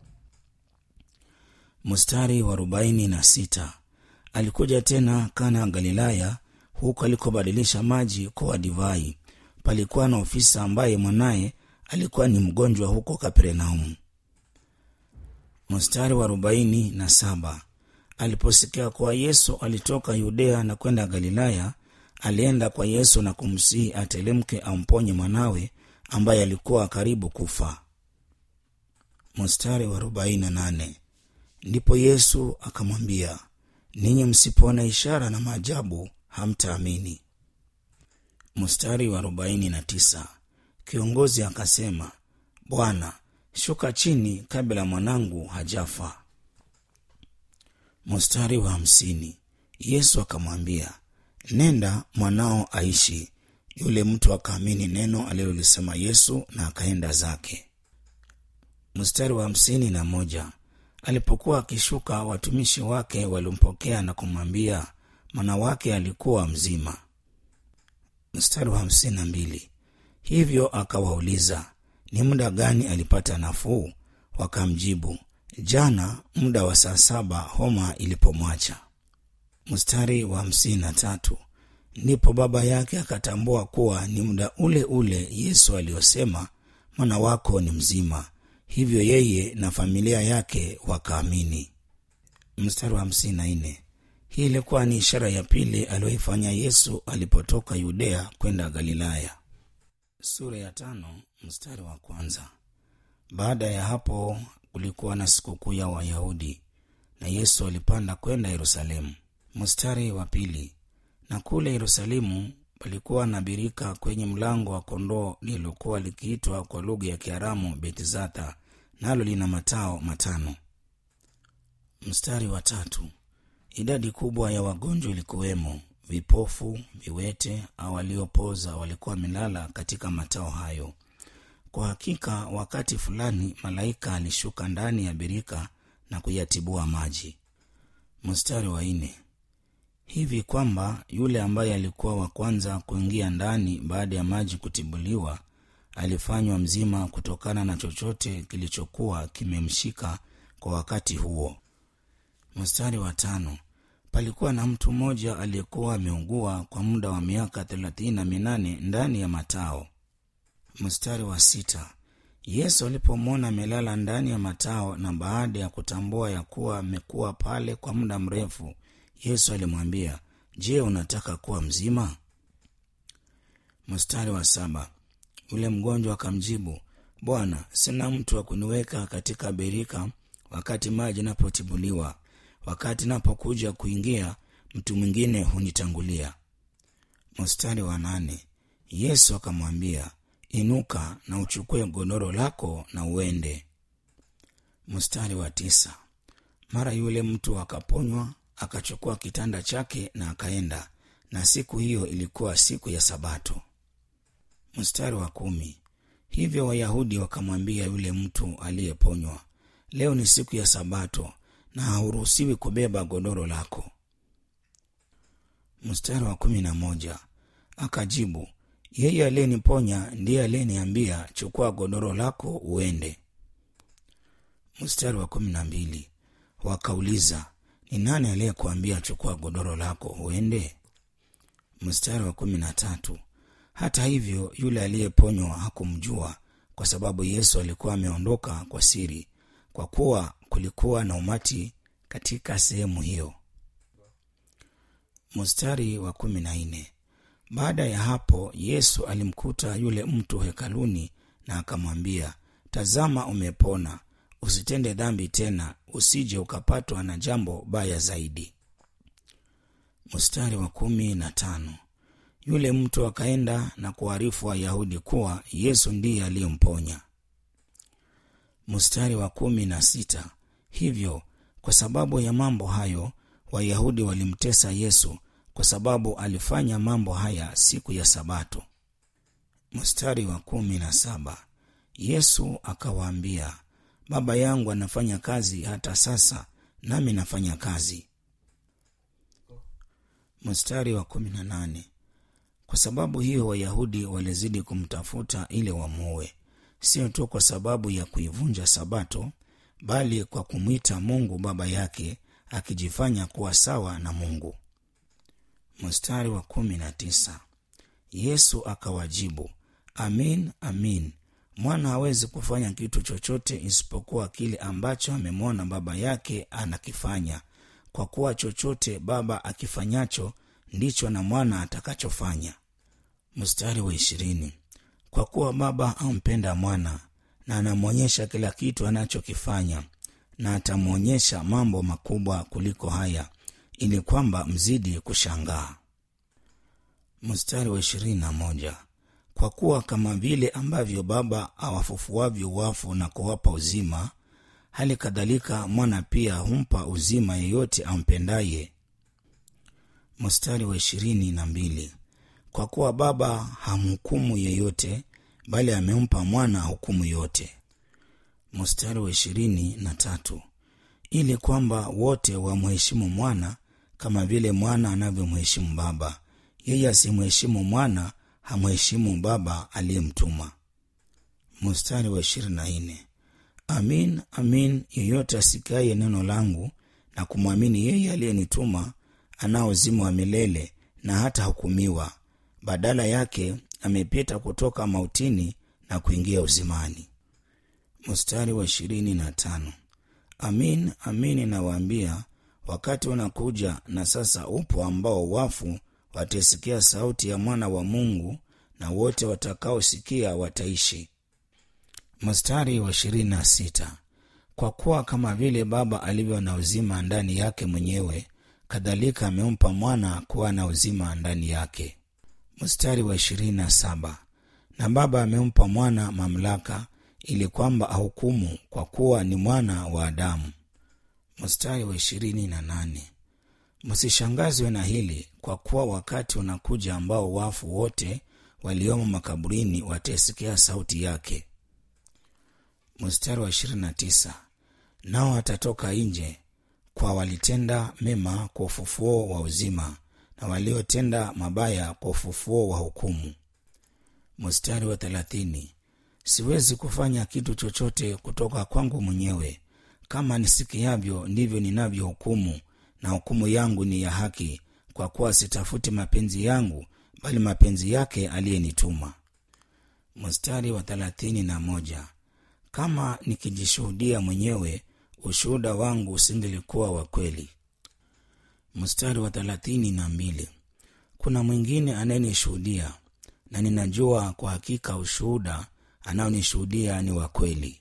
mstari wa arobaini na sita alikuja tena kana galilaya huku alikobadilisha maji kuwa divai palikuwa na ofisa ambaye mwanaye alikuwa ni mgonjwa huko Kapernaumu. Mstari wa arobaini na saba aliposikia kuwa Yesu alitoka Yudea na kwenda Galilaya, alienda kwa Yesu na kumsihi atelemke amponye mwanawe ambaye alikuwa karibu kufa. Mstari wa arobaini na nane ndipo Yesu akamwambia, ninyi msipoona ishara na maajabu hamtaamini. Mstari wa arobaini na tisa kiongozi akasema, Bwana, shuka chini kabla mwanangu hajafa. Mstari wa hamsini Yesu akamwambia, nenda, mwanao aishi. Yule mtu akaamini neno alilolisema Yesu na akaenda zake. Mstari wa hamsini na moja alipokuwa akishuka, watumishi wake walimpokea na kumwambia mwana wake alikuwa mzima. Mstari wa hamsini na mbili hivyo akawauliza ni muda gani alipata nafuu? Wakamjibu, jana muda wa saa saba homa ilipomwacha. Mstari wa hamsini na tatu ndipo baba yake akatambua kuwa ni muda ule ule Yesu aliyosema mwana wako ni mzima. Hivyo yeye na familia yake wakaamini. Mstari wa hamsini na nne hii ilikuwa ni ishara ya pili aliyoifanya Yesu alipotoka Yudea kwenda Galilaya. Sura ya tano mstari wa kwanza. Baada ya hapo kulikuwa na sikukuu ya Wayahudi na Yesu alipanda kwenda Yerusalemu. Mstari wa pili. Na kule Yerusalemu palikuwa na birika kwenye mlango wa kondoo lililokuwa likiitwa kwa lugha ya Kiaramu Betizatha, nalo lina matao matano. Mstari wa tatu. Idadi kubwa ya wagonjwa ilikuwemo vipofu, viwete au waliopoza walikuwa wamelala katika matao hayo. Kwa hakika, wakati fulani malaika alishuka ndani ya birika na kuyatibua maji. Mstari wa nne hivi kwamba yule ambaye alikuwa wa kwanza kuingia ndani baada ya maji kutibuliwa alifanywa mzima kutokana na chochote kilichokuwa kimemshika kwa wakati huo. Mstari wa tano palikuwa na mtu mmoja aliyekuwa ameugua kwa muda wa miaka thelathini na minane ndani ya matao. Mstari wa sita Yesu alipomwona amelala ndani ya matao na baada ya kutambua ya kuwa amekuwa pale kwa muda mrefu, Yesu alimwambia, Je, unataka kuwa mzima? Mstari wa saba yule mgonjwa akamjibu, Bwana, sina mtu wa kuniweka katika birika wakati maji napotibuliwa wakati napokuja kuingia mtu mwingine hunitangulia. Mstari wa nane Yesu akamwambia, inuka na uchukue godoro lako na uende. Mstari wa tisa mara yule mtu akaponywa, akachukua kitanda chake na akaenda, na siku hiyo ilikuwa siku ya Sabato. Mstari wa kumi hivyo Wayahudi wakamwambia yule mtu aliyeponywa, leo ni siku ya Sabato na hauruhusiwi kubeba godoro lako. Mstari wa kumi na moja akajibu, yeye aliyeniponya ndiye aliyeniambia chukua godoro lako uende. Mstari wa kumi na mbili wakauliza, ni nani aliyekuambia chukua godoro lako uende? Mstari wa kumi na tatu hata hivyo yule aliyeponywa hakumjua, kwa sababu Yesu alikuwa ameondoka kwa siri, kwa kuwa kulikuwa na umati katika sehemu hiyo. Mstari wa kumi na nne baada ya hapo Yesu alimkuta yule mtu hekaluni na akamwambia, tazama, umepona, usitende dhambi tena, usije ukapatwa na jambo baya zaidi. Mstari wa kumi na tano yule mtu akaenda na kuarifu Wayahudi kuwa Yesu ndiye aliyemponya. Mstari wa kumi na sita hivyo kwa sababu ya mambo hayo Wayahudi walimtesa Yesu kwa sababu alifanya mambo haya siku ya Sabato. Mstari wa kumi na saba Yesu akawaambia, Baba yangu anafanya kazi hata sasa, nami nafanya kazi. Mstari wa kumi na nane kwa sababu hiyo Wayahudi walizidi kumtafuta ili wamuue, sio tu kwa sababu ya kuivunja Sabato, bali kwa kumwita Mungu baba yake, akijifanya kuwa sawa na Mungu. Mstari wa kumi na tisa yesu akawajibu amin amin mwana hawezi kufanya kitu chochote isipokuwa kile ambacho amemwona baba yake anakifanya kwa kuwa chochote baba akifanyacho ndicho na mwana atakachofanya mstari wa ishirini kwa kuwa baba ampenda mwana na anamwonyesha kila kitu anachokifanya na atamwonyesha mambo makubwa kuliko haya ili kwamba mzidi kushangaa mstari wa ishirini na moja kwa kuwa kama vile ambavyo baba awafufuavyo wafu na kuwapa uzima hali kadhalika mwana pia humpa uzima yeyote ampendaye mstari wa ishirini na mbili kwa kuwa baba hamhukumu yeyote bali amempa mwana hukumu yote mstari wa ishirini na tatu ili kwamba wote wamheshimu mwana kama vile mwana anavyomheshimu baba yeye asimheshimu mwana hamheshimu baba aliyemtuma mstari wa ishirini na nne amin amin yeyote asikaye neno langu na kumwamini yeye aliyenituma anao uzima wa milele na hata hukumiwa badala yake amepita kutoka mautini na kuingia uzimani mstari wa ishirini na tano amin amin nawaambia wakati unakuja na sasa upo ambao wafu watasikia sauti ya mwana wa mungu na wote watakaosikia wataishi mstari wa ishirini na sita kwa kuwa kama vile baba alivyo na uzima ndani yake mwenyewe kadhalika amempa mwana kuwa na uzima ndani yake mstari wa ishirini na saba na baba amempa mwana mamlaka ili kwamba ahukumu kwa kuwa ni mwana wa adamu mstari wa ishirini na nane msishangazwe na hili kwa kuwa wakati unakuja ambao wafu wote waliomo makaburini watasikia sauti yake mstari wa ishirini na tisa nao watatoka nje kwa walitenda mema kwa ufufuo wa uzima na waliotenda mabaya kwa ufufuo wa hukumu mstari wa thelathini siwezi kufanya kitu chochote kutoka kwangu mwenyewe kama nisikiavyo ndivyo ninavyohukumu na hukumu yangu ni ya haki kwa kuwa sitafuti mapenzi yangu bali mapenzi yake aliyenituma mstari wa thelathini na moja kama nikijishuhudia mwenyewe ushuhuda wangu usingelikuwa wa kweli mstari wa thelathini na mbili kuna mwingine anayenishuhudia na ninajua kwa hakika ushuhuda anaonishuhudia ni wa kweli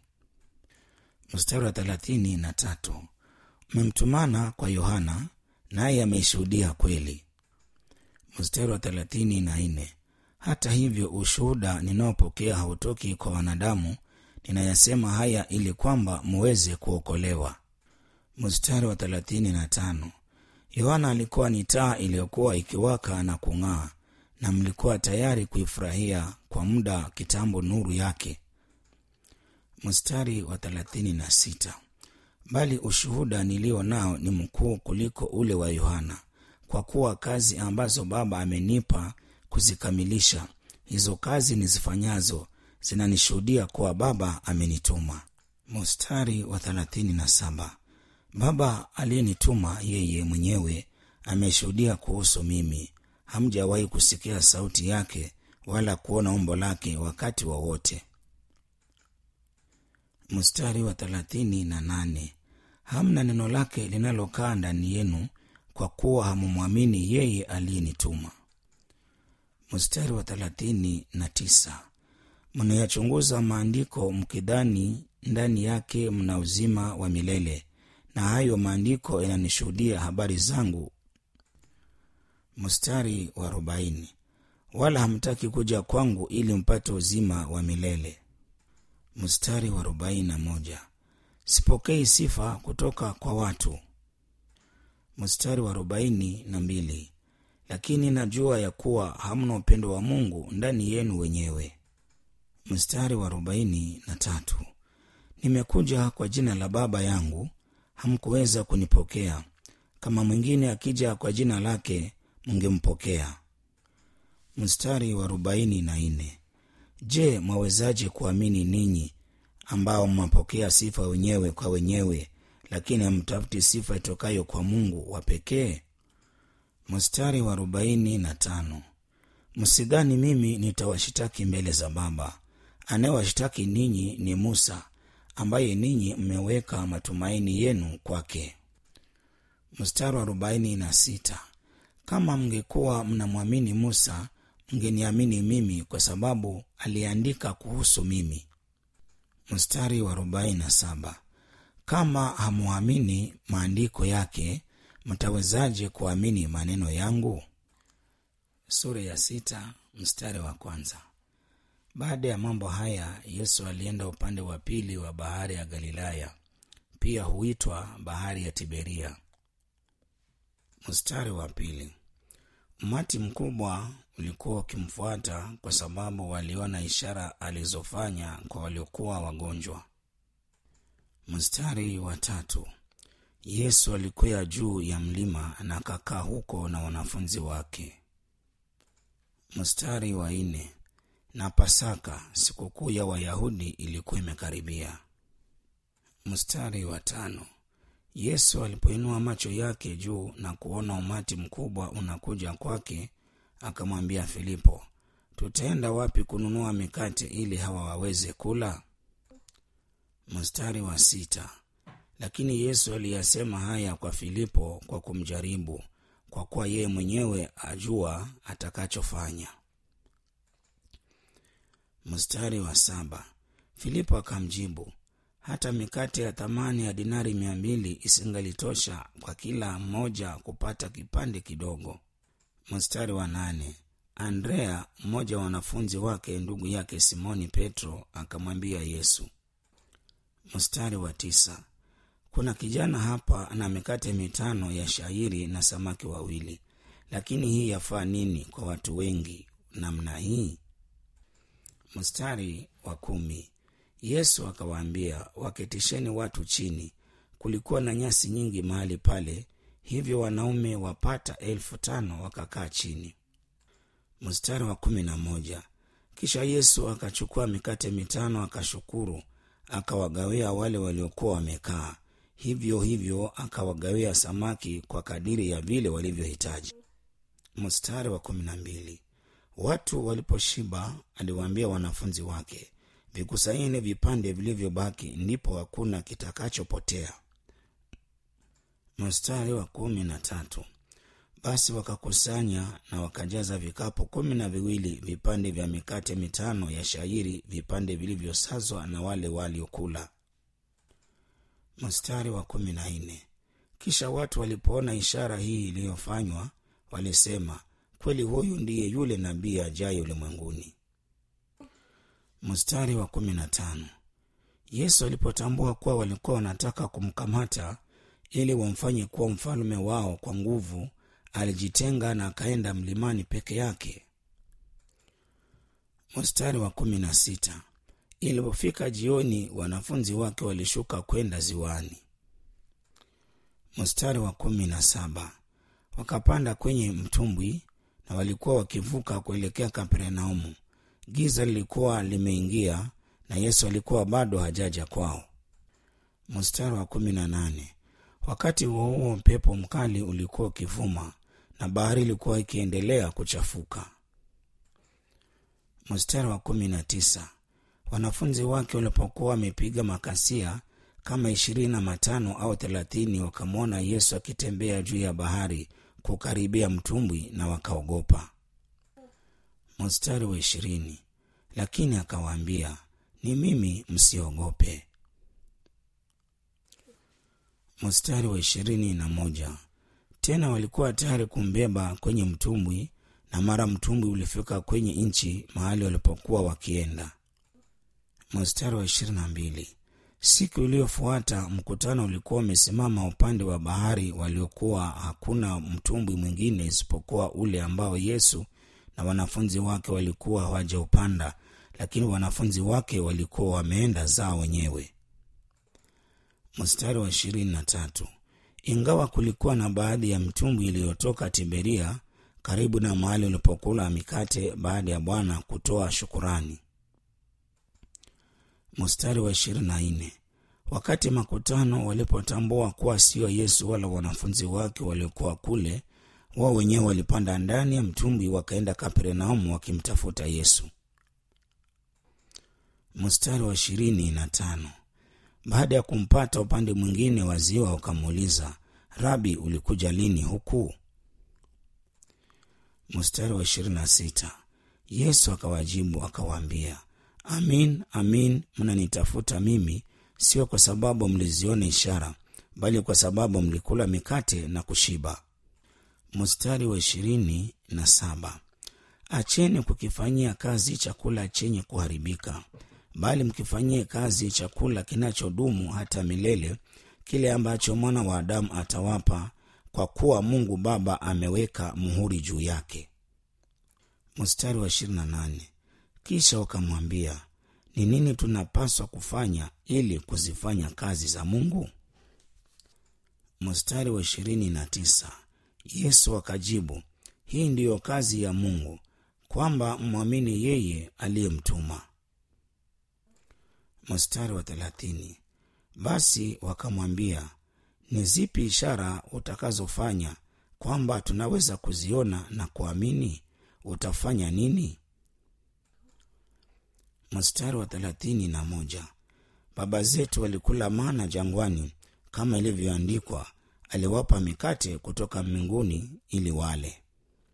mstari wa thelathini na tatu mmemtumana kwa yohana naye ameishuhudia kweli mstari wa thelathini na nne hata hivyo ushuhuda ninaopokea hautoki kwa wanadamu ninayasema haya ili kwamba muweze kuokolewa mstari wa thelathini na tano yohana alikuwa ni taa iliyokuwa ikiwaka na kung'aa na mlikuwa tayari kuifurahia kwa muda kitambo nuru yake mstari wa thelathini na sita bali ushuhuda nilio nao ni mkuu kuliko ule wa yohana kwa kuwa kazi ambazo baba amenipa kuzikamilisha hizo kazi nizifanyazo zinanishuhudia kuwa baba amenituma mstari wa thelathini na saba baba aliyenituma yeye mwenyewe ameshuhudia kuhusu mimi hamjawahi kusikia sauti yake wala kuona umbo lake wakati wowote wa mstari wa thelathini na nane hamna neno lake linalokaa ndani yenu kwa kuwa hamumwamini yeye aliyenituma mstari wa thelathini na tisa mnayachunguza maandiko mkidhani ndani yake mna uzima wa milele na hayo maandiko yananishuhudia habari zangu mstari wa arobaini wala hamtaki kuja kwangu ili mpate uzima wa milele mstari wa arobaini na moja sipokei sifa kutoka kwa watu mstari wa arobaini na mbili lakini najua ya kuwa hamna upendo wa mungu ndani yenu wenyewe mstari wa arobaini na tatu nimekuja kwa jina la baba yangu hamkuweza kunipokea kama mwingine akija kwa jina lake mngempokea mstari wa arobaini na nne je mwawezaje kuamini ninyi ambao mmapokea sifa wenyewe kwa wenyewe lakini hamtafuti sifa itokayo kwa mungu wa pekee mstari wa arobaini na tano msidhani mimi nitawashitaki mbele za Baba. Anayewashitaki ninyi ni Musa, ambaye ninyi mmeweka matumaini yenu kwake. Mstari wa arobaini na sita kama mngekuwa mnamwamini Musa, mngeniamini mimi, kwa sababu aliandika kuhusu mimi. Mstari wa arobaini na saba kama hamwamini maandiko yake, mtawezaje kuamini maneno yangu? Sura ya sita mstari wa kwanza. Baada ya mambo haya, Yesu alienda upande wa pili wa bahari ya Galilaya, pia huitwa bahari ya Tiberia. Mstari wa pili. Umati mkubwa ulikuwa ukimfuata kwa sababu waliona ishara alizofanya kwa waliokuwa wagonjwa. Mstari wa tatu. Yesu alikwea juu ya mlima na akakaa huko na wanafunzi wake. Mstari wa nne. Na Pasaka, sikukuu ya Wayahudi, ilikuwa imekaribia. Mstari wa tano. Yesu alipoinua macho yake juu na kuona umati mkubwa unakuja kwake, akamwambia Filipo, tutaenda wapi kununua mikate ili hawa waweze kula? Mstari wa sita. Lakini Yesu aliyasema haya kwa Filipo kwa kumjaribu, kwa kuwa yeye mwenyewe ajua atakachofanya. Mstari wa saba. Filipo akamjibu, hata mikate ya thamani ya dinari mia mbili isingalitosha kwa kila mmoja kupata kipande kidogo. Mstari wa nane. Andrea, mmoja wa wanafunzi wake, ndugu yake Simoni Petro, akamwambia Yesu. Mstari wa tisa. Kuna kijana hapa na mikate mitano ya shairi na samaki wawili, lakini hii yafaa nini kwa watu wengi namna hii? Mstari wa kumi. Yesu akawaambia, waketisheni watu chini. Kulikuwa na nyasi nyingi mahali pale, hivyo wanaume wapata elfu tano wakakaa chini. Mstari wa kumi na moja. Kisha Yesu akachukua mikate mitano, akashukuru, akawagawia wale waliokuwa wamekaa, hivyo hivyo akawagawia samaki kwa kadiri ya vile walivyohitaji. Mstari wa kumi na mbili. Watu waliposhiba, aliwaambia wanafunzi wake, vikusanyeni vipande vilivyobaki, ndipo hakuna kitakachopotea. Mstari wa kumi na tatu. Basi wakakusanya na wakajaza vikapu kumi na viwili vipande vya mikate mitano ya shairi, vipande vilivyosazwa na wale waliokula. Mstari wa kumi na nne. Kisha watu walipoona ishara hii iliyofanywa, walisema, kweli huyu ndiye yule nabii ajaye ulimwenguni. Mstari wa kumi na tano. Yesu alipotambua kuwa walikuwa wanataka kumkamata ili wamfanye kuwa mfalme wao kwa nguvu, alijitenga na akaenda mlimani peke yake. Mstari wa kumi na sita. Ilipofika jioni, wanafunzi wake walishuka kwenda ziwani. Mstari wa kumi na saba. Wakapanda kwenye mtumbwi na walikuwa wakivuka kuelekea Kapernaumu. Giza lilikuwa limeingia na Yesu alikuwa bado hajaja kwao. Mstari wa kumi na nane. Wakati huo huo, upepo mkali ulikuwa ukivuma na bahari ilikuwa ikiendelea kuchafuka. Mstari wa kumi na tisa. Wanafunzi wake walipokuwa wamepiga makasia kama ishirini na matano au thelathini, wakamwona Yesu akitembea juu ya bahari kukaribia mtumbwi na wakaogopa. Mstari wa ishirini. Lakini akawaambia, ni mimi, msiogope. Mstari wa ishirini na moja. Tena walikuwa tayari kumbeba kwenye mtumbwi, na mara mtumbwi ulifika kwenye nchi mahali walipokuwa wakienda. Mstari wa ishirini na mbili. Siku iliyofuata mkutano ulikuwa umesimama upande wa bahari, waliokuwa hakuna mtumbwi mwingine isipokuwa ule ambao Yesu na wanafunzi wake walikuwa hawajaupanda, lakini wanafunzi wake walikuwa wameenda zao wenyewe. Mstari wa ishirini na tatu. Ingawa kulikuwa na baadhi ya mtumbwi iliyotoka Tiberia karibu na mahali ulipokula mikate baada ya Bwana kutoa shukurani. Mstari wa ishirini na nne. Wakati makutano walipotambua kuwa sio Yesu wala wanafunzi wake waliokuwa kule, wao wenyewe walipanda ndani ya mtumbwi wakaenda kapernaumu wakimtafuta yesu mstari wa ishirini na tano baada ya kumpata upande mwingine wa ziwa wakamuuliza rabi ulikuja lini huku mstari wa ishirini na sita yesu akawajibu akawaambia amin amin mnanitafuta mimi sio kwa sababu mliziona ishara bali kwa sababu mlikula mikate na kushiba mstari wa ishirini na saba acheni kukifanyia kazi chakula chenye kuharibika bali mkifanyie kazi chakula kinachodumu hata milele kile ambacho mwana wa adamu atawapa kwa kuwa mungu baba ameweka muhuri juu yake mstari wa 28 kisha wakamwambia ni nini tunapaswa kufanya ili kuzifanya kazi za mungu mstari wa 29 yesu akajibu hii ndiyo kazi ya mungu kwamba mwamini yeye aliyemtuma mstari wa thelathini basi wakamwambia ni zipi ishara utakazofanya kwamba tunaweza kuziona na kuamini utafanya nini mstari wa thelathini na moja baba zetu walikula mana jangwani kama ilivyoandikwa aliwapa mikate kutoka mbinguni ili wale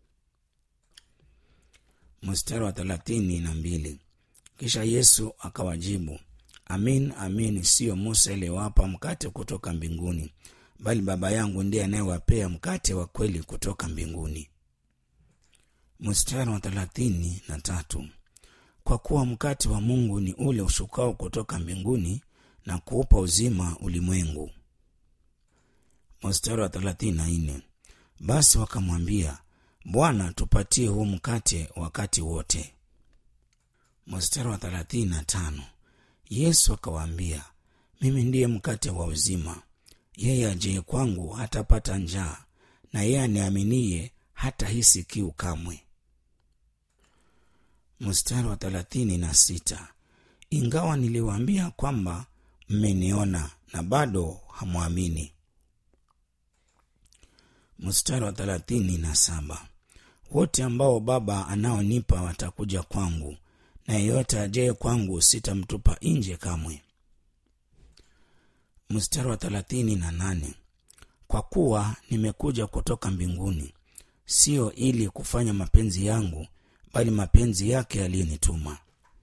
mstari wa thelathini na mbili kisha yesu akawajibu amin amin siyo musa aliyewapa mkate kutoka mbinguni bali baba yangu ndiye anayewapea mkate wa kweli kutoka mbinguni mstari wa thelathini na tatu kwa kuwa mkate wa mungu ni ule ushukao kutoka mbinguni na kuupa uzima ulimwengu mstari wa thelathini na nne basi wakamwambia bwana tupatie huu mkate wakati wote mstari wa thelathini na tano yesu akawaambia mimi ndiye mkate wa uzima yeye ajeye kwangu hatapata njaa na yeye aniaminiye hata hisi kiu kamwe mstari wa thelathini na sita ingawa niliwaambia kwamba mmeniona na bado hamwamini mstari wa thelathini na saba wote ambao baba anaonipa watakuja kwangu na yeyote ajaye kwangu sitamtupa nje kamwe mstari wa thelathini na nane kwa kuwa nimekuja kutoka mbinguni sio ili kufanya mapenzi yangu bali mapenzi yake aliyenituma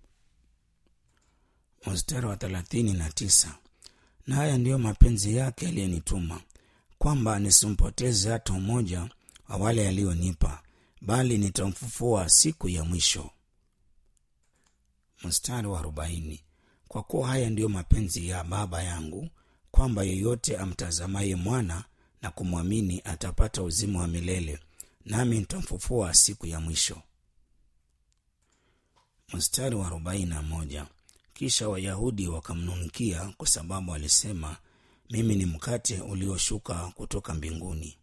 mstari wa thelathini na tisa na haya ndiyo mapenzi yake aliyenituma kwamba nisimpoteze hata mmoja wa wale aliyonipa bali nitamfufua siku ya mwisho mstari wa arobaini kwa kuwa haya ndiyo mapenzi ya baba yangu kwamba yeyote amtazamaye mwana na kumwamini atapata uzima wa milele nami nitamfufua siku ya mwisho mstari wa arobaini na moja kisha wayahudi wakamnunikia kwa sababu alisema mimi ni mkate ulioshuka kutoka mbinguni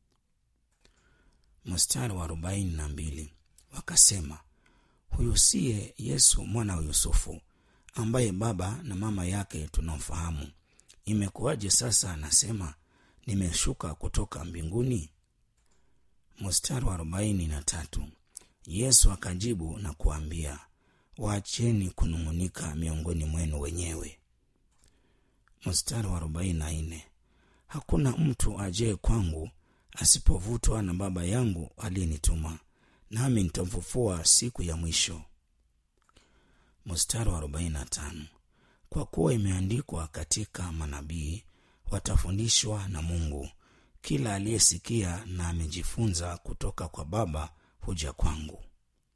mstari wa arobaini na mbili wakasema huyu siye yesu mwana wa yusufu ambaye baba na mama yake tunamfahamu imekuwaje sasa anasema nimeshuka kutoka mbinguni mstari wa arobaini na tatu yesu akajibu na kuambia waacheni kunung'unika miongoni mwenu wenyewe mstari wa arobaini na nne hakuna mtu ajaye kwangu asipovutwa na baba yangu aliyenituma nami nitamfufua siku ya mwisho mstari wa arobaini na tano kwa kuwa imeandikwa katika manabii watafundishwa na mungu kila aliyesikia na amejifunza kutoka kwa baba huja kwangu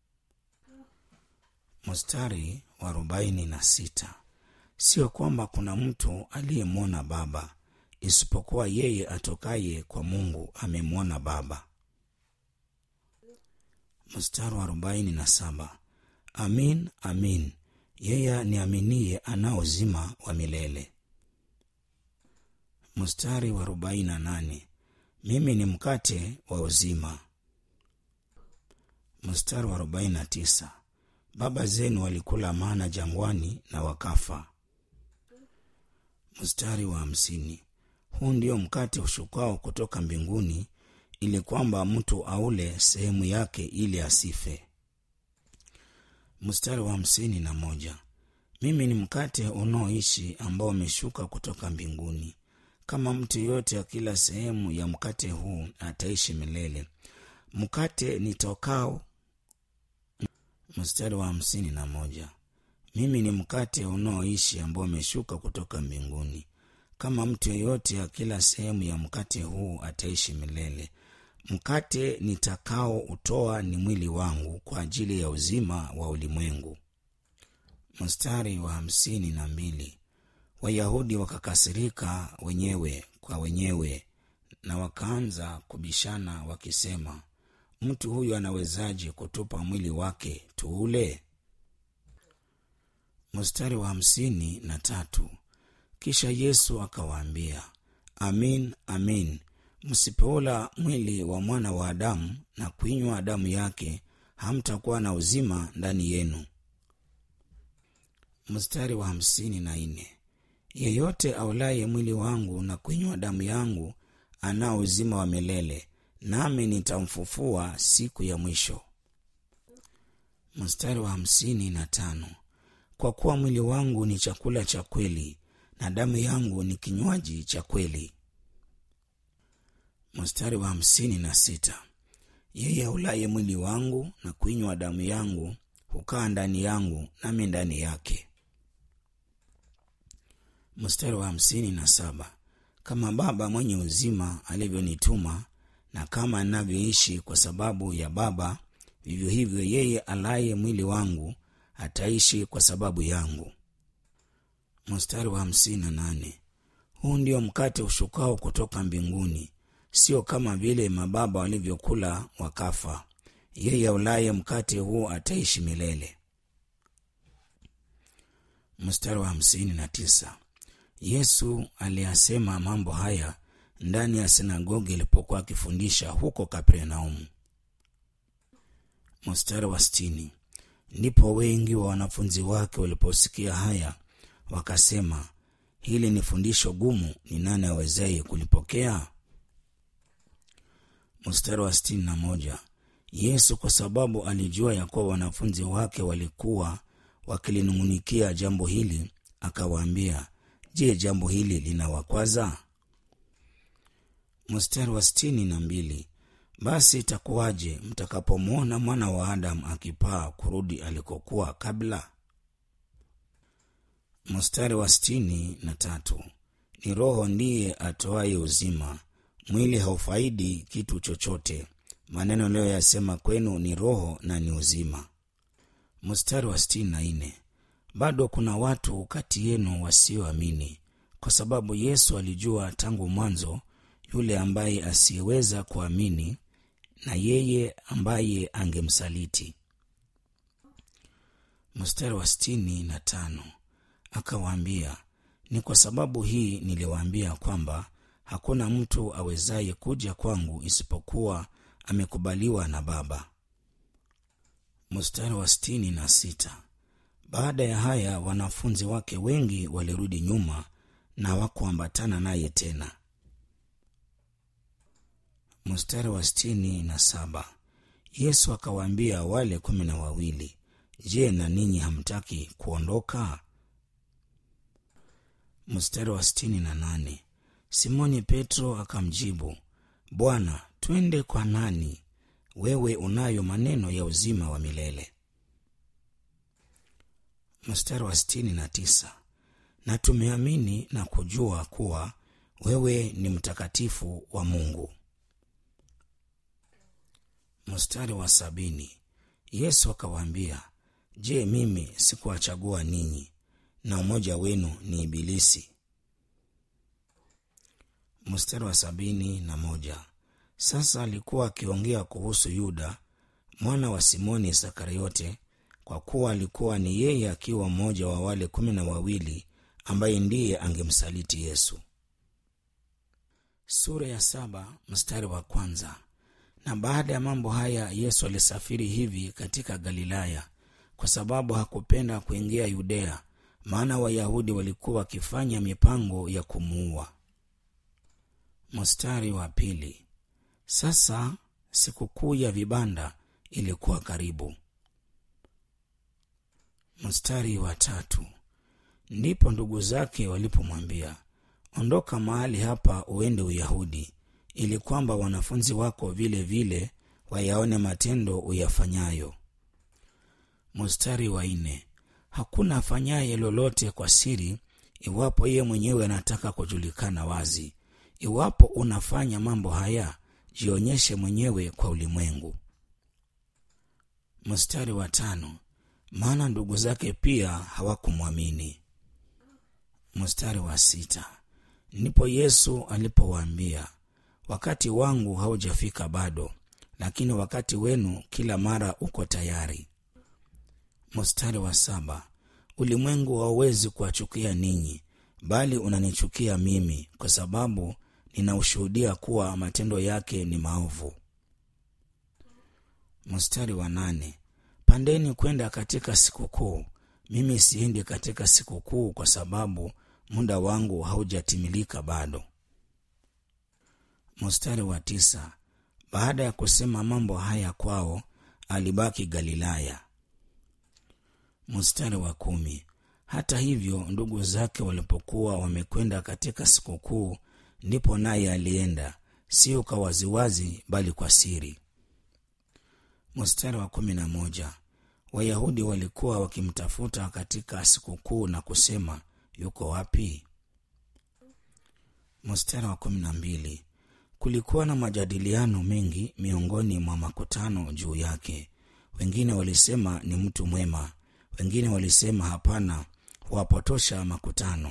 mstari wa arobaini na sita sio kwamba kuna mtu aliyemwona baba isipokuwa yeye atokaye kwa mungu amemwona baba mstari wa arobaini na saba amin amin yeye niaminie anao uzima wa milele mstari wa arobaini na nane mimi ni mkate wa uzima mstari wa arobaini na tisa baba zenu walikula mana jangwani na wakafa mstari wa hamsini huu ndio mkate ushukao kutoka mbinguni ili kwamba mtu aule sehemu yake ili asife. Mstari wa hamsini na moja. Mimi ni mkate unaoishi ambao umeshuka kutoka mbinguni. Kama mtu yoyote akila sehemu ya mkate huu ataishi milele. Mkate nitokao. Mstari wa hamsini na moja. Mimi ni mkate unaoishi ambao umeshuka kutoka mbinguni. Kama mtu yeyote akila sehemu ya mkate huu ataishi milele. Mkate nitakao utoa ni mwili wangu kwa ajili ya uzima wa ulimwengu. Mstari wa hamsini na mbili. Wayahudi wakakasirika wenyewe kwa wenyewe na wakaanza kubishana wakisema, mtu huyu anawezaje kutupa mwili wake tuule? Mstari wa hamsini na tatu. Kisha Yesu akawaambia, amin amin, msipoula mwili wa mwana wa Adamu na kuinywa damu yake, hamtakuwa na uzima ndani yenu. Mstari wa hamsini na nne. Yeyote aulaye mwili wangu na kuinywa damu yangu anao uzima wa milele, nami nitamfufua siku ya mwisho. Mstari wa hamsini na tano. Kwa kuwa mwili wangu ni chakula cha kweli na damu yangu ni kinywaji cha kweli. Mstari wa hamsini na sita. Yeye aulaye mwili wangu na kuinywa damu yangu hukaa ndani yangu, nami ndani yake. Mstari wa hamsini na saba. Kama Baba mwenye uzima alivyonituma na kama anavyoishi kwa sababu ya Baba, vivyo hivyo yeye alaye mwili wangu ataishi kwa sababu yangu. Mstari wa hamsini na nane. Huu ndio mkate ushukao kutoka mbinguni, sio kama vile mababa walivyokula wakafa. Yeye aulaye mkate huu ataishi milele. Mstari wa hamsini na tisa. Yesu aliyasema mambo haya ndani ya sinagogi alipokuwa akifundisha huko Kapernaumu. Mstari wa sitini. Ndipo wengi wa wanafunzi wake waliposikia haya wakasema, hili ni fundisho gumu, ni nani awezaye kulipokea? Mstari wa sitini na moja. Yesu kwa sababu alijua ya kuwa wanafunzi wake walikuwa wakilinung'unikia jambo hili, akawaambia, je, jambo hili linawakwaza? Mstari wa sitini na mbili. Basi itakuwaje mtakapomwona mwana wa Adamu akipaa kurudi alikokuwa kabla? Mstari wa sitini na tatu. Ni Roho ndiye atoaye uzima, mwili haufaidi kitu chochote. Maneno niliyoyasema kwenu ni roho na ni uzima. Mstari wa sitini na nne. Bado kuna watu kati yenu wasioamini, kwa sababu Yesu alijua tangu mwanzo yule ambaye asiyeweza kuamini na yeye ambaye angemsaliti. Mstari wa sitini na tano akawaambia, ni kwa sababu hii niliwaambia kwamba hakuna mtu awezaye kuja kwangu isipokuwa amekubaliwa na Baba. Mstari wa sitini na sita baada ya haya wanafunzi wake wengi walirudi nyuma na hawakuambatana naye tena. Mstari wa sitini na saba Yesu akawaambia wale kumi na wawili, je, na ninyi hamtaki kuondoka? Mstari wa sitini na nane Simoni Petro akamjibu, Bwana, twende kwa nani? Wewe unayo maneno ya uzima wa milele. Mstari wa sitini na tisa na tumeamini na kujua kuwa wewe ni mtakatifu wa Mungu. Mstari wa sabini Yesu akawaambia, je, mimi sikuwachagua ninyi na mmoja wenu ni Ibilisi? Mstari wa sabini na moja sasa alikuwa akiongea kuhusu Yuda mwana wa Simoni Iskariote, kwa kuwa alikuwa ni yeye akiwa mmoja wa wale kumi na wawili ambaye ndiye angemsaliti Yesu. Sura ya saba mstari wa kwanza. Na baada ya mambo haya Yesu alisafiri hivi katika Galilaya, kwa sababu hakupenda kuingia Yudea, maana Wayahudi walikuwa wakifanya mipango ya kumuua. Mstari wa pili. Sasa sikukuu ya vibanda ilikuwa karibu. Mstari wa tatu. Ndipo ndugu zake walipomwambia, ondoka mahali hapa uende Uyahudi, ili kwamba wanafunzi wako vile vile wayaone matendo uyafanyayo. Mstari wa nne. Hakuna afanyaye lolote kwa siri, iwapo yeye mwenyewe anataka kujulikana wazi. Iwapo unafanya mambo haya, jionyeshe mwenyewe kwa ulimwengu. Mstari wa tano. Maana ndugu zake pia hawakumwamini. Mstari wa sita. Ndipo Yesu alipowaambia, wakati wangu haujafika bado, lakini wakati wenu kila mara uko tayari. Mstari wa saba. Ulimwengu hauwezi kuwachukia ninyi, bali unanichukia mimi, kwa sababu ninaushuhudia kuwa matendo yake ni maovu. Mstari wa nane. Pandeni kwenda katika sikukuu, mimi siendi katika sikukuu, kwa sababu muda wangu haujatimilika bado. Mstari wa tisa. Baada ya kusema mambo haya kwao, alibaki Galilaya. Mstari wa kumi. Hata hivyo ndugu zake walipokuwa wamekwenda katika sikukuu, ndipo naye alienda, sio kwa waziwazi, bali kwa siri. Mstari wa kumi na moja. Wayahudi walikuwa wakimtafuta katika sikukuu na kusema, yuko wapi? Mstari wa kumi na mbili. Kulikuwa na majadiliano mengi miongoni mwa makutano juu yake. Wengine walisema ni mtu mwema, wengine walisema hapana, huwapotosha makutano.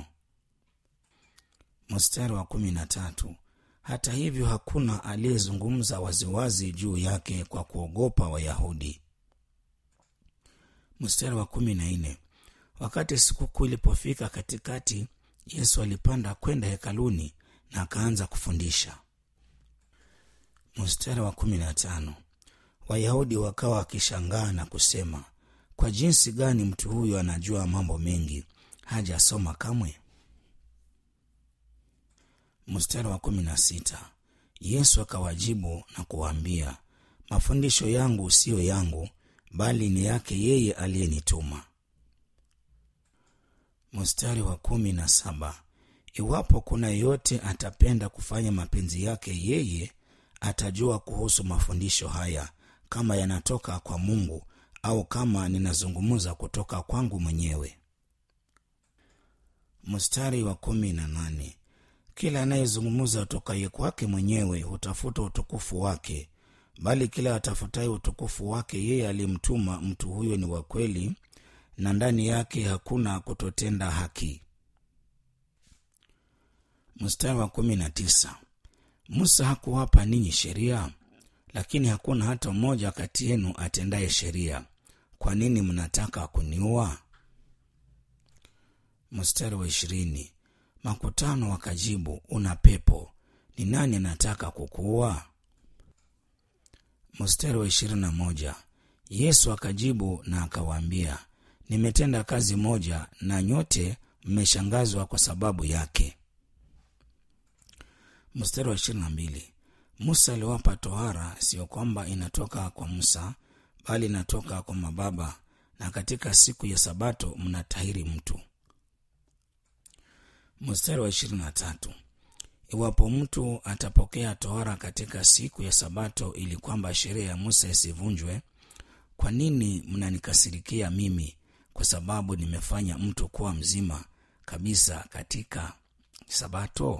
Mstari wa kumi na tatu. Hata hivyo hakuna aliyezungumza waziwazi juu yake kwa kuogopa Wayahudi. Mstari wa kumi na nne. Wakati sikukuu ilipofika katikati, Yesu alipanda kwenda hekaluni na akaanza kufundisha. Mstari wa kumi na tano. Wayahudi wakawa wakishangaa na kusema, kwa jinsi gani mtu huyu anajua mambo mengi, hajasoma kamwe? Mstari wa kumi na sita. Yesu akawajibu na kuwaambia, mafundisho yangu siyo yangu, bali ni yake yeye aliyenituma. Mstari wa kumi na saba. Iwapo kuna yeyote atapenda kufanya mapenzi yake yeye, atajua kuhusu mafundisho haya, kama yanatoka kwa Mungu au kama ninazungumza kutoka kwangu mwenyewe. Mstari wa kumi na nane. Kila anayezungumza utokaye kwake mwenyewe hutafuta utukufu wake, bali kila atafutaye utukufu wake yeye aliyemtuma, mtu huyo ni wa kweli, na ndani yake hakuna kutotenda haki. Mstari wa kumi na tisa. Musa hakuwapa ninyi sheria? Lakini hakuna hata mmoja kati yenu atendaye sheria. Kwa nini mnataka kuniua? Mstari wa ishirini. Makutano wakajibu, una pepo, ni nani anataka kukuua? Mstari wa ishirini na moja. Yesu akajibu na akawaambia, nimetenda kazi moja, na nyote mmeshangazwa kwa sababu yake. Mstari wa ishirini na mbili. Musa aliwapa tohara, sio kwamba inatoka kwa Musa, bali inatoka kwa mababa, na katika siku ya Sabato mnatahiri mtu. Mstari wa ishirini na tatu. Iwapo mtu atapokea tohara katika siku ya Sabato ili kwamba sheria ya Musa isivunjwe, kwa nini mnanikasirikia mimi kwa sababu nimefanya mtu kuwa mzima kabisa katika Sabato?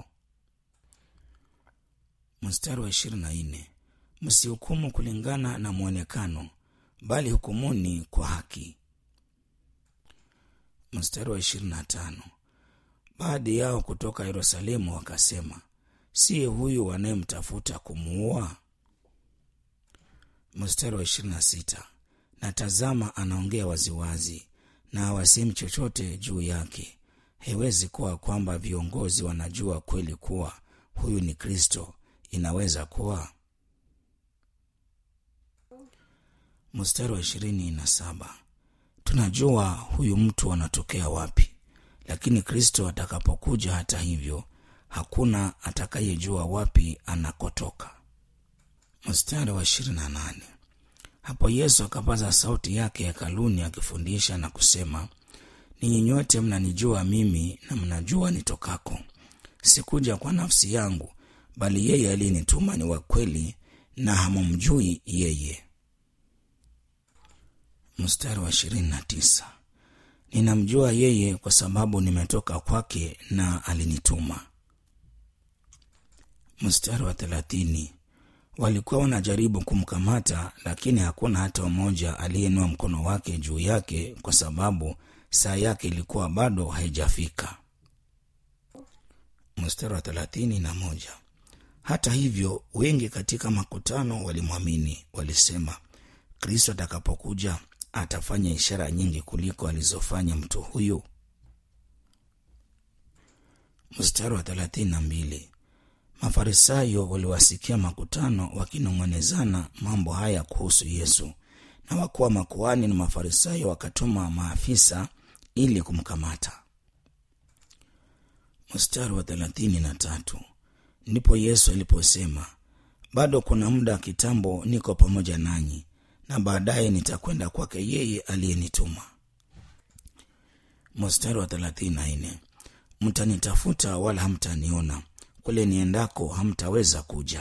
Mstari wa ishirini na nne. Msihukumu kulingana na mwonekano, bali hukumuni kwa haki. Mstari wa ishirini na tano. Baadhi yao kutoka Yerusalemu wakasema, siye huyu wanayemtafuta kumuua? Mstari wa ishirini na sita. Na tazama, anaongea waziwazi na hawasemi chochote juu yake. Haiwezi kuwa kwamba viongozi wanajua kweli kuwa huyu ni Kristo. Inaweza kuwa. Mstari wa ishirini na saba. Tunajua huyu mtu anatokea wapi, lakini Kristo atakapokuja, hata hivyo, hakuna atakayejua wapi anakotoka. mstari wa ishirini na nane hapo yesu akapaza sauti yake hekaluni akifundisha na kusema ninyi nyote mnanijua mimi na mnajua nitokako sikuja kwa nafsi yangu bali yeye aliyenituma ni wa kweli na hamumjui yeye mstari wa ishirini na tisa ninamjua yeye kwa sababu nimetoka kwake na alinituma mstari wa thelathini walikuwa wanajaribu kumkamata lakini hakuna hata mmoja aliyeinua mkono wake juu yake kwa sababu saa yake ilikuwa bado haijafika mstari wa thelathini na moja hata hivyo wengi katika makutano walimwamini walisema kristo atakapokuja atafanya ishara nyingi kuliko alizofanya mtu huyu mstari wa thelathini na mbili mafarisayo waliwasikia makutano wakinong'onezana mambo haya kuhusu yesu na wakuu wa makuhani na mafarisayo wakatuma maafisa ili kumkamata mstari wa thelathini na tatu ndipo yesu aliposema bado kuna muda kitambo niko pamoja nanyi na baadaye nitakwenda kwake yeye aliyenituma mstari wa thelathini na nne mtanitafuta wala hamtaniona kule niendako hamtaweza kuja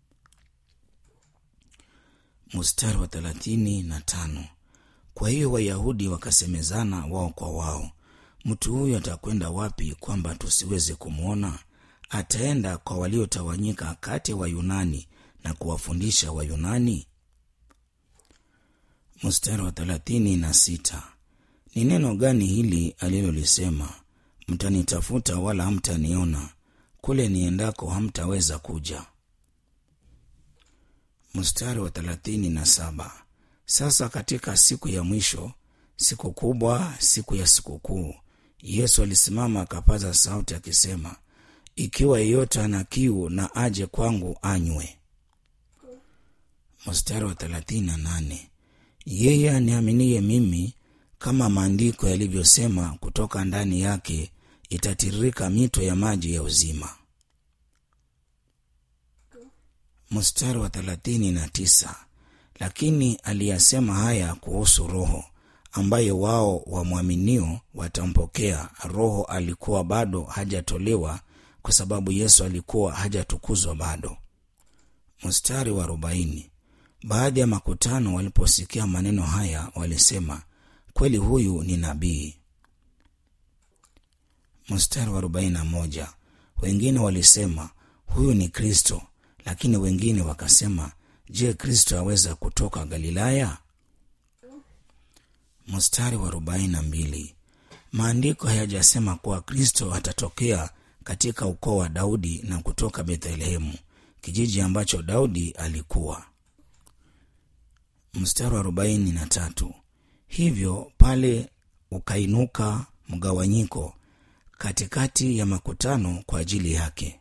mstari wa thelathini na tano kwa hiyo wayahudi wakasemezana wao kwa wao mtu huyu atakwenda wapi kwamba tusiweze kumwona ataenda kwa waliotawanyika kati ya wayunani na kuwafundisha wayunani mstari wa thelathini na sita ni neno gani hili alilolisema mtanitafuta wala hamtaniona kule niendako hamtaweza kuja mstari wa thelathini na saba sasa katika siku ya mwisho siku kubwa siku ya sikukuu yesu alisimama akapaza sauti akisema ikiwa yeyote ana kiu na aje kwangu anywe mstari wa thelathini na nane yeye aniaminiye mimi kama maandiko yalivyosema kutoka ndani yake itatiririka mito ya maji ya uzima mstari wa thelathini na tisa lakini aliyasema haya kuhusu roho ambaye wao wamwaminio watampokea roho alikuwa bado hajatolewa kwa sababu yesu alikuwa hajatukuzwa bado mstari wa arobaini baadhi ya makutano waliposikia maneno haya walisema kweli huyu ni nabii mstari wa arobaini na moja wengine walisema huyu ni kristo lakini wengine wakasema je kristo aweza kutoka galilaya mstari wa arobaini na mbili maandiko hayajasema kuwa kristo atatokea katika ukoo wa daudi na kutoka bethlehemu kijiji ambacho daudi alikuwa mstari wa arobaini na tatu hivyo pale ukainuka mgawanyiko katikati ya makutano kwa ajili yake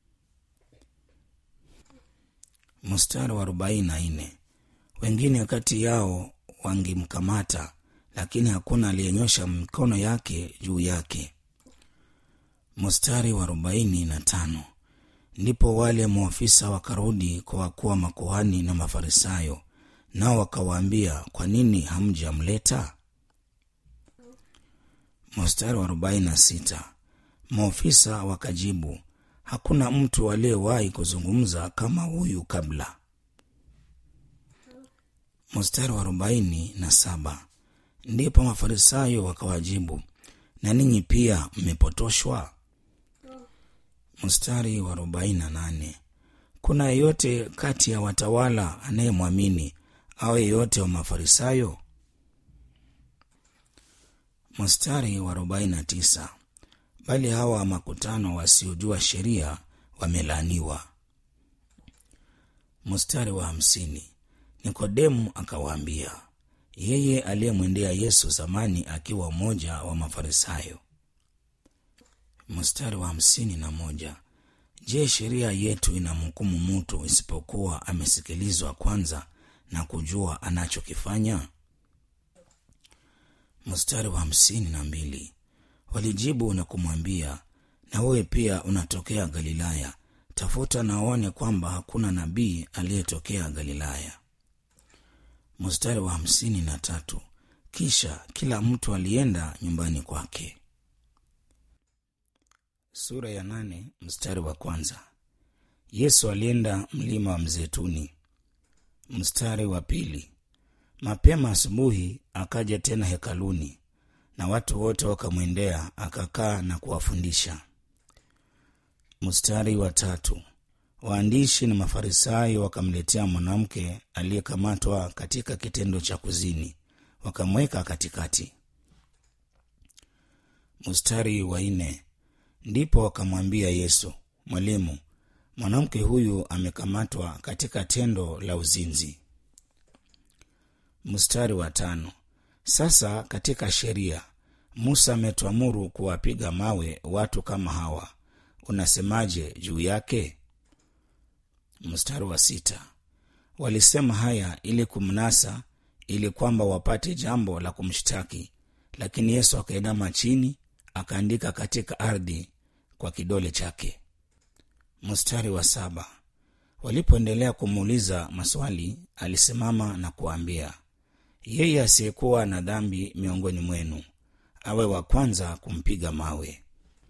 mstari wa arobaini na nne wengine kati yao wangemkamata lakini hakuna aliyenyosha mikono yake juu yake mstari wa arobaini na tano ndipo wale maofisa wakarudi kwa wakuu wa makuhani na mafarisayo nao wakawaambia kwa nini hamjamleta mstari wa arobaini na sita maofisa wakajibu hakuna mtu aliyewahi kuzungumza kama huyu kabla mstari wa arobaini na saba ndipo mafarisayo wakawajibu na ninyi pia mmepotoshwa mstari wa arobaini na nane kuna yeyote kati ya watawala anayemwamini au yeyote wa mafarisayo mstari wa arobaini na tisa bali hawa makutano wasiojua sheria wamelaaniwa mstari wa hamsini nikodemu akawaambia yeye aliyemwendea yesu zamani akiwa mmoja wa mafarisayo mstari wa hamsini na moja je sheria yetu inamhukumu mtu isipokuwa amesikilizwa kwanza na kujua anachokifanya mstari wa hamsini na mbili walijibu na kumwambia na wewe pia unatokea galilaya tafuta na uone kwamba hakuna nabii aliyetokea galilaya mstari wa hamsini na tatu kisha kila mtu alienda nyumbani kwake sura ya nane mstari wa kwanza yesu alienda mlima wa mzeituni mstari wa pili mapema asubuhi akaja tena hekaluni na watu wote wakamwendea akakaa na kuwafundisha mstari wa tatu waandishi na mafarisayo wakamletea mwanamke aliyekamatwa katika kitendo cha kuzini wakamweka katikati mstari wa nne ndipo wakamwambia yesu mwalimu mwanamke huyu amekamatwa katika tendo la uzinzi mstari wa tano sasa katika sheria musa ametuamuru kuwapiga mawe watu kama hawa unasemaje juu yake mstari wa sita walisema haya ili kumnasa ili kwamba wapate jambo la kumshtaki lakini yesu akainama chini akaandika katika ardhi kwa kidole chake mstari wa saba walipoendelea kumuuliza maswali alisimama na kuwaambia yeye asiyekuwa na dhambi miongoni mwenu awe wa kwanza kumpiga mawe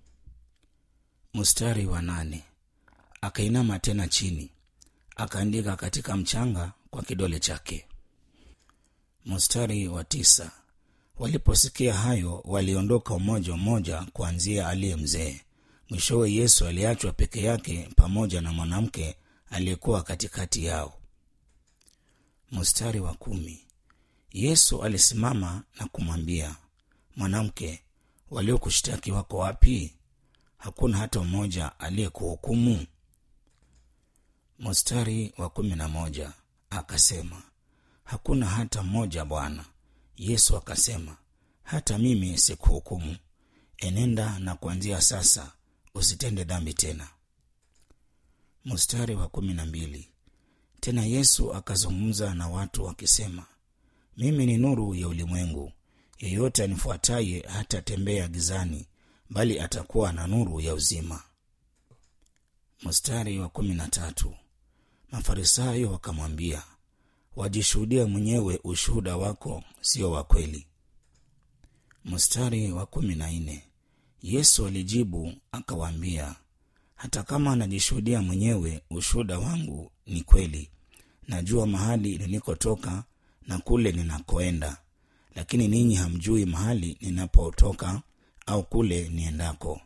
mstari wa nane akainama tena chini akaandika katika mchanga kwa kidole chake mstari wa tisa waliposikia hayo waliondoka umoja mmoja kuanzia aliye mzee mwishowe yesu aliachwa peke yake pamoja na mwanamke aliyekuwa katikati yao mstari wa kumi yesu alisimama na kumwambia mwanamke waliokushtaki wako wapi hakuna hata mmoja aliyekuhukumu mstari wa kumi na moja akasema hakuna hata mmoja bwana yesu akasema hata mimi sikuhukumu enenda na kuanzia sasa usitende dhambi tena mstari wa kumi na mbili tena yesu akazungumza na watu akisema mimi ni nuru ya ulimwengu yeyote anifuataye hatatembea gizani bali atakuwa na nuru ya uzima mstari wa kumi na tatu mafarisayo wakamwambia wajishuhudia mwenyewe ushuhuda wako sio wa kweli mstari wa kumi na nne yesu alijibu akawaambia hata kama anajishuhudia mwenyewe ushuhuda wangu ni kweli najua mahali nilikotoka na kule ninakoenda lakini ninyi hamjui mahali ninapotoka au kule niendako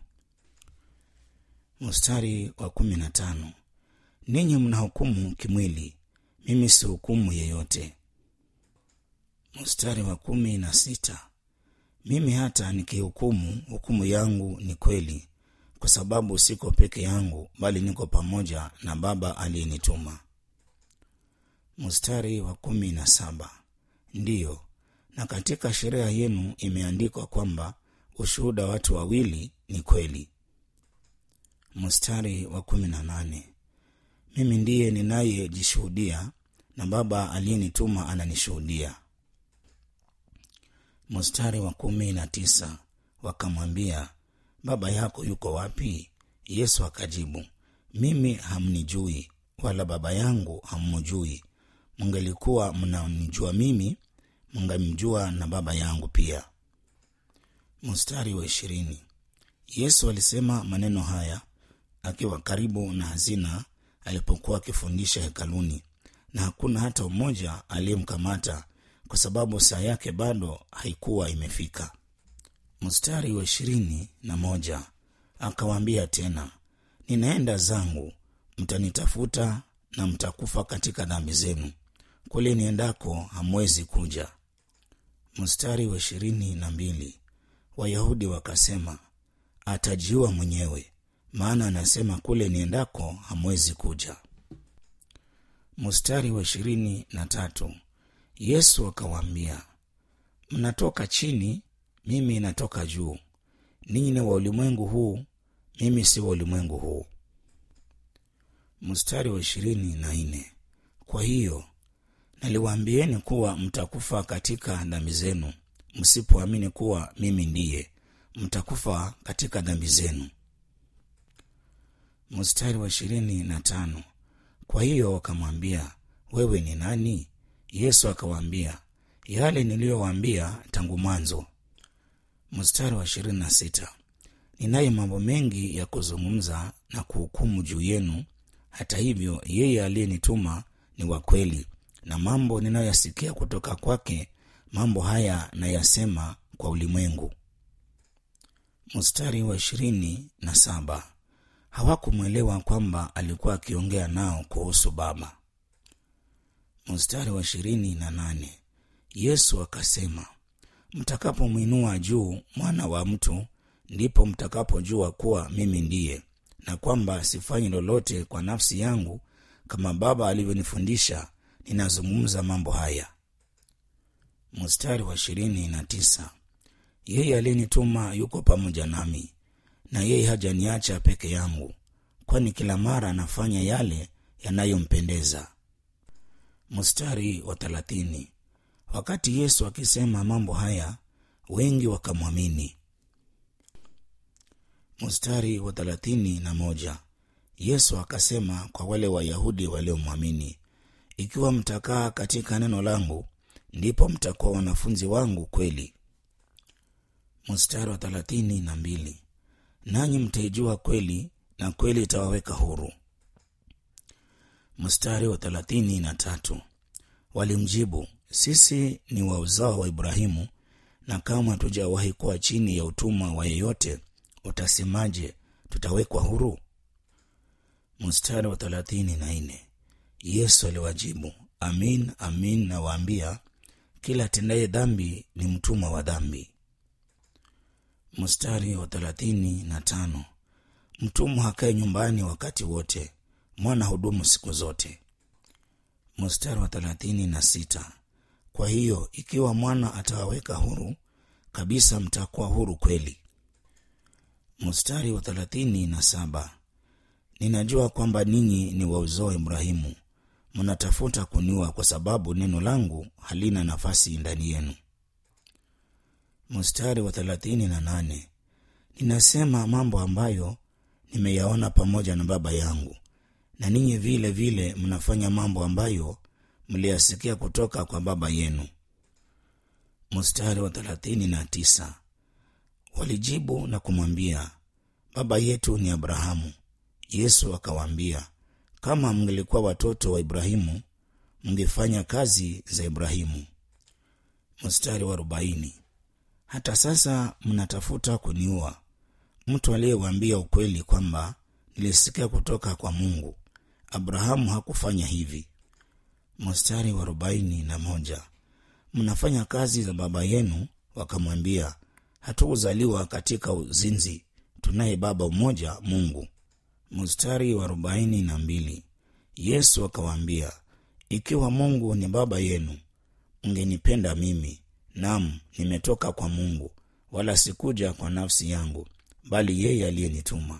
mstari wa kumi na tano ninyi mnahukumu kimwili mimi si hukumu yeyote mstari wa kumi na sita mimi hata nikihukumu hukumu yangu ni kweli kwa sababu siko peke yangu bali niko pamoja na baba aliyenituma mstari wa kumi na saba ndiyo na katika sheria yenu imeandikwa kwamba ushuhuda watu wawili ni kweli mstari wa kumi na nane mimi ndiye ninayejishuhudia na baba aliyenituma ananishuhudia mstari wa kumi na tisa wakamwambia baba yako yuko wapi yesu akajibu mimi hamnijui wala baba yangu hammjui mngelikuwa mnanijua mimi mngamjua na baba yangu pia mstari wa ishirini yesu alisema maneno haya akiwa karibu na hazina alipokuwa akifundisha hekaluni na hakuna hata mmoja aliyemkamata kwa sababu saa yake bado haikuwa imefika mstari wa ishirini na moja akawaambia tena ninaenda zangu mtanitafuta na mtakufa katika dhambi zenu kule niendako hamwezi kuja mstari wa ishirini na mbili wayahudi wakasema atajiua mwenyewe maana anasema kule niendako hamwezi kuja mstari wa ishirini na tatu yesu akawaambia mnatoka chini mimi natoka juu ninyi ni wa ulimwengu huu mimi si wa ulimwengu huu mstari wa ishirini na nne kwa hiyo naliwaambieni kuwa mtakufa katika dhambi zenu msipoamini kuwa mimi ndiye mtakufa katika dhambi zenu mstari wa ishirini na tano kwa hiyo wakamwambia wewe ni nani yesu akawaambia yale niliyowaambia tangu mwanzo mstari wa ishirini na sita ninaye mambo mengi ya kuzungumza na kuhukumu juu yenu hata hivyo yeye aliyenituma ni wa kweli na mambo ninayoyasikia kutoka kwake mambo haya nayasema kwa ulimwengu mstari wa ishirini na saba hawakumwelewa kwamba alikuwa akiongea nao kuhusu baba mstari wa ishirini na nane yesu akasema mtakapomwinua juu mwana wa mtu ndipo mtakapojua kuwa mimi ndiye na kwamba sifanyi lolote kwa nafsi yangu kama baba alivyonifundisha ninazungumza mambo haya mstari wa ishirini na tisa yeye aliyenituma yuko pamoja nami na yeye hajaniacha peke yangu kwani kila mara anafanya yale yanayompendeza mstari wa thelathini wakati yesu akisema mambo haya wengi wakamwamini mstari wa thelathini na moja yesu akasema kwa wale wayahudi waliomwamini ikiwa mtakaa katika neno langu ndipo mtakuwa wanafunzi wangu kweli mstari wa thelathini na mbili nanyi mtaijua kweli na kweli itawaweka huru mstari wa thelathini na tatu walimjibu sisi ni wa uzao wa ibrahimu na kama hatujawahi kuwa chini ya utumwa wa yeyote utasemaje tutawekwa huru mstari wa thelathini na nne yesu aliwajibu amin amin nawaambia kila atendaye dhambi ni mtumwa wa dhambi mstari wa thelathini na tano mtumwa hakae nyumbani wakati wote mwana hudumu siku zote mstari wa thelathini na sita kwa hiyo ikiwa mwana atawaweka huru kabisa mtakuwa huru kweli mstari wa thelathini na saba ninajua kwamba ninyi ni wa uzao wa ibrahimu mnatafuta kuniua kwa sababu neno langu halina nafasi ndani yenu mstari wa thelathini na nane ninasema mambo ambayo nimeyaona pamoja na baba yangu na ninyi vile vile mnafanya mambo ambayo mliyasikia kutoka kwa baba yenu mstari wa thelathini na tisa walijibu na kumwambia baba yetu ni abrahamu yesu akawaambia kama mngelikuwa watoto wa ibrahimu mngefanya kazi za ibrahimu mstari wa arobaini hata sasa mnatafuta kuniua mtu aliyewaambia ukweli kwamba nilisikia kutoka kwa mungu abrahamu hakufanya hivi mstari wa arobaini na moja mnafanya kazi za baba yenu wakamwambia hatukuzaliwa katika uzinzi tunaye baba mmoja mungu mstari wa arobaini na mbili yesu akawaambia ikiwa mungu ni baba yenu mngenipenda mimi nam nimetoka kwa mungu wala sikuja kwa nafsi yangu bali yeye aliyenituma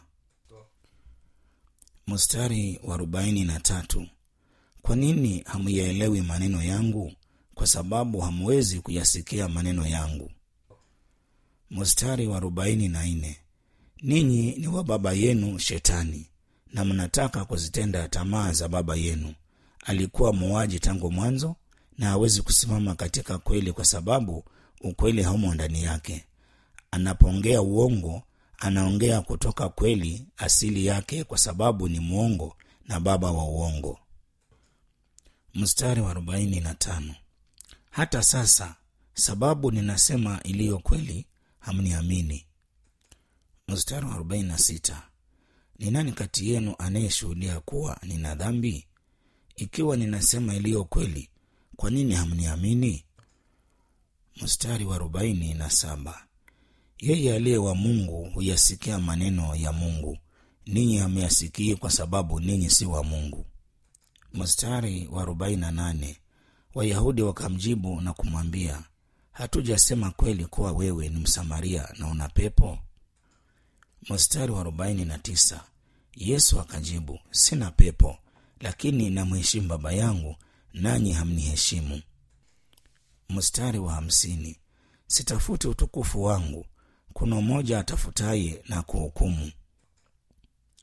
mstari wa arobaini na tatu kwa nini hamuyaelewi maneno yangu kwa sababu hamwezi kuyasikia maneno yangu mstari wa arobaini na nne ninyi ni wa baba yenu shetani na mnataka kuzitenda tamaa za baba yenu alikuwa muuaji tangu mwanzo na hawezi kusimama katika kweli kwa sababu ukweli haumo ndani yake anapoongea uongo anaongea kutoka kweli asili yake kwa sababu ni mwongo na baba wa uongo mstari wa arobaini na tano hata sasa sababu ninasema iliyo kweli hamniamini mstari wa arobaini na sita ni nani kati yenu anayeshuhudia kuwa nina dhambi ikiwa ninasema iliyo kweli kwa nini hamniamini mstari wa arobaini na saba yeye aliye wa mungu huyasikia maneno ya mungu ninyi hamyasikii kwa sababu ninyi si wa mungu mstari wa arobaini na nane wayahudi wakamjibu na kumwambia hatujasema kweli kuwa wewe ni msamaria na una pepo mstari wa arobaini na tisa yesu akajibu sina pepo lakini namheshimu baba yangu nanyi hamniheshimu mstari wa hamsini sitafuti utukufu wangu kuna mmoja atafutaye na kuhukumu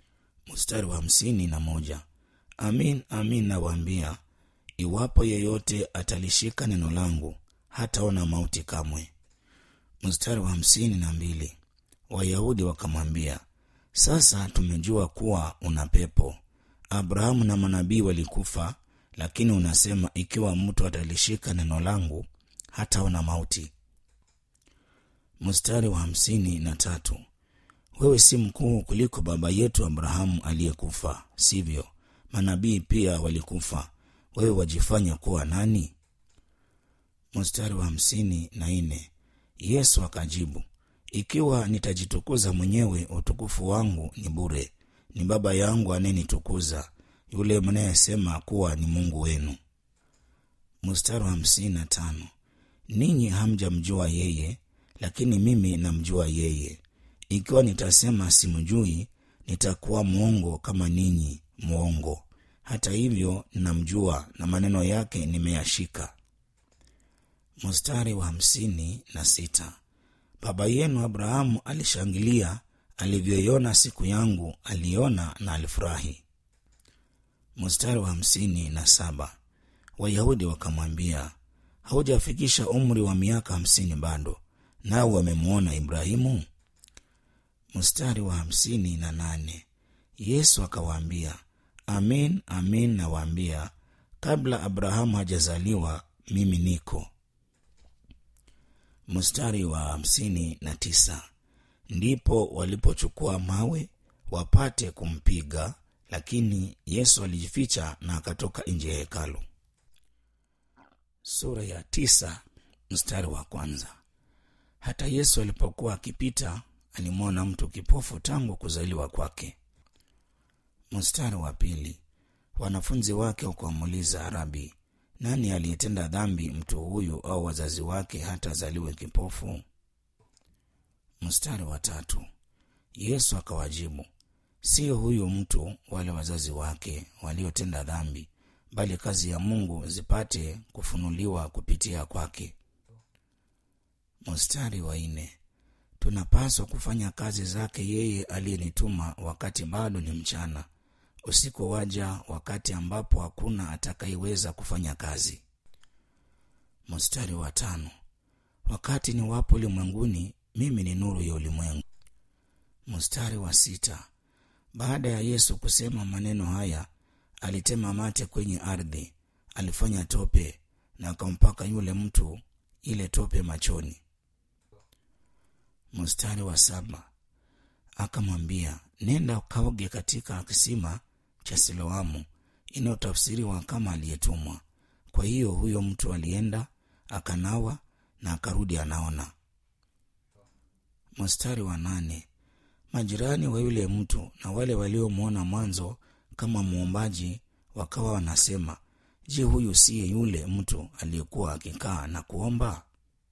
mstari wa hamsini na moja amin amin nawaambia iwapo yeyote atalishika neno langu hataona mauti kamwe mstari wa hamsini na mbili wayahudi wakamwambia sasa tumejua kuwa una pepo abrahamu na manabii walikufa lakini unasema ikiwa mtu atalishika neno langu hataona mauti mstari wa hamsini na tatu wewe si mkuu kuliko baba yetu abrahamu aliyekufa sivyo manabii pia walikufa wewe wajifanya kuwa nani mstari wa hamsini na nne yesu akajibu ikiwa nitajitukuza mwenyewe utukufu wangu ni bure ni baba yangu anayenitukuza yule mnayesema kuwa ni mungu wenu mstari wa hamsini na tano ninyi hamjamjua yeye lakini mimi namjua yeye ikiwa nitasema simjui nitakuwa mwongo kama ninyi mwongo hata hivyo namjua na maneno yake nimeyashika mstari wa hamsini na sita baba yenu abrahamu alishangilia alivyoiona siku yangu aliona na alifurahi mstari wa hamsini na saba wayahudi wakamwambia haujafikisha umri wa miaka hamsini bado nao wamemwona ibrahimu mstari wa hamsini na nane yesu akawaambia amin amin nawaambia kabla abrahamu hajazaliwa mimi niko mstari wa hamsini na tisa ndipo walipochukua mawe wapate kumpiga lakini yesu alijificha na akatoka nje ya hekalu sura ya tisa mstari wa kwanza hata yesu alipokuwa akipita alimwona mtu kipofu tangu kuzaliwa kwake mstari wa pili wanafunzi wake wakamuuliza rabi nani aliyetenda dhambi mtu huyu au wazazi wake hata azaliwe kipofu mstari wa tatu yesu akawajibu siyo huyu mtu wale wazazi wake waliotenda dhambi bali kazi ya mungu zipate kufunuliwa kupitia kwake mstari wa nne tunapaswa kufanya kazi zake yeye aliyenituma wakati bado ni mchana usiku waja wakati ambapo hakuna atakayeweza kufanya kazi mstari wa tano wakati ni wapo ulimwenguni mimi ni nuru ya ulimwengu mstari wa sita baada ya yesu kusema maneno haya alitema mate kwenye ardhi alifanya tope na akampaka yule mtu ile tope machoni mstari wa saba akamwambia nenda ukaoge katika kisima cha siloamu inayotafsiriwa kama aliyetumwa kwa hiyo huyo mtu alienda akanawa na akarudi anaona mstari wa nane majirani wa yule mtu na wale waliomwona mwanzo kama mwombaji wakawa wanasema je huyu siye yule mtu aliyekuwa akikaa na kuomba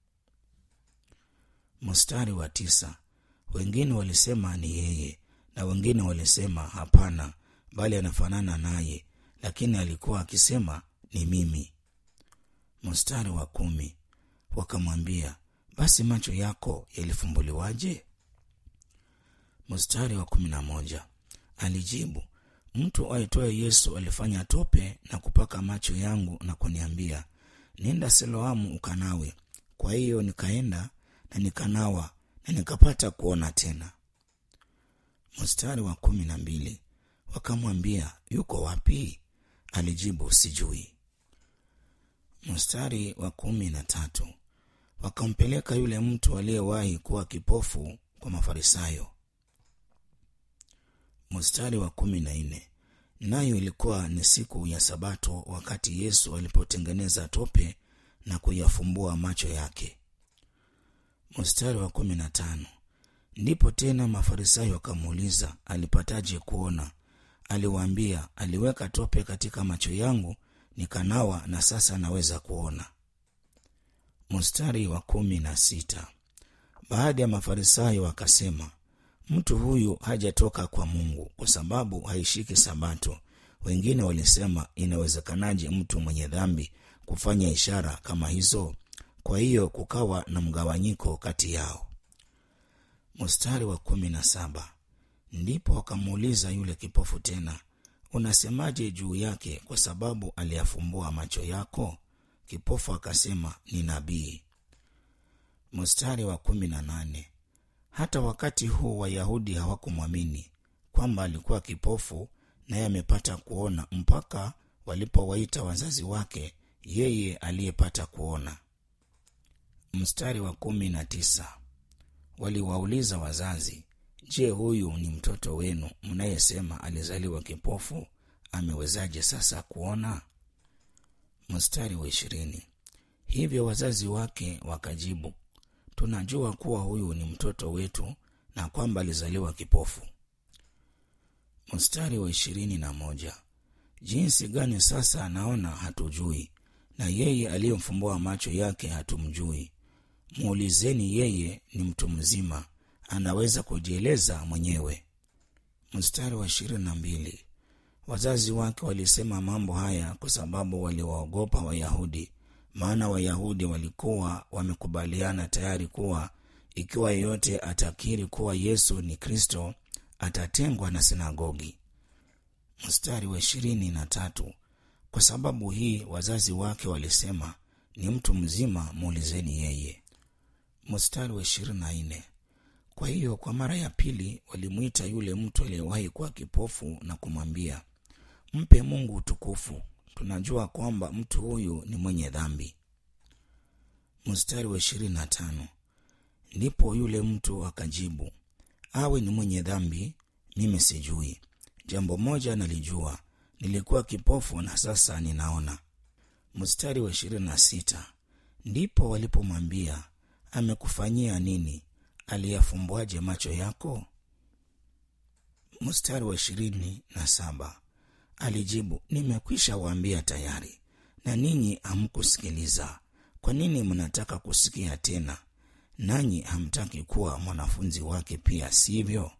mstari wa tisa wengine walisema ni yeye na wengine walisema hapana bali anafanana naye lakini alikuwa akisema ni mimi mstari wa kumi wakamwambia basi macho yako yalifumbuliwaje mstari wa kumi na moja alijibu mtu aitwaye yesu alifanya tope na kupaka macho yangu na kuniambia nenda siloamu ukanawe kwa hiyo nikaenda na nikanawa na nikapata kuona tena mstari wa kumi na mbili wakamwambia yuko wapi alijibu sijui mstari wa kumi na tatu wakampeleka yule mtu aliyewahi kuwa kipofu kwa mafarisayo mstari wa kumi na nne nayo ilikuwa ni siku ya sabato wakati yesu alipotengeneza tope na kuyafumbua macho yake mstari wa kumi na tano ndipo tena mafarisayo wakamuuliza alipataje kuona aliwaambia aliweka tope katika macho yangu nikanawa na sasa naweza kuona mstari wa kumi na sita baadhi ya mafarisayo wakasema mtu huyu hajatoka kwa mungu kwa sababu haishiki sabato wengine walisema inawezekanaje mtu mwenye dhambi kufanya ishara kama hizo kwa hiyo kukawa na mgawanyiko kati yao mstari wa kumi na saba ndipo wakamuuliza yule kipofu tena unasemaje juu yake kwa sababu aliyafumbua macho yako kipofu akasema ni nabii mstari wa kumi na nane hata wakati huu wayahudi hawakumwamini kwamba alikuwa kipofu naye amepata kuona mpaka walipowaita wazazi wake yeye aliyepata kuona mstari wa kumi na tisa waliwauliza wazazi je huyu ni mtoto wenu mnayesema alizaliwa kipofu amewezaje sasa kuona mstari wa ishirini hivyo wazazi wake wakajibu tunajua kuwa huyu ni mtoto wetu na kwamba alizaliwa kipofu mstari wa ishirini na moja jinsi gani sasa anaona hatujui na yeye aliyemfumbua macho yake hatumjui muulizeni yeye ni mtu mzima anaweza kujieleza mwenyewe mstari wa ishirini na mbili wazazi wake walisema mambo haya kwa sababu waliwaogopa wayahudi maana wayahudi walikuwa wamekubaliana tayari kuwa ikiwa yeyote atakiri kuwa yesu ni kristo atatengwa na sinagogi mstari wa ishirini na tatu kwa sababu hii wazazi wake walisema ni mtu mzima muulizeni yeye mstari wa ishirini na nne kwa hiyo kwa mara ya pili walimwita yule mtu aliyewahi kuwa kipofu na kumwambia mpe mungu utukufu tunajua kwamba mtu huyu ni mwenye dhambi mstari wa ishirini na tano ndipo yule mtu akajibu awe ni mwenye dhambi mimi sijui jambo moja nalijua nilikuwa kipofu na sasa ninaona mstari wa ishirini na sita ndipo walipomwambia amekufanyia nini aliyafumbuaje macho yako mstari wa ishirini na saba alijibu nimekwisha waambia tayari na ninyi hamkusikiliza kwa nini mnataka kusikia tena nanyi hamtaki kuwa mwanafunzi wake pia sivyo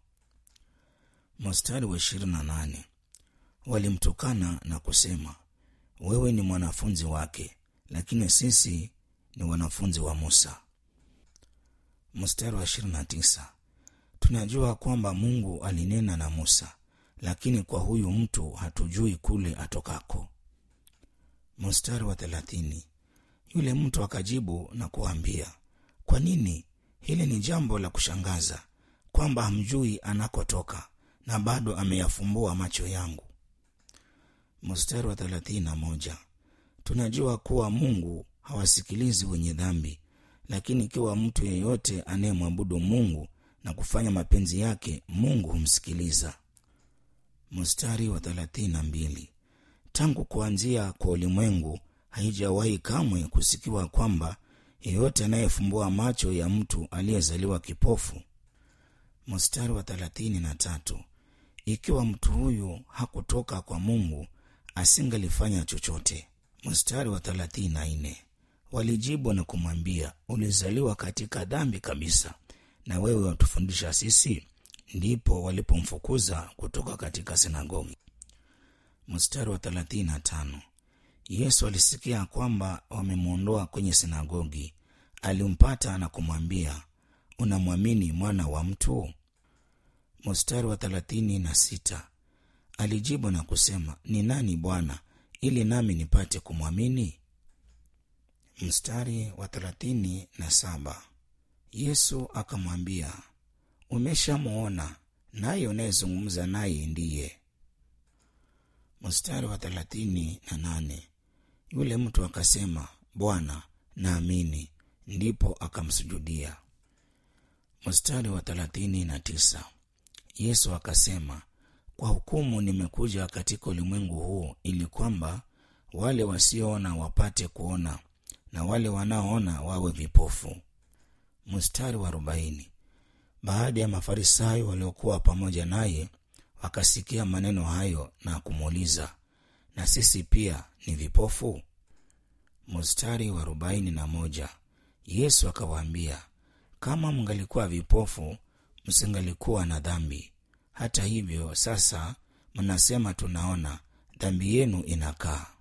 mstari wa ishirini na nane walimtukana na kusema wewe ni mwanafunzi wake lakini sisi ni wanafunzi wa musa mstari wa ishirini na tisa tunajua kwamba mungu alinena na musa lakini kwa huyu mtu hatujui kule atokako mstari wa thelathini yule mtu akajibu na kuambia kwa nini hili ni jambo la kushangaza kwamba hamjui anakotoka na bado ameyafumbua macho yangu mstari wa thelathini na moja tunajua kuwa mungu hawasikilizi wenye dhambi lakini ikiwa mtu yeyote anayemwabudu mungu na kufanya mapenzi yake mungu humsikiliza mstari wa thelathini na mbili tangu kuanzia kwa ulimwengu haijawahi kamwe kusikiwa kwamba yeyote anayefumbua macho ya mtu aliyezaliwa kipofu mstari wa thelathini na tatu ikiwa mtu huyu hakutoka kwa mungu asingalifanya chochote mstari wa thelathini na nne walijibu na kumwambia ulizaliwa katika dhambi kabisa na wewe watufundisha sisi ndipo walipomfukuza kutoka katika sinagogi mstari wa thelathini na tano yesu alisikia kwamba wamemwondoa kwenye sinagogi alimpata na kumwambia unamwamini mwana wa mtu mstari wa thelathini na sita alijibu na kusema ni nani bwana ili nami nipate kumwamini mstari wa thelathini na saba yesu akamwambia umeshamwona naye unayezungumza naye ndiye mstari wa thelathini na nane yule mtu akasema bwana naamini ndipo akamsujudia mstari wa thelathini na tisa yesu akasema kwa hukumu nimekuja katika ulimwengu huu ili kwamba wale wasioona wapate kuona na wale wanaoona wawe vipofu mstari wa arobaini baada ya mafarisayo waliokuwa pamoja naye wakasikia maneno hayo na kumuuliza na sisi pia ni vipofu mstari wa arobaini na moja yesu akawaambia kama mngalikuwa vipofu msingalikuwa na dhambi hata hivyo sasa mnasema tunaona dhambi yenu inakaa